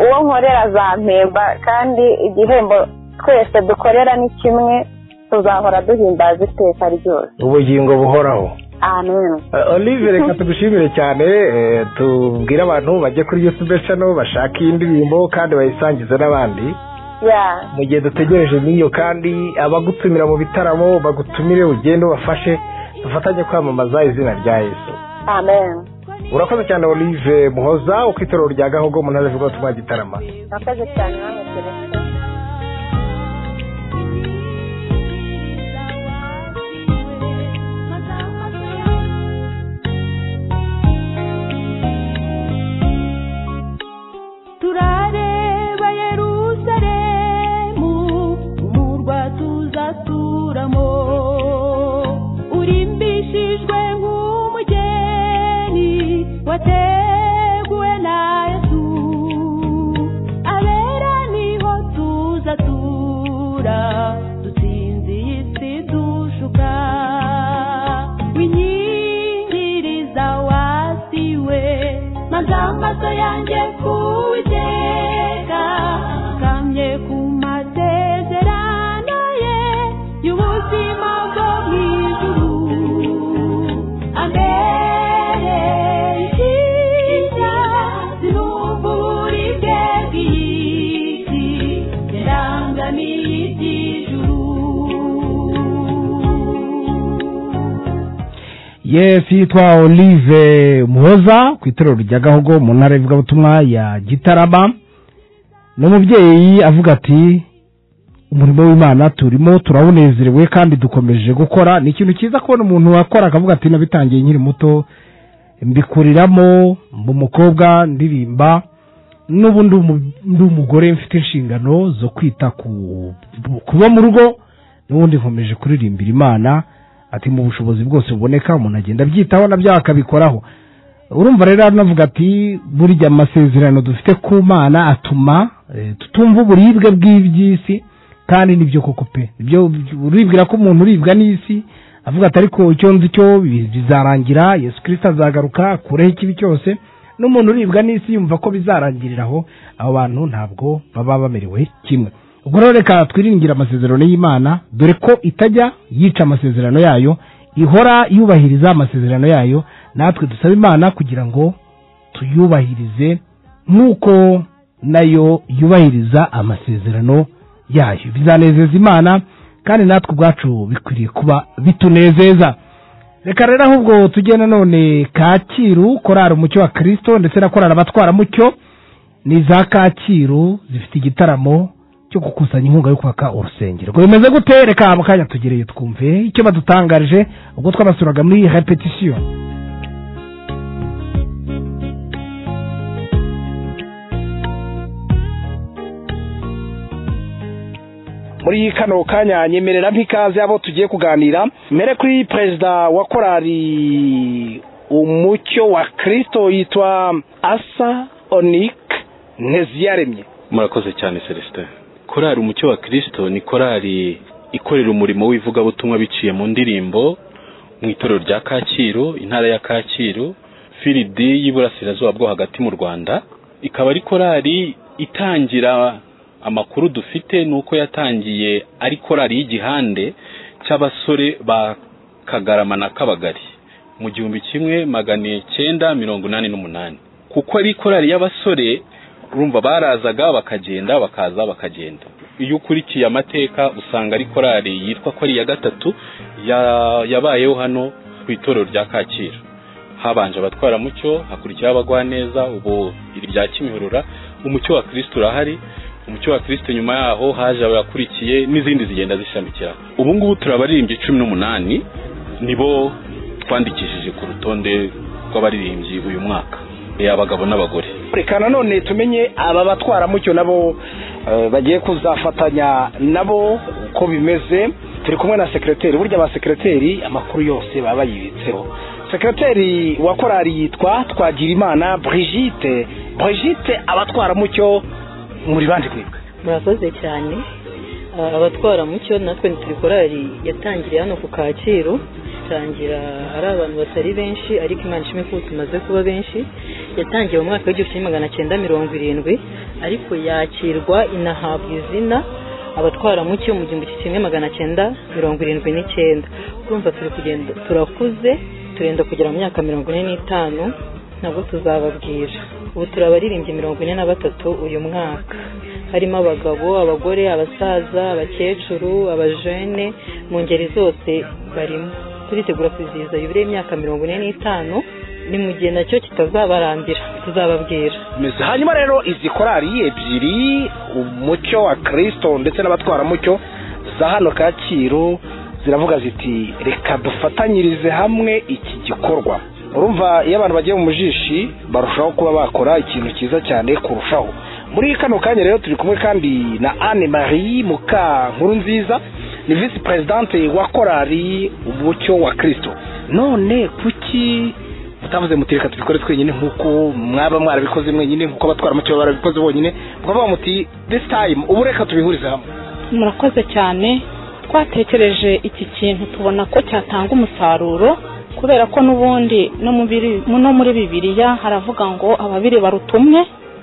uwo nkorera azampemba kandi igihembo twese dukorera ni kimwe tuzahora duhimbaza iteka ryose ubugingo buhoraho amen Eh, Olive reka tugushimire cyane eh, tubwire abantu bajye kuri YouTube channel bashaka iyi ndirimbo kandi bayisangize n'abandi ya mu gihe dutegereje n'iyo kandi abagutumira mu bitaramo bagutumire ugende ubafashe dufatanye kwamamaza izina rya Yesu amen urakoze cyane Olive Muhoza ukwitorero rya Gahogo mu ntara y'Ivuga twa Gitarama murakoze cyane namwe tureke turareba yeruzalemu umurwa tuzaturamo urimbishijwe nk'umugeni wateguwe na yesu abera niho tuzatura dutsinze iyi si dushuka winyingiriza wasiwe maze amaso yanjye kuwiteka kamye ku masezerano ye y'ubuzima bwo mu ijuru amereye ikinya zirumva uburibwe bw'iyi si zirangamiye yes yitwa olive muhoza ku itorero rya gahogo mu ntara y'ivugabutumwa ya gitarama ni umubyeyi avuga ati umurimo w'imana turimo turawunezerewe kandi dukomeje gukora ni ikintu cyiza kubona umuntu wakora akavuga ati nabitangiye nkiri muto mbikuriramo mba umukobwa ndirimba n'ubu ndi umu- ndi umugore mfite inshingano zo kwita ku kuba mu rugo n'ubundi nkomeje kuririmbira imana ati mu bushobozi bwose buboneka umuntu agenda abyitaho nabyo akabikoraho urumva rero anavuga ati burya amasezerano dufite ku mana atuma eh, tutumva uburibwe bw'iby'isi kandi nibyo koko pe ibyo uribwira ko umuntu uribwa n'isi avuga ati ariko icyo nzi cyo bi- bizarangira yesu kirisita azagaruka akureho ikibi cyose n'umuntu uribwa n'isi yumva ko bizarangirira aho abo bantu ntabwo baba bamerewe kimwe ubwo rero reka twiringire amasezerano y'imana dore ko itajya yica amasezerano yayo ihora yubahiriza amasezerano yayo natwe dusaba imana kugira ngo tuyubahirize nk'uko nayo yubahiriza amasezerano yayo bizanezeza imana kandi natwe ubwacu bikwiriye kuba bitunezeza reka rero ahubwo tujye nanone kacyiru korari umucyo wa kirisito ndetse na korari abatwaramucyo ni za kacyiru zifite igitaramo cyo gukusanya inkunga yo kwaka urusengero ngo bimeze gute reka mu kanya tugereye twumve icyo badutangarije ubwo twabasuraga muri repetisiyo muri kano kanya nyemerera nk'ikaze abo tugiye kuganira mere kuri perezida wa korali umucyo wa kirisito yitwa asa onik nteziyaremye murakoze cyane celestin korali umucyo wa kirisito ni korali ikorera umurimo w'ivugabutumwa biciye mu ndirimbo mu itorero rya kacyiru intara ya kacyiru firidi y'iburasirazuba bwo hagati mu rwanda ikaba ari korali itangira amakuru dufite ni uko yatangiye ari korali y'igihande cy'abasore ba kagarama na kabagari mu gihumbi kimwe magana cyenda mirongo inani n'umunani kuko ari korari y'abasore urumva barazaga bakagenda bakaza bakagenda iyo ukurikiye amateka usanga ari korari yitwa ko ari iya gatatu ya- yabayeho hano ku itorero rya kacyiru habanje abatwaramucyo hakurikiyeho abagwaneza ubu iri rya kimihurura umucyo wa kirisiti urahari umucyo wa kirisiti nyuma yaho haje abakurikiye n'izindi zigenda zishamikira ubu ngubu turabaririmbyi cumi n'umunani nibo twandikishije ku rutonde rw'abaririmbyi uyu mwaka Eh, abagabo n'abagore reka nanone tumenye aba batwaramucyo nabo eh, bagiye kuzafatanya nabo uko bimeze turi kumwe na sekereteri burya ba sekereteri amakuru yose baba bayibitseho sekereteri wa korari yitwa twagirimana brigitte brigitte abatwaramucyo muri bandi kwibwe murakoze cyane Ah, abatwaramucyo natwe ni turikorari yatangiriye hano ku kacyiru itangira ari abantu batari benshi ariko imana ishimwe ko ubu tumaze kuba benshi yatangiye mu mwaka w'igihumbi kimwe magana cyenda mirongo irindwi ariko yakirwa inahabwa izina abatwaramucyo mu gihumbi kimwe magana cyenda mirongo irindwi n'icyenda urumva turi kugenda turakuze turenda kugera mu myaka mirongo ine n'itanu nabwo tuzababwira ubu turabaririmbye mirongo ine na batatu uyu mwaka harimo abagabo abagore abasaza abakecuru abajene mu ngeri zose barimo turitegura kwizihiza yubire y'imyaka mirongo ine n'itanu ni mu gihe nacyo kitazabarambira tuzababwira meze hanyuma rero izi korari ebyiri umucyo wa kirisito ndetse n'abatwaramucyo za hano kacyiru ziravuga ziti reka dufatanyirize hamwe iki gikorwa urumva iyo abantu bagiye mu mujishi barushaho kuba bakora ikintu cyiza cyane kurushaho muri kano kanya rero turi kumwe kandi na anne marie muka nkuru nziza ni visi perezidante wa korari umucyo wa kirisito none kuki mutavuze muti reka tubikore twenyine nk'uko mwaba mwarabikoze mwenyine nk'uko abatwara mucyo baba barabikoze bonyine mukavuga muti this time ubu reka tubihurize hamwe murakoze cyane twatekereje iki kintu tubona ko cyatanga umusaruro kubera ko n'ubundi no mu biri- no muri bibiliya haravuga ngo ababiri barutumwe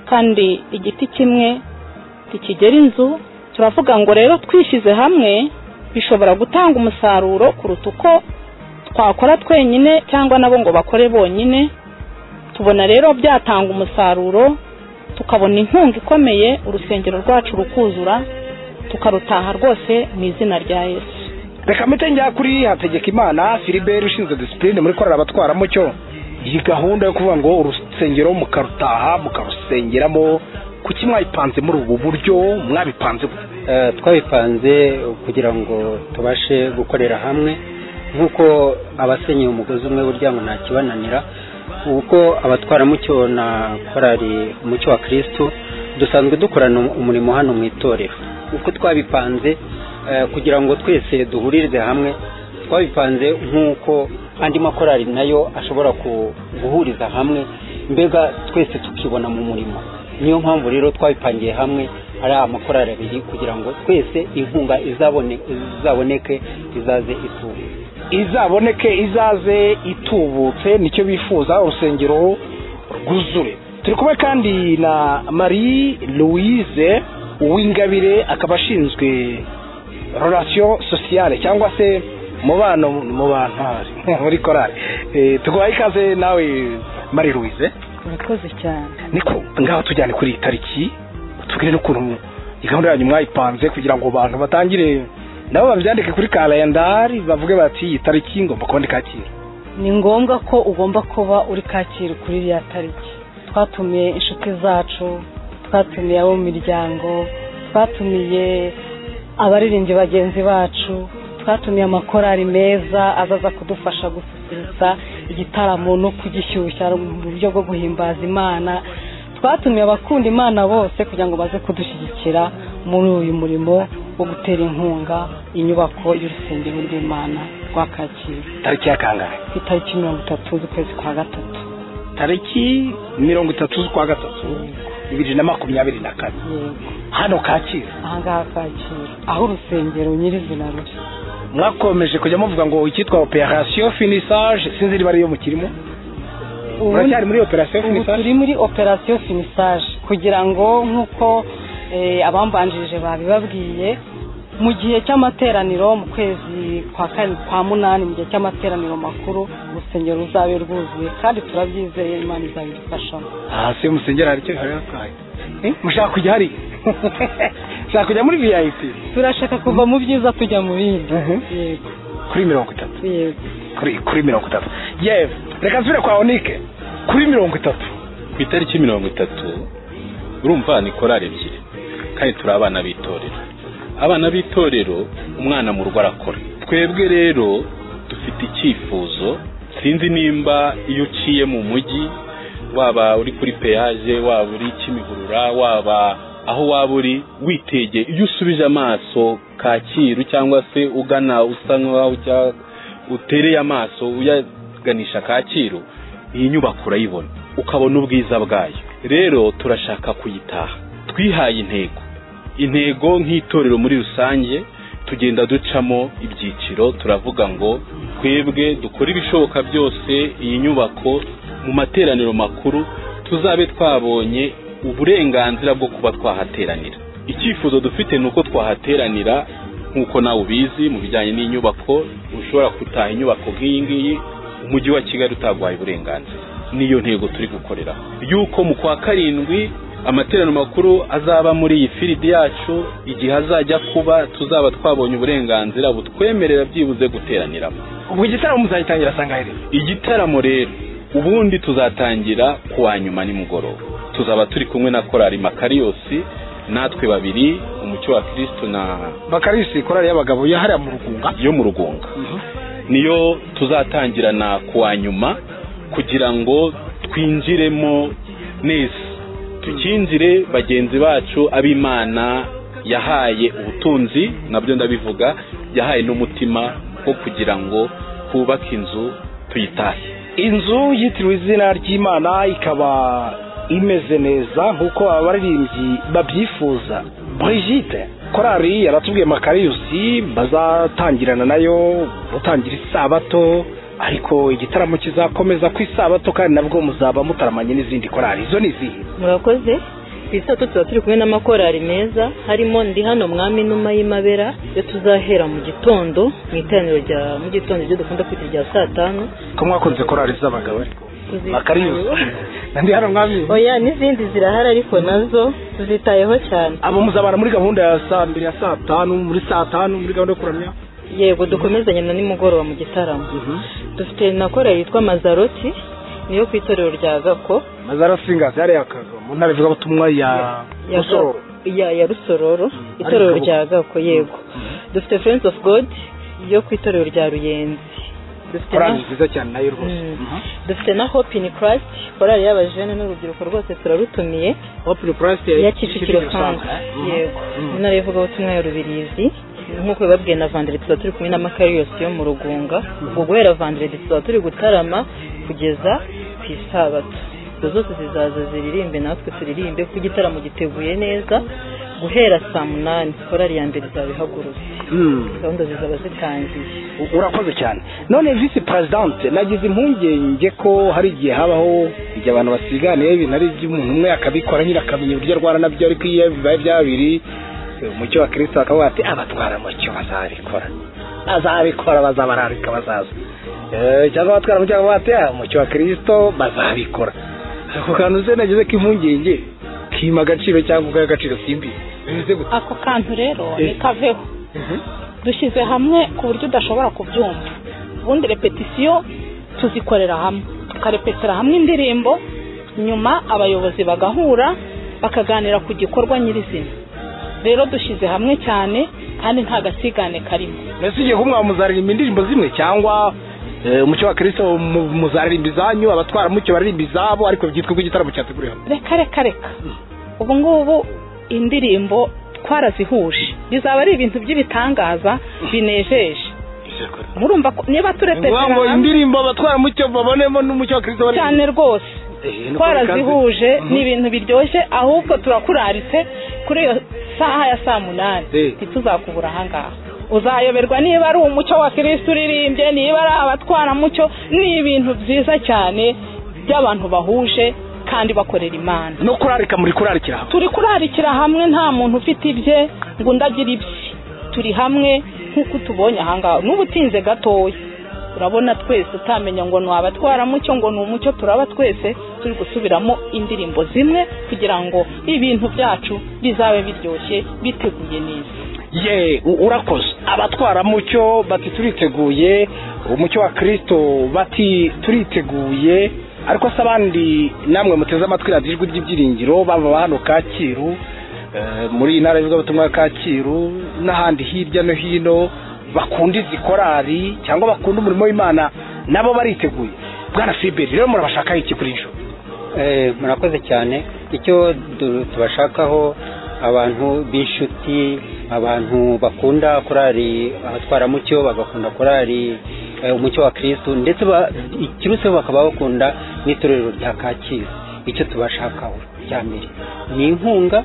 kandi igiti kimwe ntikigera inzu turavuga ngo rero twishyize hamwe bishobora gutanga umusaruro kuruta uko twakora twenyine cyangwa nabo ngo bakore bonyine tubona rero byatanga umusaruro tukabona inkunga ikomeye urusengero rwacu rukuzura tukarutaha rwose mu izina rya yesu reka mpite njya kuri hategeka imana filibert ushinzwe disipurine muri korera abatwaramucyo iyi gahunda yo kuvuga ngo urusengero mukarutaha mukarusengeramo kuki mwayipanze muri ubu buryo mwabipanze gute? Eh, twabipanze kugira ngo tubashe gukorera hamwe nk'uko abasenyeye umugozi umwe burya ngo ntakibananira uko abatwaramucyo na korari umucyo wa kirisitu dusanzwe dukorana umurimo hano mu itorero uko twabipanze eh, kugira ngo twese duhuririze hamwe twabipanze nk'uko andi makorari nayo ashobora ku- guhuriza hamwe mbega twese tukibona mu murimo niyo mpamvu rero twabipangiye hamwe ari amakorari abiri kugira ngo twese inkunga izabone izaboneke izaze ituwe izaboneke izaze itubutse nicyo bifuza urusengero rwuzure turi kumwe kandi na marie louise uwingabire akaba ashinzwe relation sociale cyangwa se mubano mu bantwari muri korari Eh, tuguhaye ikaze nawe marie louise murakoze cyane niko ngaho tujyane kuri iyi tariki tubwire n'ukuntu iyi gahunda yanyu mwayipanze kugira ngo abantu batangire nabo babyandike kuri kalendari bavuge bati iyi tariki ngomba kuba ndi kacyiru ni ngombwa ko ugomba kuba uri kacyiru kuri iriya tariki twatumiye inshuti zacu twatumiye abo mu miryango twatumiye abaririmbyi bagenzi bacu twatumiye amakorari meza azaza kudufasha gususurutsa igitaramo no kugishyushya mu buryo bwo guhimbaza imana twatumiye abakunda imana bose kugira ngo baze kudushyigikira muri uyu murimo wo gutera inkunga inyubako y'urusengero rw'imana rwa kacyiru tariki ya kangahe ku itariki mirongo itatu z'ukwezi kwa gatatu tariki mirongo itatu z'ukwa gatatu bibiri na makumyabiri na kane hano kacyiru ahangaha kacyiru aho urusengero nyirizina ruri mwakomeje kujya muvuga ngo icyitwa operasiyo finisage sinzi niba ariyo mukirimo muracyari muri operasiyo ubu finisage turi muri operasiyo finisage kugira ngo nk'uko eh, abambanjirije babibabwiye mu gihe cy'amateraniro mu kwezi kwa kane kwa munani mu gihe cy'amateraniro makuru urusengero ruzabe rwuzuye kandi turabyizeye imana izabidufashamo aha se musengera hari icyo hari atwaye mushaka kujya hari mushaka kujya muri vip turashaka kuva mu byiza tujya mu bindi yego kuri mirongo itatu yego kuri kuri mirongo itatu yewe reka nsubire kwa onike kuri mirongo itatu ku itariki mirongo itatu urumva ni korari ebyiri kandi turi abana b'itorero abana b'itorero umwana mu rugo arakora twebwe rero dufite icyifuzo sinzi nimba iyo uciye mu mujyi waba uri kuri peyaje waba uri kimihurura waba aho waba uri witegeye iyo usubije amaso kacyiru cyangwa se ugana usa nk'aho ujya utereye amaso uyaganisha kacyiru iyi nyubako urayibona ukabona ubwiza bwayo rero turashaka kuyitaha twihaye intego intego nk'itorero muri rusange tugenda ducamo ibyiciro turavuga ngo twebwe dukore ibishoboka byose iyi nyubako mu materaniro makuru tuzabe twabonye uburenganzira bwo kuba twahateranira icyifuzo dufite ni uko twahateranira nk'uko nawe ubizi mu bijyanye n'inyubako ushobora gutaha inyubako nk'iyi ngiyi umujyi wa kigali utagwaye uburenganzira niyo ntego turi gukorera yuko mu kwa karindwi amaterano makuru azaba muri iyi firidi yacu igihe azajya kuba tuzaba twabonye uburenganzira butwemerera byibuze guteraniramo ubwo igitaramo muzagitangira sangahe rero igitaramo rero ubundi tuzatangira ku wa nyuma nimugoroba tuzaba turi kumwe na korari makariyosi natwe babiri umucyo wa kirisito na bakarisi korari y'abagabo yahariye mu rugunga yo mu rugunga niyo tuzatangirana ku wa nyuma kugira ngo twinjiremo neza tukinjire bagenzi bacu ab'imana yahaye ubutunzi nabyo ndabivuga yahaye n'umutima wo kugira ngo twubake inzu tuyitahe inzu yitiriwe izina ry'imana ikaba imeze neza nk'uko abaririmbyi babyifuza Brigitte korari yaratubwiye makariyusi bazatangirana nayo gutangira isabato ariko igitaramo kizakomeza ku isabato kandi nabwo muzaba mutaramanye n'izindi korari izo ni izihe murakoze ku isabato tuba turi kumwe n'amakorari meza harimo ndi hano mwami numa y'imabera iyo tuzahera mu gitondo mu iteraniro rya mu gitondo ibyo dukunda kwita irya saa tanu ko mwakunze korari z'abagabo ariko Tuzi- makariyusi ndi hano mwami oya n'izindi zirahari ariko nazo tuzitayeho cyane abo muzabana muri gahunda ya saa mbiri ya saa tanu muri saa tanu muri gahunda yo kuramya yego dukomezanye na nimugoroba mu gitaramo dufite na korari yitwa mazaroti niyo ku itorero rya gako mazara singazi yari yakaga mu ntara ivugabutumwa ya ya rusororo ya ya rusororo itorero Ariko- rya gako yego dufite friends of god yo ku itorero rya ruyenzi dufite korari na- nziza cyane nayo rwose Mhm. dufite na hope in christ korali y'abajene n'urubyiruko rwose turarutumiye hope in christ ya kicukiro santire yego mu ntara y'ivugabutumwa ya rubirizi nk'uko babwiye na vandire tuba turi kumwe n'amakariyose yo mu rugunga ubwo guhera vandire tuba turi gutarama kugeza ku isabato izo zose zizaza ziririmbe natwe turirimbe kuko igitaramo giteguye neza guhera saa munani korali ya mbere izaba ihagurutse gahunda zizaba zitangiye urakoze cyane none visi perezidanti nagize impungenge ko hari igihe habaho igihe abantu basiganiye ibintu ari iby'umuntu umwe akabikora nyine akamenya uburyo arwana nabyo ariko iyo bibaye bya biri umucyo wa kirisito akavuga ati abatwara umucyo bazabikora bazabikora bazabararika bazaza Eh, cyangwa abatwara umucyo bakavuga ati "Ah, umucyo wa kirisito bazabikora ako kantu se nagize ko impungenge kima agaciro cyangwa ubwo agaciro simbi bimeze gutya ako kantu rero Eh. ni kaveho dushyize hamwe ku buryo udashobora kubyumva ubundi repetisiyo tuzikorera hamwe tukarepetera hamwe indirimbo nyuma abayobozi bagahura bakaganira ku gikorwa nyirizina rero dushyize hamwe cyane kandi nta gasigane karimo mbese ugiye kumwa muzaririmba indirimbo zimwe cyangwa eh, umucyo wa kirisito mu- muzaririmba izanyu abatwaramucyo baririmba izabo ariko byitwa ko igitaramo cyateguriwe hamwe reka reka reka ubu ngubu indirimbo twarazihuje bizaba ari ibintu by'ibitangaza binejeje murumva ko niba turepetera Ngombwa ngo hamwe indirimbo abatwaramucyo babonemo n'umucyo wa kirisito baririmba. cyane rwose Eh, ni ko twarazihuje bikaze. ni ibintu biryoshye ahubwo turakuraritse kuri iyo saha ya saa munani ntituzakubura ahangaha uzayoberwa niba ari umucyo wa kirisiti uririmbye niba ari abatwaramucyo ni ibintu byiza cyane by'abantu bahuje kandi bakorera imana no kurarika muri kurarikira hamwe turi kurarikira hamwe nta muntu ufite ibye ngo undi agire ibye turi hamwe nk'uko tubonye ahangaha n'ubutinze gatoya urabona twese utamenya ngo ni abatwaramucyo ngo ni umucyo turaba twese turi gusubiramo indirimbo zimwe kugira ngo ibintu byacu bizabe biryoshye biteguye neza ye u- urakoze abatwaramucyo bati turiteguye umucyo wa kirisito bati turiteguye ariko se abandi namwe muteze amatwi radiyo ijwi ry'ibyiringiro bava hano kacyiru eh, muri iyi ntara y'ivugabutumwa ya kacyiru n'ahandi hirya no hino bakunda izi korari cyangwa bakunda umurimo w'imana nabo bariteguye bwana fiberi rero murabashakaho iki kuri ejo Eh, murakoze cyane icyo du- tubashakaho abantu b'inshuti abantu bakunda korari abatwaramucyo bagakunda korari eh, umucyo wa kirisitu ndetse ba- ikiruseho bakaba bakunda n'itorero rya kacyiru icyo tubashakaho cya mbere ni inkunga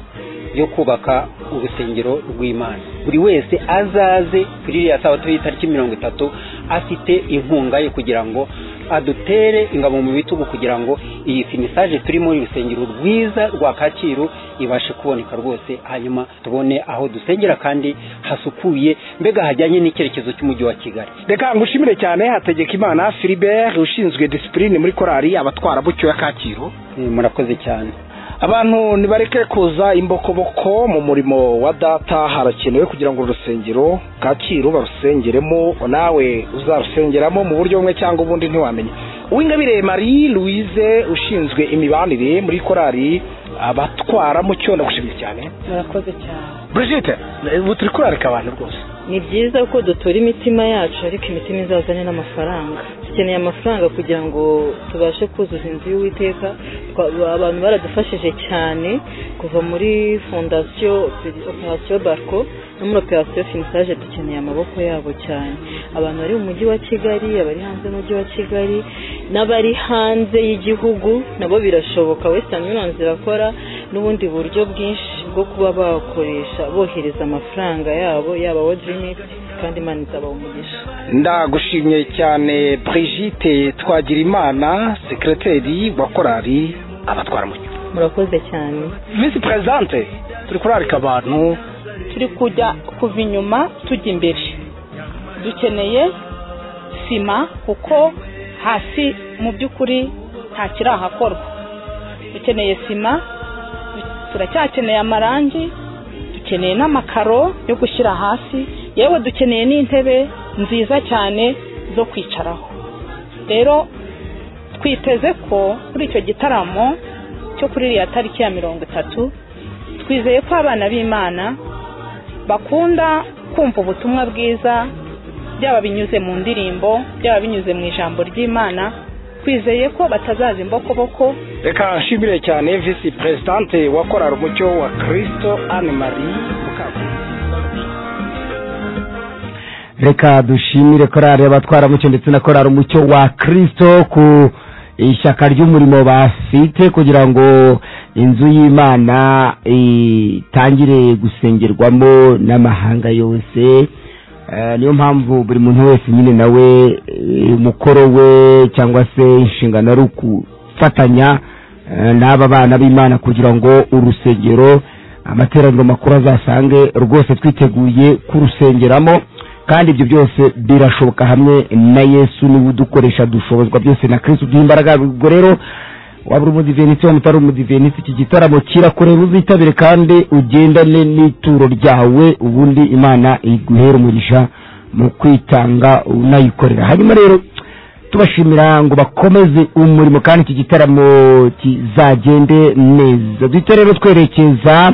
yo kubaka urusengero rw'imana buri wese azaze kuri iriya sabato y'itariki mirongo itatu afite inkunga ye kugira ngo adutere ingabo mu bitugu kugira ngo iyi finisaje turi muri urusengero rwiza rwa kacyiru ibashe kuboneka rwose hanyuma tubone aho dusengera kandi hasukuye mbega hajyanye n'icyerekezo cy'umujyi wa kigali reka ngushimire cyane hategeka imana filibert ushinzwe disipurine muri korari abatwara bucyo ya kacyiru Eh, murakoze cyane abantu nibareke kuza imbokoboko mu murimo wa data harakenewe kugira ngo urusengero kacyiru barusengeremo nawe uzarusengeramo mu buryo bumwe cyangwa ubundi ntiwamenya uwingabire marie louise ushinzwe imibanire muri korari abatwara mucyo ndagushimye cyane murakoze cyane brigitte ubu turi kurarika abantu rwose ni byiza ko dutura imitima yacu ariko imitima izazane n'amafaranga dukeneye amafaranga kugira ngo tubashe kuzuza inzu y'uwiteka Twa- abantu baradufashije cyane kuva muri fondasiyo operasiyo barco no muri operasiyo finisaje dukeneye amaboko yabo cyane abantu bari mu mujyi wa kigali abari hanze y'umujyi wa kigali n'abari hanze y'igihugu nabo birashoboka western union zirakora n'ubundi buryo bwinshi bwo kuba bakoresha bohereza amafaranga yabo yaba wodrinit kandi imana izaba umugisha ndagushimye cyane brigitte twagirimana sekreteri wa korari abatwara mucyo murakoze cyane visi perezante turi kurarika abantu turi kujya kuva inyuma tujya imbere dukeneye sima kuko hasi mu by'ukuri nta kirahakorwa dukeneye sima du- turacyakeneye amarangi dukeneye n'amakaro yo gushyira hasi yewe dukeneye n'intebe nziza cyane zo kwicaraho rero twiteze ko kuri icyo gitaramo cyo kuri iriya tariki ya mirongo itatu twizeye ko abana b'imana bakunda kumva ubutumwa bwiza byaba binyuze mu ndirimbo byaba binyuze mu ijambo ry'imana twizeye ko batazaza imbokoboko reka nshimire cyane visi perezidante wa korari umucyo wa kirisito anne marie reka dushimire korari abatwaramucyo ndetse na korari umucyo wa kirisito ku ishyaka ry'umurimo bafite kugira ngo inzu y'imana itangire gusengerwamo n'amahanga yose Eh, niyo mpamvu buri muntu wese nyine nawe eh, umukoro we cyangwa se inshingano ari ukufatanya eh, n'aba bana b'imana kugira ngo urusengero amateraniro makuru azasange rwose twiteguye kurusengeramo kandi ibyo byose birashoboka hamwe na yesu niwe udukoresha dushobozwa byose na kristo uduha imbaraga ubwo rero waba uri umudivenisi waba utari umudivenisi iki gitaramo kirakureba uzitabire kandi ugendane n'ituro ryawe ubundi imana iguhera umugisha mu kwitanga unayikorera hanyuma rero tubashimira ngo bakomeze umurimo kandi iki gitaramo kizagende neza duhita rero twerekeza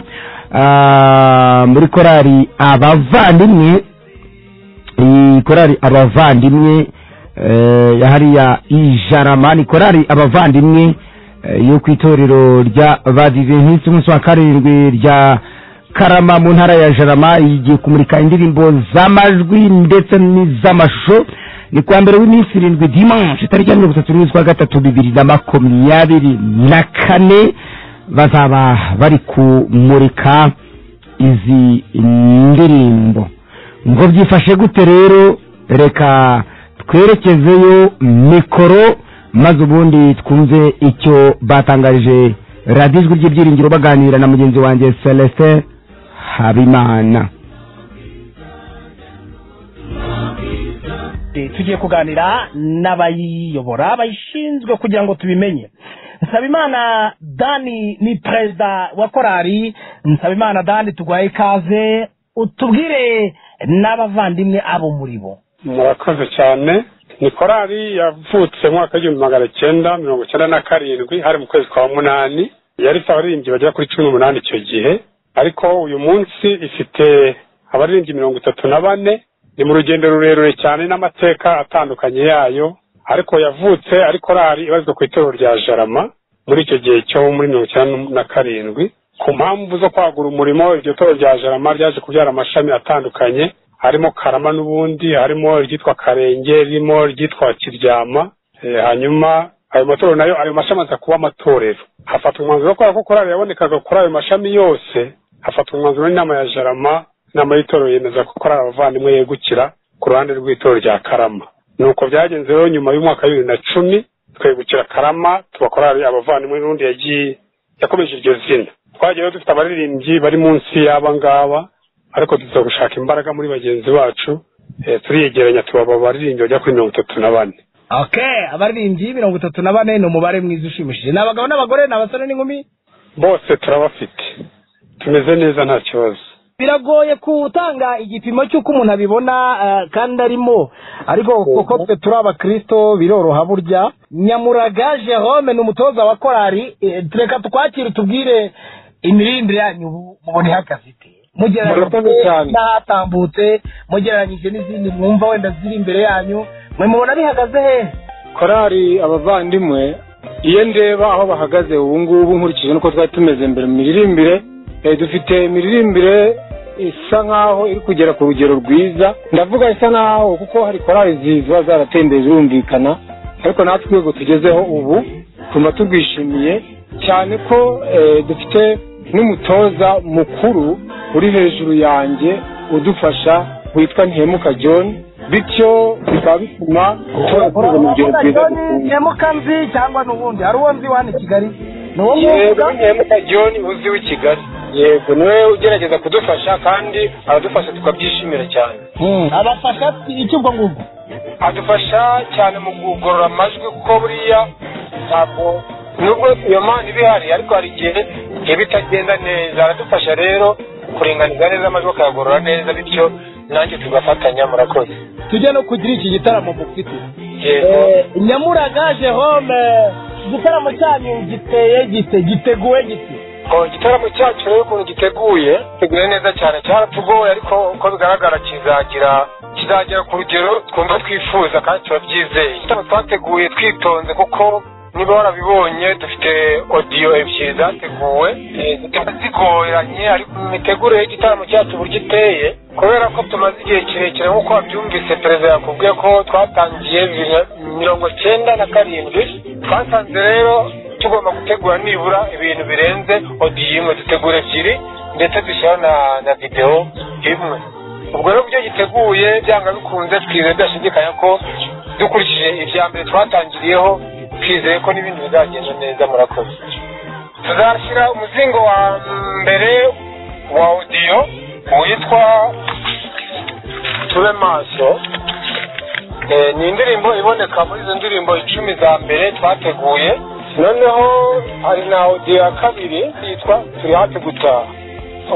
ah, muri korari abavandimwe iyi korari abavandimwe eh, ya hariya ijarama ni korari abavandimwe eh, yo ku itorero rya badiventisiti umunsi wa karindwi rya karama mu ntara ya jarama igiye kumurika indirimbo z'amajwi ndetse n'iz'amashusho ni kuwa mbere w'iminsi irindwi dimanche itariki ya mirongo itatu n'imwe z'ukwa gatatu bibiri na makumyabiri na kane bazaba bari kumurika izi ndirimbo ngo byifashe gute rero reka twerekezeyo mikoro maze ubundi twumve icyo batangarije radiyo ijwi ry'ibyiringiro baganira na mugenzi wanjye celestin habimana Eh, tugiye kuganira n'abayiyobora abayishinzwe kugira ngo tubimenye nsabimana dani ni perezida wa korari nsabimana dani tugwaye ikaze utubwire n'abavandimwe abo muri bo murakoze cyane ni korali yavutse mu mwaka w'igihumbi magana cyenda mirongo icyenda na karindwi hari mu kwezi kwa munani yari ifite abaririmbyi bagera kuri cumi n'umunani icyo gihe ariko uyu munsi ifite abaririmbyi mirongo itatu na bane ni mu rugendo rurerure cyane n'amateka atandukanye yayo ariko yavutse ari korali ibarizwa ku itorero rya jarama muri icyo gihe cyo muri mirongo icyenda na karindwi ku mpamvu zo kwagura umurimo iryo torero rya jarama ryaje kubyara amashami atandukanye harimo karama n'ubundi harimo iryitwa karenge ririmo iryitwa kiryama Eh, hanyuma ayo matorero nayo ayo mashami aza kuba amatorero hafatwa umwanzuro wo kubera ko korali yabonekaga kuri ayo mashami yose hafatwa umwanzuro n'inama ya jarama inama y'itorero yemeza ko korali abavandimwe yegukira ku ruhande rw'itorero rya karama nuko byagenze rero nyuma y'umwaka wa bibiri na cumi twegukira karama tuba korali abavandimwe n'ubundi yagiye yakomeje iryo zina twagiye rero dufite abaririmbyi bari munsi y'aba ngaba ariko tuza gushaka imbaraga muri bagenzi bacu eh, turiyegeranya tubaba abaririmbyi bajya kuri mirongo itatu na bane okay abaririmbyi mirongo itatu na bane ni umubare mwiza ushimishije ni abagabo n'abagore ni abasore n'inkumi bose turabafite tumeze neza nta kibazo biragoye gutanga igipimo cy'uko umuntu abibona eh, kandi arimo ariko kuko twe turi abakristo biroroha burya nyamuraga jerome ni umutoza wa korari eh, reka tukwakire tubwire imirindire yanyu ubu mubone ihagaze ite mugereranyije n'ahatambutse mugereranyije n'izindi mwumva wenda ziri imbere yanyu mwe mubona bihagaze hehe korali abavandimwe iyo ndeba aho bahagaze ubu ngubu nkurikije nuko twari tumeze mbere mu miririmbire eh, dufite imiririmbire isa nkaho iri kugera ku rugero rwiza ndavuga isa nkaho kuko hari korali ziba zaratembeye zirumvikana ariko natwe urwego tugezeho ubu tumva turwishimiye cyane ko eh, dufite n'umutoza mukuru uri hejuru yanjye udufasha witwa ntihemuka john bityo bikaba bituma ushobora kuza mu rugero rwiza dukunda nzi cyangwa n'ubundi hari uwo nzi wani i kigali ni uwo yego mwumva ntihemuka john uzi w'i kigali yego niwe ugerageza kudufasha kandi aradufasha tukabyishimira cyane abafasha icyo ubwo ngubwo adufasha cyane mu kugorora amajwi kuko buriya ntabwo nubwo iyo mpano iba ihari ariko hari igihe iba itagenda neza aradufasha rero kuringaniza neza amajwi akayagorora neza bityo nanjye tugafatanya murakoze tujye no kugira iki gitaramo mufite yego Eh, nyamuraga jerome igitaramo cyanyu giteye gite giteguwe gite Oh, igitaramo cyacu rero ukuntu giteguye giteguye neza cyane cyaratugoye ariko uko bigaragara kizagira kizagera ku rugero twumva twifuza kandi turabyizeye igitaramo twateguye twitonze kuko niba warabibonye dufite odiyo ebyiri zateguwe eh, zikaba zigoranye ariko imitegurire y'igitaramo cyacu uburyo iteye kubera ko tumaze igihe kirekire nk'uko wabyumvise perezida yakubwiye ko twatangiye bibiri na mirongo cyenda na karindwi twasanze rero tugomba gutegura nibura ibintu birenze odiyo imwe dutegura ebyiri ndetse dushyiraho na na videwo imwe ubwo rero ibyo giteguye byanga bikunze twizeye byashidikanya ko dukurikije ibya mbere twatangiriyeho twizeye ko n'ibindi bizagenda neza murakoze tuzashyira umuzingo wa mbere wa odiyo witwa tube maso Eh, ni indirimbo iboneka muri izo ndirimbo icumi za mbere twateguye noneho hari na odiyo ya kabiri yitwa turi hafi gutaha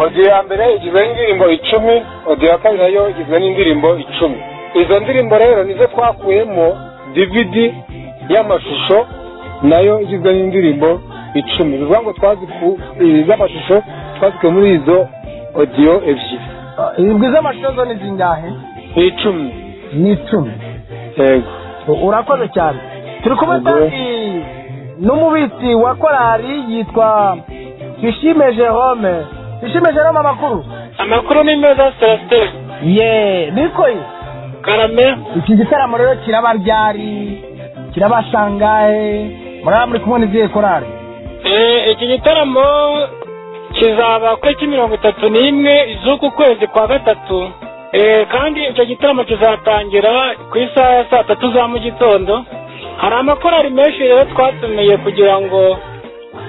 odiyo ya mbere igizwe n'indirimbo icumi odiyo ya kabiri nayo igizwe n'indirimbo icumi izo ndirimbo rero nizo twakuyemo dvd y'amashusho nayo igizwe n'indirimbo icumi bivuga ngo twaziku iz'amashusho twazikuye muri izo odiyo ebyiri izwi z'amashusho zo ni zingahe ni icumi ni icumi yego urakoze cyane turi kumwe kandi n'umubitsi wa korari yitwa twishime jerome twishime jerome amakuru amakuru ni meza celestin ye nikoye karame iki gitaramo rero kiraba ryari kiraba sangahe muraba muri kumwe n'izihe korari Eh, iki gitaramo kizaba ku itariki mirongo itatu n'imwe z'uku kwezi kwa gatatu Eh, kandi icyo gitaramo kizatangira ku isaha ya saa tatu za mu gitondo hari amakorari menshi rero twatumiye kugira ngo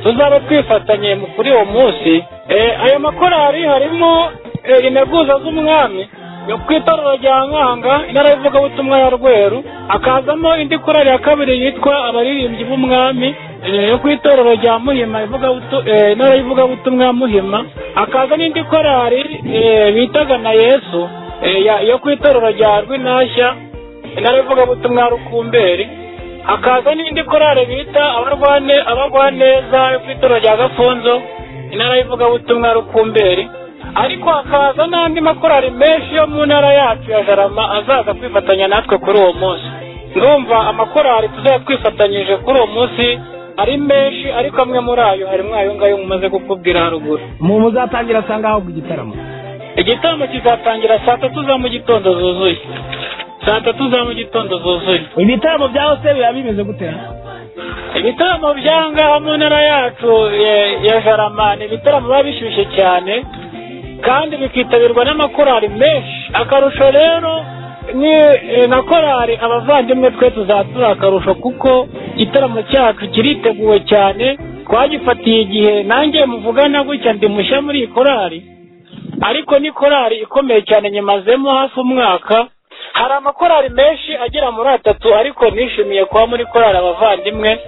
tuzabe twifatanye mu- kuri uwo munsi Eh, ayo makorari harimo eh, integuza z'umwami yo ku itorero rya nkanga intara y'ivugabutumwa ya rweru hakazamo indi korari ya kabiri yitwa abaririmbyi b'umwami eh, yo ku itorero rya muhima ivugabutu- eh, intara y'ivugabutumwa ya muhima hakaza n'indi korari eh, bitaga na yesu eh, ya- yo ku itorero rya rwinashya intara y'ivugabutumwa ya rukumberi hakaza n'indi korari bita abarwane abarwaneza yo ku itorero rya gafunzo intara y'ivugabutumwa ya rukumberi ariko hakaza n'andi makorari menshi yo mu ntara yacu ya jarama azaza kwifatanya natwe kuri uwo munsi ndumva amakorari tuzaba twifatanyije kuri uwo munsi ari menshi ariko amwe muri ayo harimo ayo ngayo mumaze kukubwira haruguru mu muzatangira saa ngaho ku gitaramo igitaramo kizatangira saa tatu za mu gitondo zuzuye saa tatu za mu gitondo zuzuye ibitaramo bya hose biba bimeze gute ibitaramo byangaha mu ntara yacu eh, ya jarama ni ibitaramo biba bishyushye cyane kandi bikitabirwa n'amakorari menshi akarusho rero ni eh, na korari abavandimwe twe tuzatura akarusho kuko igitaramo cyacu kiriteguwe cyane twagifatiye igihe nanjye muvugana gutya ndi mushya muri iyi korari ariko ni korari ikomeye cyane nyamazemo hafi umwaka hari amakorari menshi agera muri atatu ariko nishimiye kuba muri korari abavandimwe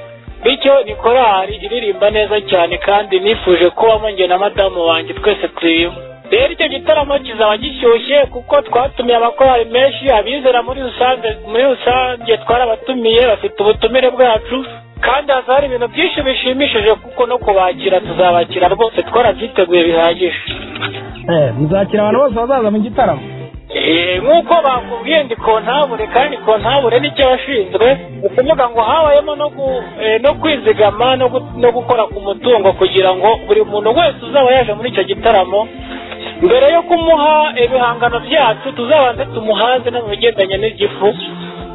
bityo ni korari iririmba neza cyane kandi nifuje kubamo njye na madamu wanjye twese turimo rero icyo gitaramo kizaba gishyushye kuko twatumiye amakorari menshi abizera muri rusange muri rusange twarabatumiye bafite ubutumire bwacu kandi hazaba ibintu byinshi bishimishije kuko no kubakira tuzabakira rwose twarabyiteguye bihagije muzakira abantu bose bazaza mu gitaramo Eh, nk'uko bakubwiye ndi kontabure kandi kontabure nicyo washinzwe ni ukuvuga ngo habayemo no gu- eh, no kwizigama no gu- no gukora ku mutungo kugira ngo buri muntu wese uzaba yaje muri icyo gitaramo mbere yo kumuha ibihangano byacu tuzabanze tumuhaze no mu bigendanye n'igifu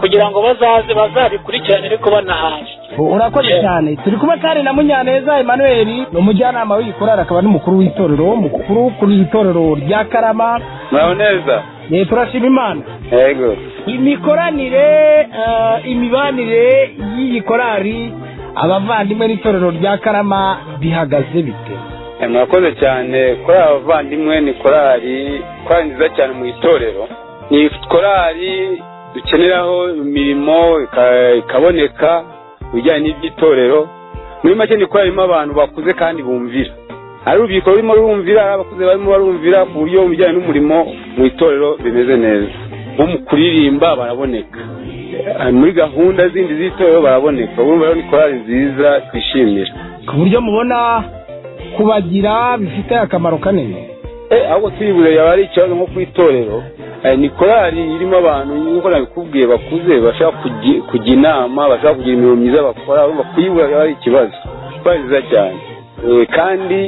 kugira ngo bazaze bazabikurikirane ariko banahaje urakoze cyane turi kumwe kandi na munyaneza emmanuel ni umujyanama w'igikorari akaba n'umukuru w'itorero mukuru kuri itorero rya karama muraho neza Eh, turashima imana yego imikoranire eh, imibanire y'iyi korari abavandimwe n'itorero rya karama bihagaze bite Eh, murakoze cyane korali abavandimwe ni korali korali nziza cyane mu itorero ni korali dukeneraho imirimo ika- ikaboneka mu bijyanye n'iby'itorero muri make ni korali irimo abantu bakuze kandi bumvira hari urubyiruko rurimo rurumvira hari abakuze barimo barumvira ku buryo mu bijyanye n'umurimo mu itorero bimeze neza nko mu kuririmba baraboneka Eh, muri gahunda zindi z'itorero baraboneka urumva rero ni korali nziza twishimira ku buryo mubona kubagira bifite akamaro kanini Eh, ahubwo turibuze yaba ari ikibazo nko ku itorero Eh, ni korali irimo abantu nk'uko nabikubwiye bakuze bashaka kugi- kujya inama bashaka kugira imirimo myiza bakora urumva kuyibura yaba ari ikibazo korali nziza cyane Eh, kandi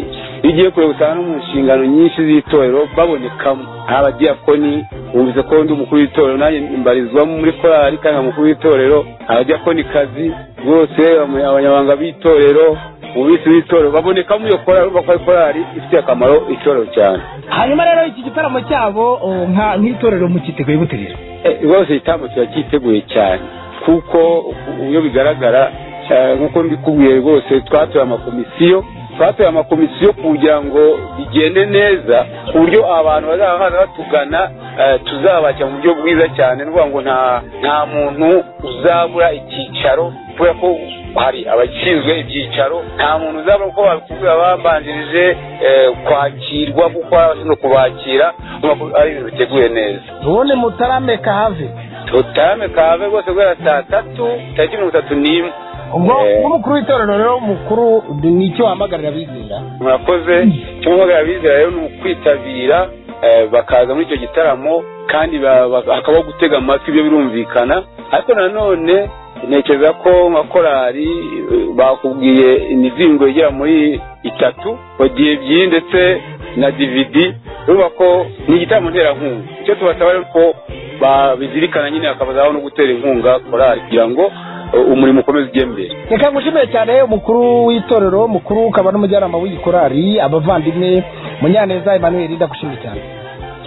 iyo ugiye kureba usanga no mu nshingano nyinshi z'itorero babonekamo hari abadiyakoni wumvise ko ndi umukuru w'itorero nanjye mbarizwamo muri korali kandi nkaba umukuru w'itorero abadiyakonikazi rwose abanya- abanyamabanga b'itorero umubisi w'itorero babonekamo iyo korali urumva ko ari korali ifitiye akamaro itorero cyane hanyuma rero iki gitaramo cyabo oh, nka- nk'itorero mukiteguye gute rero Eh, rwose igitambo kiba cyiteguye cyane kuko iyo bigaragara eh, nk'uko mbikubwiye rwose twatoye amakomisiyo twatoye amakomisiyo kugira ngo bigende neza ku buryo abantu bazaba baza batugana eh, tuzabakira mu buryo bwiza cyane ni ukuvuga ngo nta nta muntu uzabura icyicaro kubera ko hari abashinzwe ibyicaro nta muntu uzabura kuko babikubwira babanjirije eh, kwakirwa kuko hari abashinzwe kubakira urumva ko ari ibintu biteguye neza ubundi mutarameka have tutarame kave rwose guhera saa tatu tariki mirongo itatu n'imwe ubwo Eh. nk'umukuru w'itorero rero mukuru ni icyo wahamagarira abizera murakoze cyo guhagarara abizera rero ni ukwitabira eh, bakaza muri icyo gitaramo kandi ba- ba- hakabaho gutega amatwi ibyo birumvikana ariko nanone ntekereza ko nka korali eh, bakubwiye imizingo igera muri itatu bagiye ebyiri ndetse na dividi urumva ko ni igitaramo nterankunga icyo tubasaba rero ko babizirikana nyine hakabazaho no gutera inkunga korali kugira ngo eh, umurimo ukomeze ujye mbere reka ngushimire cyane umukuru w'itorero mukuru ukaba n'umujyanama w'igikorari abavandimwe munyaneza emmanuel ndagushimira cyane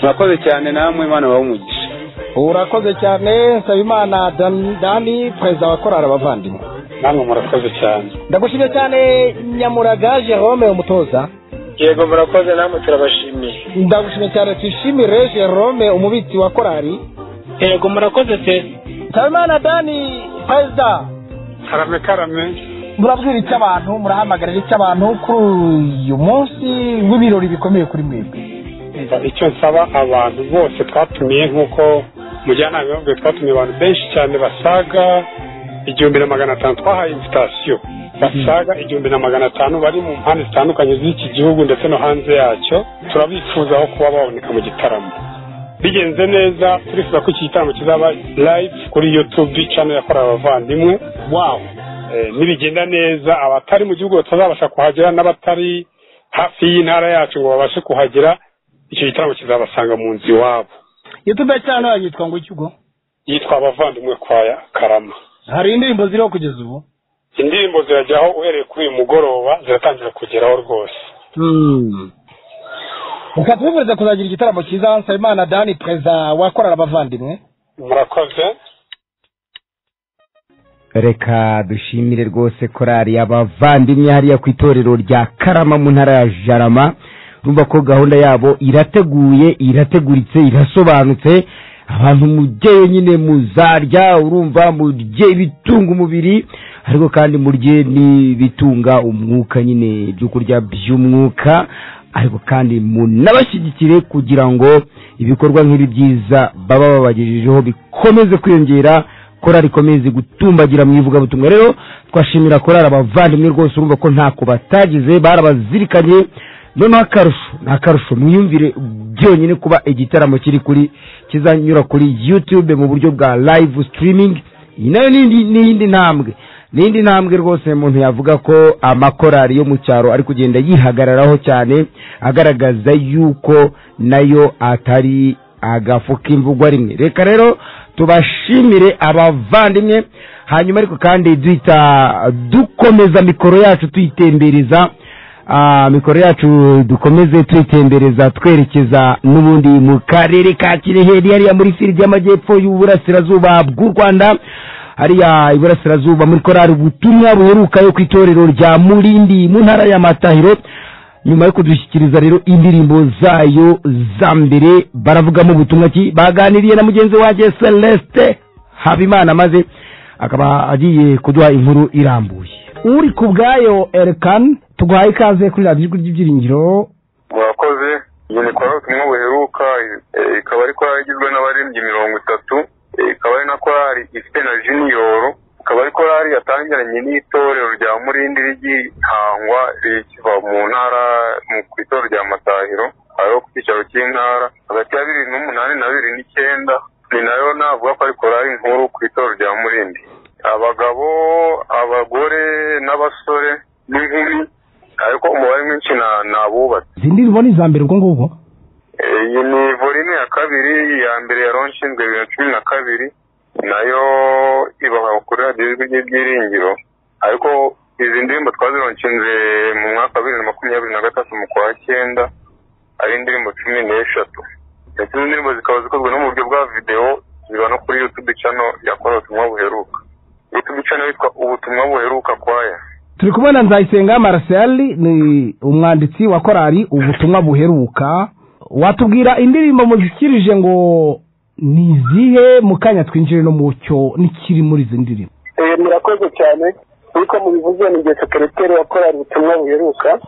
murakoze cyane namwe imana baha umugisha urakoze cyane nsabimana Dan- dani perezida wa korari abavandimwe namwe murakoze cyane ndagushimira cyane nyamuraga jerome umutoza yego murakoze namwe turabashimiye ndagushimye cyane tuyishimire jerome umubitsi wa korari yego murakoze se habimana dani perezida karame karame murabwira icyo abantu murahamagarira icyo abantu kuri uyu munsi w'ibirori bikomeye kuri mwebwe Umva, icyo nsaba abantu bose twatumiye nk'uko mujyanama yababwiye twatumiye abantu benshi cyane basaga igihumbi na magana atanu twahaye invitasiyo basaga igihumbi na magana atanu bari mu mpande zitandukanye z'iki gihugu ndetse no hanze yacyo turabifuzaho kuba baboneka mu gitaramo bigenze neza turifuza ko iki gitaramo kizaba live kuri youtube channel ya korali abavandimwe wow nibigenda neza abatari mu gihugu batazabasha kuhagera n'abatari hafi y'intara yacu ngo babashe kuhagera icyo gitaramo kizabasanga mu nzu iwabo youtube cyane yitwa ngo iki ubwo yitwa abavandimwe kwa Ya- karama hari indirimbo ziriho kugeza ubu indirimbo zirajyaho uhereye kuri uyu mugoroba ziratangira kugeraho rwose reka tubifurize kuzagira igitaramo cyiza nsabimana dani perezida wakorera abavandimwe murakoze reka dushimire rwose korari abavandimwe hariya ku itorero rya karama mu ntara ya jarama urumva ko gahunda yabo irateguye irateguritse irasobanutse abantu mujyeyo nyine muzarya urumva murye ibitunga umubiri ariko kandi murye n'ibitunga umwuka nyine ibyo kurya by'umwuka ariko kandi munabashyigikire kugira ngo ibikorwa nk'ibi byiza baba babagejejeho bikomeze kwiyongera korari ikomeze gutumbagira mu ivugabutumwa rero twashimira korari abavandimwe rwose urumva ko ntako batagize barabazirikanye noneho akarusho ni akarusho mwiyumvire byonyine kuba igitaramo kiri kuri kizanyura kuri youtube mu buryo bwa live streaming iyi nayo ni- ni iyindi ntambwe ni iyindi ntambwe rwose umuntu yavuga ko amakorari yo mu cyaro ari kugenda yihagararaho cyane agaragaza yuko nayo atari agafu k'imvugwa rimwe reka rero tubashimire abavandimwe hanyuma ariko kandi duhita dukomeza mikoro yacu tuyitembereza Ah, mikoro yacu dukomeze tuyitembereza twerekeza n'ubundi mu karere ka kireheri hariya muri fili y'amajyepfo y'uburasirazuba bw'u rwanda hariya iburasirazuba muri korari ubutumwa buheruka yo ku itorero rya murindi mu ntara ya matahiro nyuma yo kudushyikiriza rero indirimbo zayo za mbere baravugamo ubutumwa ki baganiriye na mugenzi wanjye celeste habimana maze akaba agiye kuduha inkuru irambuye uri ku bwayo erekani tuguhaye ikaze kuri radiyo ijwi ry'ibyiringiro murakoze iyi ni korali ubutumwa buheruka eh, ikaba ari korali igizwe n'abaririmbyi mirongo itatu eh, ikaba ari na korali ifite na jiniyoro ikaba ari korali yatangiranye n'itorero rya murindi rigihangwa rikiva mu ntara mu- ku itorero rya matahiro aho ku cyicaro cy'intara hagati ya bibiri n'umunani na bibiri n'icyenda ni nayo navuga ko ari korali nkuru ku itorero rya murindi abagabo abagore n'abasore n'inkumi ariko umubare mwinshi na- ni abubatse izi ndirimbo ni iza mbere ubwo ngubwo iyi ni volini ya kabiri iya mbere ya nshinzwe bibiri na cumi na kabiri nayo ibaha kuri radiyo ijwi ry'ibyiringiro ariko izi ndirimbo twazironshinze mu mwaka wa bibiri na makumyabiri na gatatu mu kwa cyenda ari indirimbo cumi n'eshatu ndetse izo ndirimbo zikaba zikozwe no mu buryo bwa videwo ziba no kuri yutube cano yakorewe ubutumwa buheruka yutube cano yitwa ubutumwa buheruka kwaya turi kumwe na nzayisenga marcel ni umwanditsi wa korari ubutumwa buheruka watubwira indirimbo mushyikirije ngo ni izihe mu kanya twinjire no mu cyo n'ikiri muri izi ndirimbo Eh, murakoze cyane nk'uko mubivuze ni jye sekereteri wa korali ubutumwa buheruka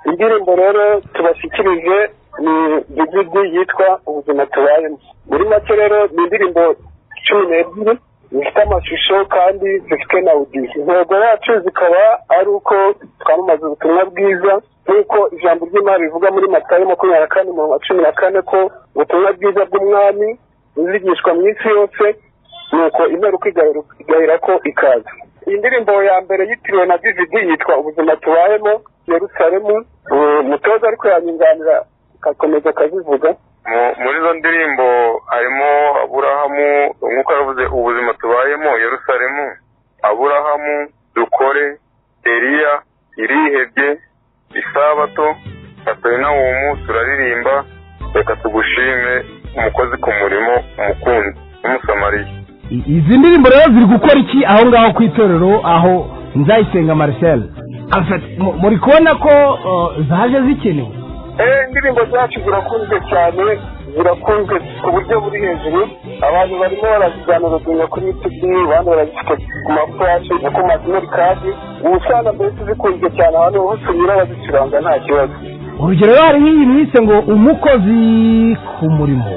indirimbo rero tubashyikirije ni digidi yitwa ubuzima tubayemo muri make rero ni indirimbo cumi n'ebyiri zifite amashusho kandi zifite na audio intego yacu zikaba ari uko twamamaza ubutumwa bwiza nk'uko ijambo ry'imana rivuga muri matayo makumyabiri na kane umurongo wa cumi na kane ko ubutumwa bwiza bw'umwami buzigishwa mu isi yose nuko imperuka igaheruka- igahera ko ikaza iyi ndirimbo ya mbere yitiriwe na DVD yitwa ubuzima tubayemo Yerusalemu Eh, umutoza ariko yanyunganira akakomeza akazivuga Mu- muri izo ndirimbo harimo aburahamu nk'uko yavuze ubuzima tubayemo yerusalemu aburahamu dukore eliya irihebye isabato kaperinawumu turaririmba reka tugushime umukozi ku murimo umukunzi w'umusamariya izi ndirimbo rero ziri gukora iki aho ngaho ku itorero aho nzayisenga marcel muri kubona ko zaje zikenewe eh indirimbo zacu zirakunzwe cyane zirakunzwe ku buryo buri hejuru abantu barimo barazijyana bazinga kuri yutube abandi barazifite ku mafurashi no ku masimeri kadi ubusana mbese zikunzwe cyane abantu hose unyura bazicuranga nta kibazo urugero rero hari nk'iyi bise ngo umukozi ku murimo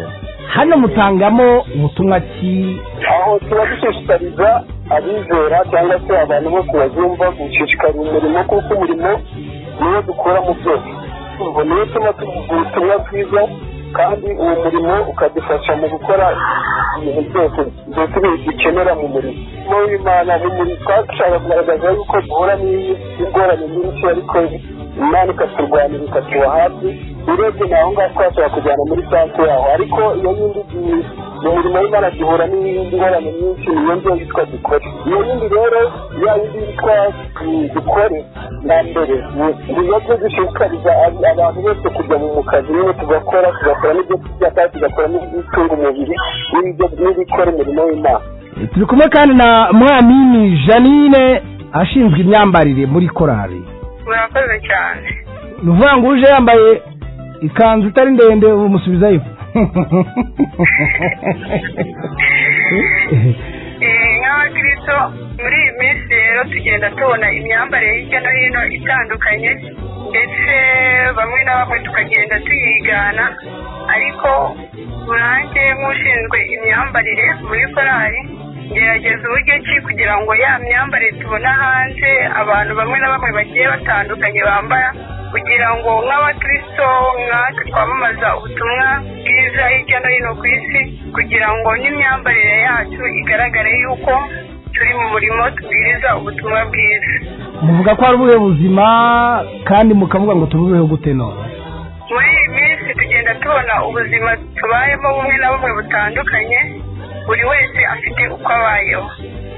hano mutangamo ubutumwa ki aho tuba dushishikariza abizera cyangwa se abantu bose bazumva gushishikariza umurimo kuko umurimo niwo dukora mu byose urwo niwo utuma tuvuga ubutumwa bwiza kandi uwo murimo ukadufasha mu gukora ibintu byose byose ibintu dukenera mu murimo mu imana buri muntu twashaka kugaragaza yuko duhura n'ingorane nyinshi ariko imana ikaturwanira ikatuba hafi urebye ni aho ngaho twashobora kujyana muri sansi yaho ariko iyo yindi gihe mu mirimo y'imana duhura n'ingorane nyinshi niyo ngiyo yitwa dukore iyo yindi rero ya yindi yitwa mm, dukore na mbere niyo byo dushishikariza ab- abantu bose kujya mu kazi nyine tugakora tugakora n'ibyo kurya kandi tugakora n'ibitunga umubiri n'ibyo- n'ibikora imirimo y'imana turi kumwe kandi na mwamini janine ashinzwe imyambarire muri korari murakoze cyane ni ukuvuga ngo uje yambaye ikanzu itari ndende umusubiza ifu Eh, nk'abakirisito muri iyi minsi rero tugenda tubona imyambarire hirya no hino itandukanye ndetse bamwe na bamwe tukagenda tuyigana ariko urange nk'ushinzwe imyambarire muri korali gerageza uburyo ki kugira ngo ya myambarire tubona hanze abantu bamwe na bamwe bagiye batandukanye bambara kugira ngo nk'abakristo nkatwe twamamaza ubutumwa bwiza hirya no hino ku isi kugira ngo n'imyambarire yacu igaragare yuko turi mu murimo tubwiriza ubutumwa bwiza muvuga ko ari ubuhe buzima kandi mukavuga ngo tububeho gute none muri iyi minsi tugenda tubona ubuzima tubayemo bumwe na bumwe butandukanye buri wese afite uko abayeho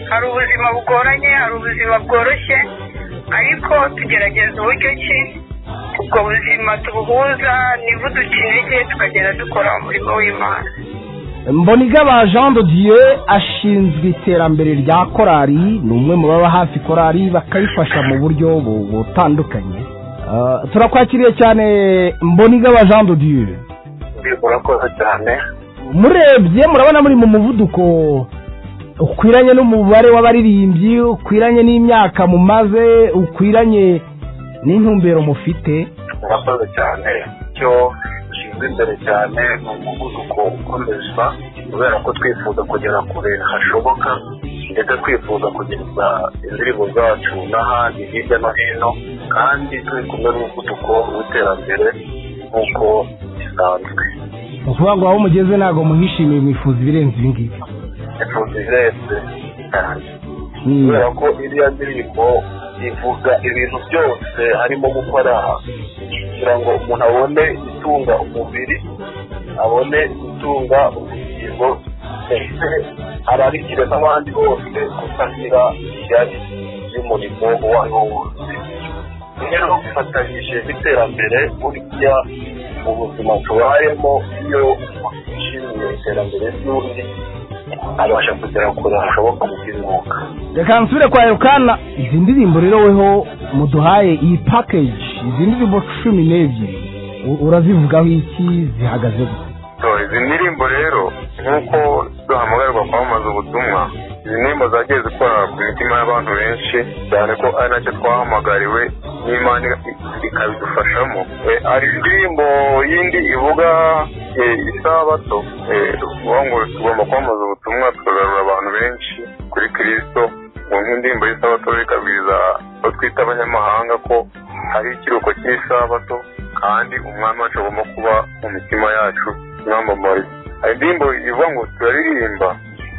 hari ubuzima bugoranye hari ubuzima bworoshye ariko tugerageza uburyo ki ubwo buzima tubuhuza ntibuduce intege tukagenda dukora umurimo w'imana mbonigaba jean de dieu ashinzwe iterambere rya korari ni umwe mu baba hafi korari bakayifasha mu buryo bu- butandukanye Ah, turakwakiriye cyane mbonigaba jean de dieu murakoze cyane murebye murabona muri mu muvuduko ukwiranye n'umubare w'abaririmbyi ukwiranye n'imyaka mumaze ukwiranye n'intumbero mufite murakoze cyane icyo gishinzwe imbere cyane ni umuvuduko ukomezwa kubera ko twifuza kugera kure hashoboka ndetse twifuza kugeza indirimbo zacu n'ahandi hirya no hino kandi turi kumwe n'umuvuduko w'iterambere nk'uko bisanzwe ni ukuvuga ngo aho mugeze ntabwo muhishimiye mwifuza ibirenze ibi ngibi ifuza irenze cyane kubera ko iriya ndirimbo ivuga ibintu byose harimo gukora kugira ngo umuntu abone itunga umubiri abone gutunga ubugingo ndetse ararikire n'abandi bose kutagira ishyari ry'umurimo uwo ari wo wose rero bifatanyije n'iterambere burya mu buzima tubayemo iyo umuntu yishimiye iterambere ry'undi abasha kugera kure hashoboka mu by'umwuka reka nsubire kwa yorukana izi ndirimbo rero weho muduhaye iyi pakeji izi ndirimbo cumi n'ebyiri u- urazivugaho iki zihagaze gute So, izi ndirimbo rero nk'uko duhamagarwa kwamamaza ubutumwa izi ndirimbo zagiye zikora ku mitima y'abantu benshi cyane ko ari nacyo twahamagariwe n'imana ikabidufashamo Eh, hari indirimbo yindi ivuga eh, isabato Eh, tuvuga ngo tugomba kwamamaza ubutumwa tukagarura abantu benshi kuri kirisito ngo nk'indirimbo y'isabato bikabwiriza abo twita abanyamahanga ko hari ikiruhuko cy'isabato kandi umwami wacu agomba kuba mu mitima yacu mwamamare hari indirimbo ivuga ngo turaririmba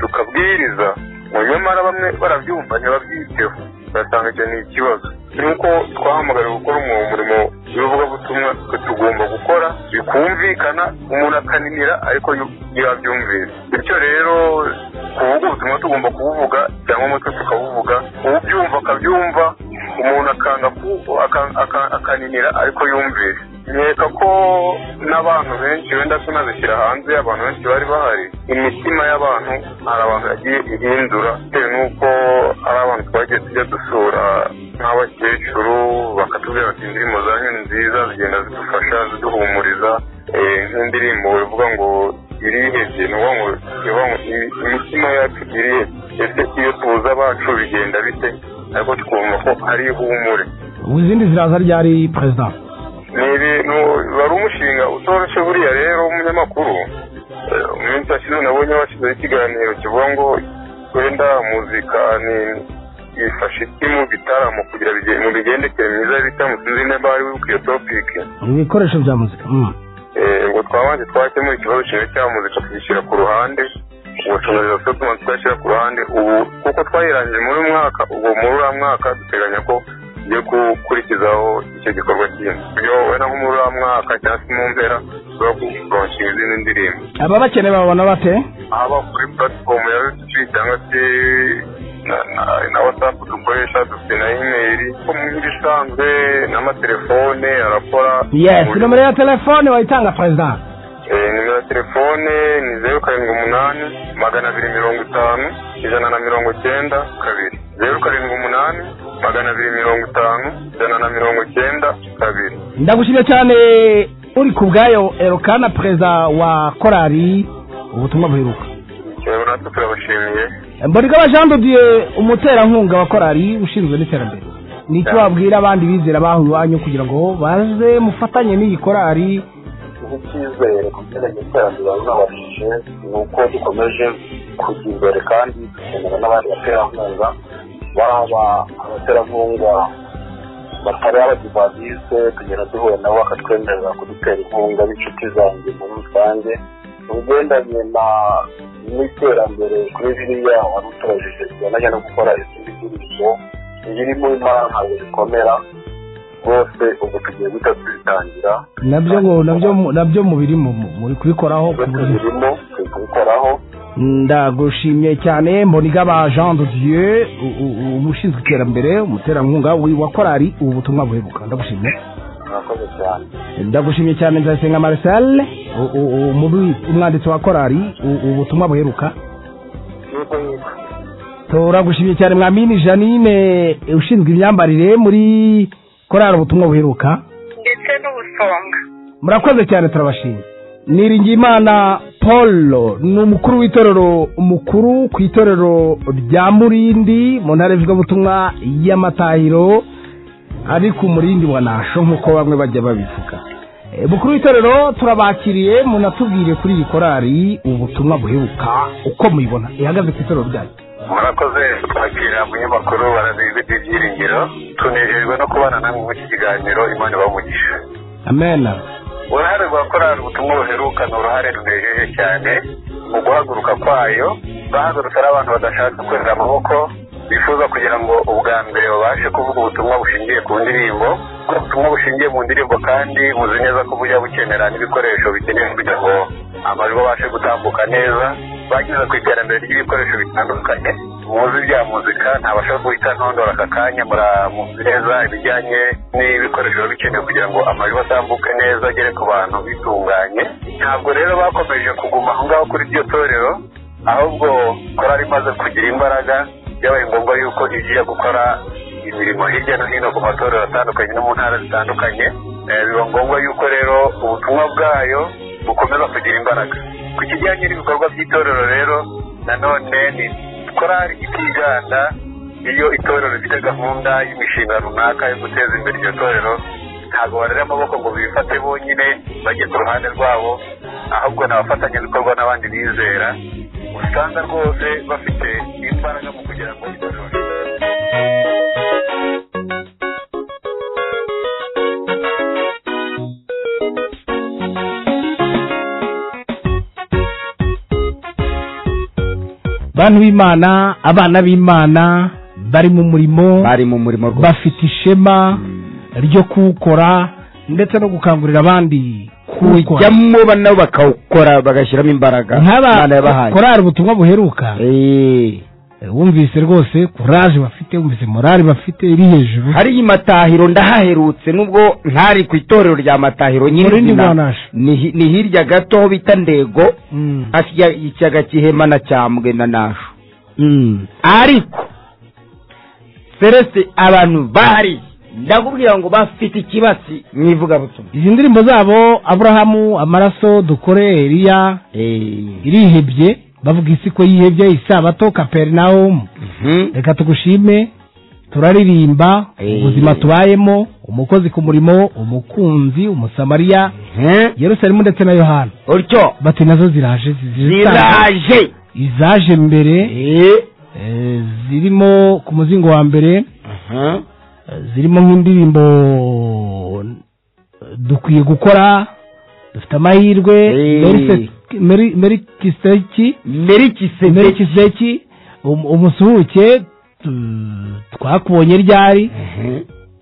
tukabwiriza ngo nyamara bamwe barabyumva ntibabyiteho ugasanga icyo ni ikibazo nuko twahamagariwe gukora umu- umurimo w'ivugabutumwa twe tugomba gukora bikumvikana umuntu akaninira ariko yu- yabyumvira bityo rero kuvuga ubutumwa tugomba kubuvuga cyangwa umutwe tukabuvuga ubyumva akabyumva umuntu akanga ku- aka- aka- akaninira ariko yumvira nkeka ko n'abantu benshi wenda tunazishyira hanze abantu benshi bari bahari imitima y'abantu hari abantu yagiye ihindura bitewe n'uko hari abantu twagiye tujya dusura nk'abakecuru bakatubwira bati indirimbo zanyu ni nziza zigenda zidufasha ziduhumuriza Eh, nk'indirimbo ivuga ngo irihebye ni ukuvuga ngo ivuga ngo imi- imitima yacu irihebye ese iyo tubuze abacu bigenda bite ariko tukumva ko ari ihumure izindi ziraza ryari perezida ni ibintu wari umushinga utoroshye buriya rero w'umunyamakuru Eh, mu minsi yashize nabonye bashyizeho ikiganiro kivuga ngo wenda muzika ni ifasha isi mu bitaramo kugira bige- mu migendekere myiza y'ibitaramo sinzi niba ari wibuka iyo topike ibikoresho bya muzika mm. Eh, ngo twabanje twakemura ikibazo kimwe cya muzika tugishyira ku ruhande ubushobozi bafite tuma twashyira ku ruhande ubu kuko twayirangije muri uyu mwaka ubwo muri uriya mwaka duteganya ko tugiye gukurikizaho icyo gikorwa kindi ibyo wenda nko muri uriya mwaka cyangwa se mu mpera tuba kuronshinga izindi ndirimbo aba bakeneye babona bate haba kuri platform ya youtube cyangwa se na- na- na whatsapp dukoresha dufite na email ko mu bisanzwe n'amatelefone arakora yes Buri- nomero ya telefone wayitanga perezida Eh, nimero ya telefone ni zeru karindwi umunani magana abiri mirongo itanu ijana na mirongo cyenda kabiri zeru karindwi umunani magana abiri mirongo itanu ijana na mirongo cyenda kabiri ndagushimye cyane uri ku bwayo erokana perezida wa korari ubutumwa buheruka yewe natwe turabashimiye mbonigaba jean de dieu umuterankunga wa korari ushinzwe n'iterambere ni icyo wabwira abandi bizera baho iwanyu kugira ngo baze mufatanye n'iyi korari ikintu cyizere ku bijyanye n'iterambere bababashije ni uko dukomeje kujya imbere kandi dukenera n'abandi baterankunga baba abaterankunga batari abadivanzise tugenda duhura nabo bakatwemerera kudutera inkunga b'inshuti zanjye muri rusange mu bigendanye na- n'iterambere kuri biriya wari utubajije bijyanye no gukora izindi ndirimbo ibirimo imara ntabwo bikomera rwose ubu tugiye guhita tubitangira nabyo ngo nabyo mu- nabyo mubirimo mu- muri kubikoraho ku buryo birimo kubikoraho ndagushimye cyane mbonigaba jean de dieu u- u- u- umushinzwe iterambere umuterankunga wi- wa korari ubu butumwa buheruka ndagushimye murakoze cyane ndagushimye cyane nzayisenga marcel u- u- u- muri umwanditsi wa korari u- ubutumwa buheruka yuko yuko turagushimye cyane mwamini janine ushinzwe imyambarire muri korari ubutumwa buheruka ndetse n'ubusonga murakoze cyane turabashimye niringiyimana paul ni umukuru w'itorero umukuru ku itorero rya murindi mu ntara y'ivugabutumwa y'amatahiro ari ku murindi wa nasho nk'uko bamwe bajya babivuga Eh, mukuru w'itorero turabakiriye munatubwire kuri iyi korari ubutumwa buheruka uko muyibona ihagaze ku itorero ryanyu murakoze kwakira umunyamakuru barabizi ibyiringiro tunejejwe no kubana namwe muri iki kiganiro imana ibamugisha amen uruhare rwa korali ubutumwa buheruka ni uruhare runejeje cyane mu guhaguruka kwayo bahagurutse ari abantu badashaka kwera amaboko bifuza kugira ngo ubwa mbere babashe kuvuga ubutumwa bushingiye ku ndirimbo ubwo butumwa bushingiye mu ndirimbo kandi buzi neza ko bujya bukenera n'ibikoresho bikenewe kugira ngo amajwi abashe gutambuka neza bageze ku iterambere ry'ibikoresho bitandukanye muzi bya muzika ntabasha guhita ntondora aka kanya muramuzi neza ibijyanye n'ibikoresho biba bikenewe kugira ngo amajwi atambuke neza agere ku bantu bitunganye ntabwo rero bakomeje kuguma aho ngaho kuri iryo torero ahubwo korari imaze kugira imbaraga byabaye ngombwa yuko igiye gukora imirimo hirya no hino ku matorero atandukanye no mu ntara zitandukanye Eh, biba ngombwa yuko rero ubutumwa bwayo bukomeza kugira imbaraga ku kijyanye n'ibikorwa by'itorero rero nanone ni korari itiganda iyo itorero rifite gahunda y'imishinga runaka yo guteza imbere iryo torero ntabwo barera amaboko ngo bifate bonyine bajye ku ruhande rwabo ahubwo ni abafatanyabikorwa n'abandi bizera usanga rwose bafite imbaraga mu kugira ngo itorero bantu b'imana abana b'imana bari mu murimo bari mu murimo rwose bafite ishema ryo kuwukora ndetse no gukangurira abandi kuwukora kujyamo nabo bakawukora bagashyiramo imbaraga Imana nk'aba yabahaye korari ubutumwa buheruka wumvise rwose kuraje bafite wumvise morali bafite iri hejuru hari matahiro ndahaherutse nubwo ntari ku itorero rya matahiro nyine Murindi zina- wa Nasho. ni hi- ni hirya gato aho bita ndego Mm. hafi ya- ikiyaga cy'ihema na cyambwe na nasho Mm. ariko celeste abantu bahari ndakubwira ngo bafite ikibatsi mu ivugabutumwa izi ndirimbo zabo aburahamu amaraso dukore eliya irihebye bavuga isi ko yihebye isabato kaperinawumu reka tugushime turaririmba ubuzima tubayemo umukozi ku murimo umukunzi umusamariya yerusalemu ndetse na yohana utyo bati nazo ziraje Ziraje. izaje mbere eh, zirimo ku muzingo wa mbere zirimo nk'indirimbo eh, dukwiye gukora dufite amahirwe Merise- Meri- merikiseki merikiseki um- umusuhuke tu- twakubonye ryari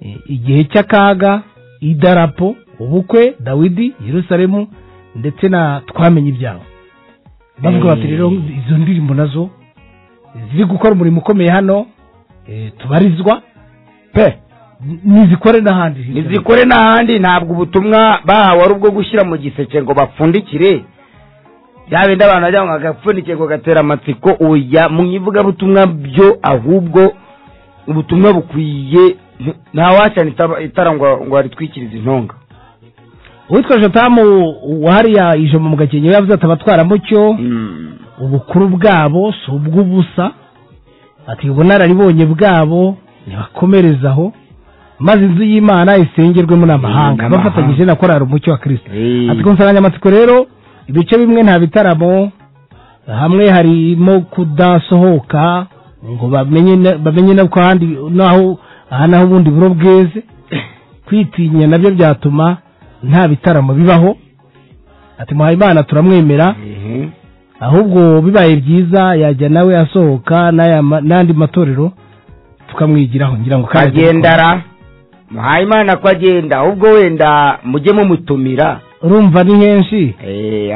Eh, igihe cy'akaga idarapo ubukwe dawidi yerusalemu ndetse na twamenye ibyawe bavuga bati rero izo ndirimbo nazo ziri gukora umurimo ukomeye hano eh, tubarizwa pe nizikore n'ahandi nizikore n'ahandi ntabwo ubutumwa bahawe ari ubwo gushyira mu giseke ngo bapfundikire bya bindi abantu bajya ngo agapfunike ngo gatera amatsiko oya mu ivugabutumwa byo ahubwo ubutumwa bukwiye nta- ntawacana itara- itara ngo ngo haritwikirize intonga uwitwa jotamu wahariya ijambo mu gakenke yavuze ati abatwaramucyo ubukuru bwabo si ubw'ubusa ati ubunararibonye bwabo nibakomereze aho maze inzu y'imana isengerwemo n'amahanga N'amahanga. bafatanyije na korari umucyo wa kirisito Eh. ati ku nsanganyamatsiko rero ibice bimwe nta bitaramo hamwe harimo kudasohoka ngo bamenye na- bamenye no ku handi naho aha naho ubundi buro bweze kwitinya nabyo byatuma nta bitaramo bibaho ati muhayimana turamwemera ahubwo bibaye byiza yajya nawe asohoka n'aya ma- n'andi matorero tukamwigiraho ngira ngo kandi kagendara muhayimana ko agenda ahubwo wenda mujye mumutumira urumva ni henshi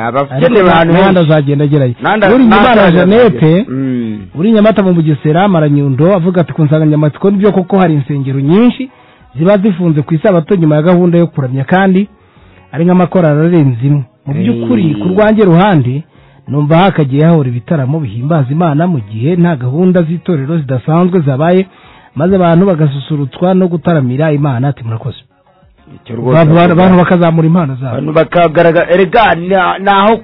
abakeneye abantu n'ahandi benshi azagenda agerayo N'ahandi- uri nyuma n'ahandi na azagera. jeannette Mm. uri nyamata mu bugesera maranyundo avuga ati ku nsanganyamatsiko nibyo koko hari insengero nyinshi ziba zifunze ku isabato nyuma ya gahunda yo kuramya kandi ari nk'amakorari arenze imwe mu by'ukuri Mm. ku rwanjye ruhande numva hakagiye hahora ibitaramo bihimbaza imana mu gihe nta gahunda z'itorero zidasanzwe zabaye maze abantu bagasusurutswa no gutaramira imana ati murakoze Icyo rwose Abantu- bavuga. abantu bakazamura impano zabo abantu bakagaragara erega na- naho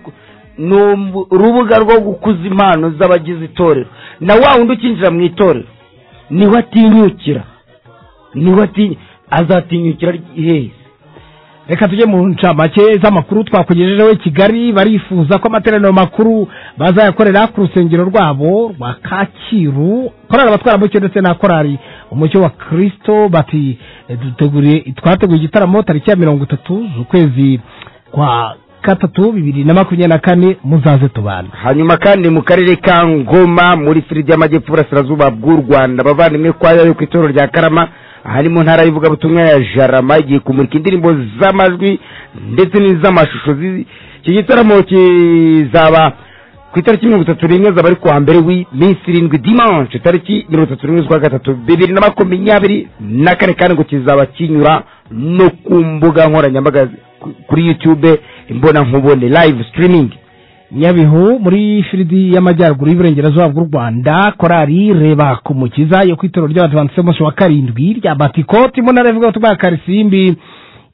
ni um- urubuga rwo gukuza impano z'abagize itorero na wa wundi ukinjira mu itorero niwe atinyukira niwe atinyukira azatinyukira hehe reka tujye mu ncamake z'amakuru twakugejejeho i kigali barifuza ko amateraniro makuru bazayakorera ku rusengero rwabo rwa kacyiru korari abatwaramucyo ndetse na korari umucyo wa kirisito bati eh, duteguriye twateguye igitaramo tariki ya mirongo itatu z'ukwezi kwa gatatu bibiri na makumyabiri na kane muzaze tubane hanyuma kandi mu karere ka ngoma muri firidi y'amajyepfo burasirazuba bw'u rwanda abavandimwe kwayo ku itorero rya karama ahari mu ntara y'ivugabutumwa ya jarama igiye kumurika indirimbo z'amajwi ndetse n'iz'amashusho zi- iki gitaramo kizaba ku itariki mirongo itatu n'imwe zaba ari kuwa mbere w'iminsi irindwi dimanche tariki mirongo itatu n'imwe z'ukwa gatatu bibiri na makumyabiri na kane kandi ngo kizaba kinyura no ku mbuga nkoranyambaga ku- kuri youtube imbonankubone live streaming nyabihu muri firidi y'amajyaruguru y'iburengerazuba bw'u rwanda korari reba ku mukiza yo ku itorero ry'abadivantisite umunsi wa karindwi rya batikoti mu ntara ivuga ubutumwa ya karisimbi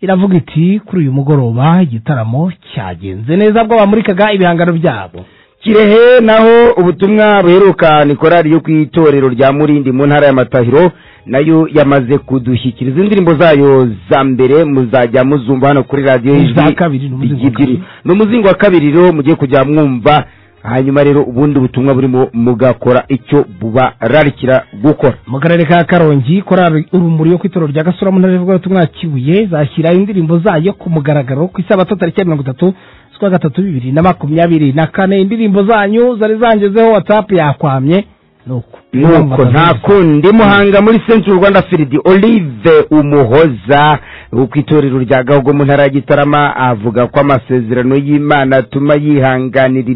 iravuga iti kuri uyu mugoroba igitaramo cyagenze neza bwo bamurikaga ibihangano byabo kirehe naho ubutumwa buheruka ni korari yo ku itorero rya murindi mu ntara ya matahiro nayo yamaze kudushyikiriza indirimbo zayo za mbere muzajya muzumva hano kuri radiyo iza y'ijwi kabiri ni umuzingo wa kabiri. ebyiri ni umuzingo wa kabiri rero mugiye kujya mwumva hanyuma rero ubundi butumwa burimo mugakora icyo bubararikira gukora mu karere ka karongi korari urumuri yo ku itorero rya gasura mu ntara ivuga ubutumwa ya kibuye zashyira indirimbo zayo ku mugaragaro ku isabato tariki ya mirongo itatu z'ukwa gatatu bibiri na makumyabiri na kane indirimbo zanyu zari zangezeho watsapu yakwamye nuko nuko nta kundi muhanga muri central rwanda firidi olive umuhoza wo ku itorero rya gahogo mu ntara ya gitarama avuga ko amasezerano y'imana atuma yihanganira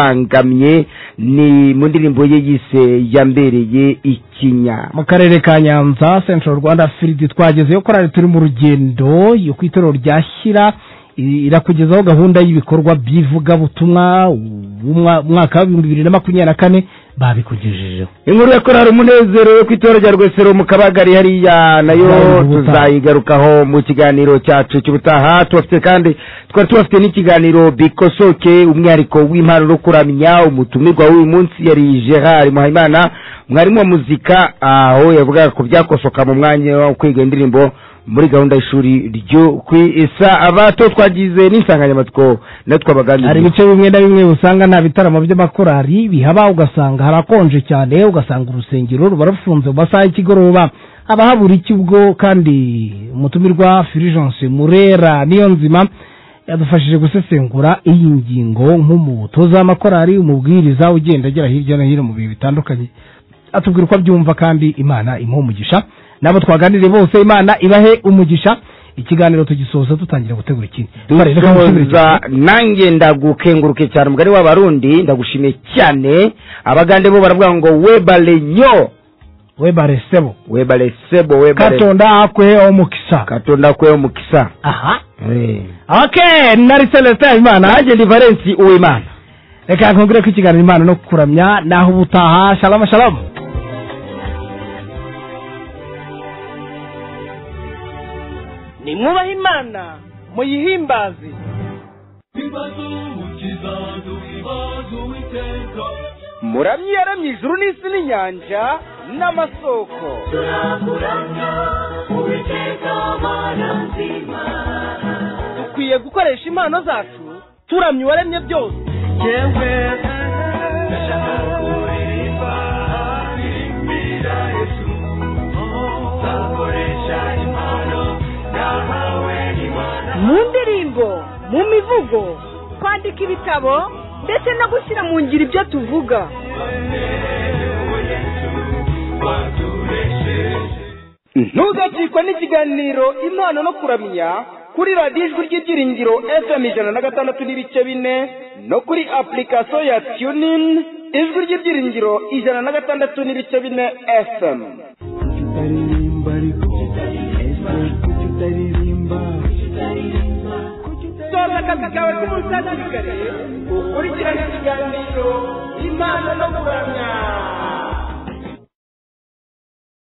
ibibangamye ni mu ndirimbo ye yise yambereye ikinya mu karere ka nyanza central rwanda firidi twagezeyo korari turi mu rugendo yo ku itorero rya shyira i- irakugezaho gahunda y'ibikorwa by'ivugabutumwa w'umwa- umwaka w'ibihumbi bibiri na makumyabiri na kane babikugejejeho inkuru ya korari umunezero yo ku itora rya rwesero mu kabagari hariya nayo tuzayigarukaho mu kiganiro cyacu cy'ubutaha tubafite kandi twari tubafite n'ikiganiro bikosoke umwihariko w'impano no kuramya umutumirwa w'uyu munsi yari gerard muhayimana mwarimu wa muzika aho yavugaga ku byakosoka mu mwanya wo kwiga indirimbo muri gahunda y'ishuri ryo ku isa abato twagize n'insanganyamatsiko natwe abaganiriye hari ibice bimwe na bimwe usanga nta bitaramo by'amakorari bihaba ugasanga harakonje cyane ugasanga urusengero ruba rufunze mu masaha y'ikigoroba haba habura ikigo kandi umutumirwa firijanse murera niyo nzima yadufashije gusesengura iyi ngingo nk'umutoza w'amakorari umubwiriza ugenda agera hirya no hino mu bihe bitandukanye atubwira uko abyumva kandi imana imuha umugisha n'abo twaganiriye bose imana ibahe umugisha ikiganiro tugisoza dutangira gutegura ikindi Tubarebe ko musubira inyuma. dusoza nanjye ndagukenguruke cyane umugani w'abarundi ndagushimiye cyane abagande bo baravuga ngo webare nyo webare sebo webare sebo webare katonda akweho omukisa katonda akweho mukisa aha okay nari celestin habimana nanjye ndi valensi uwimana reka nkongere ko ikiganiro imana no kuramya naho ubutaha shalom shalom nimwubahe imana muyihimbaze muramye yaremye ijuru n'isi n'inyanja n'amasoko dukwiye gukoresha impano zacu turamye uwaremye byose mu ndirimbo mu mivugo kwandika ibitabo ndetse no gushyira mu ngiro ibyo tuvuga ntugacikwe n'ikiganiro impano no kuramya kuri radiyo ijwi ry'ibyiringiro fm ijana na gatandatu n'ibice bine no kuri apurikasiyo ya tunini ijwi ry'ibyiringiro ijana na gatandatu n'ibice bine fm soza akazi kawe k'umunsi hakiri kare ukurikirane ikiganiro impano no kurara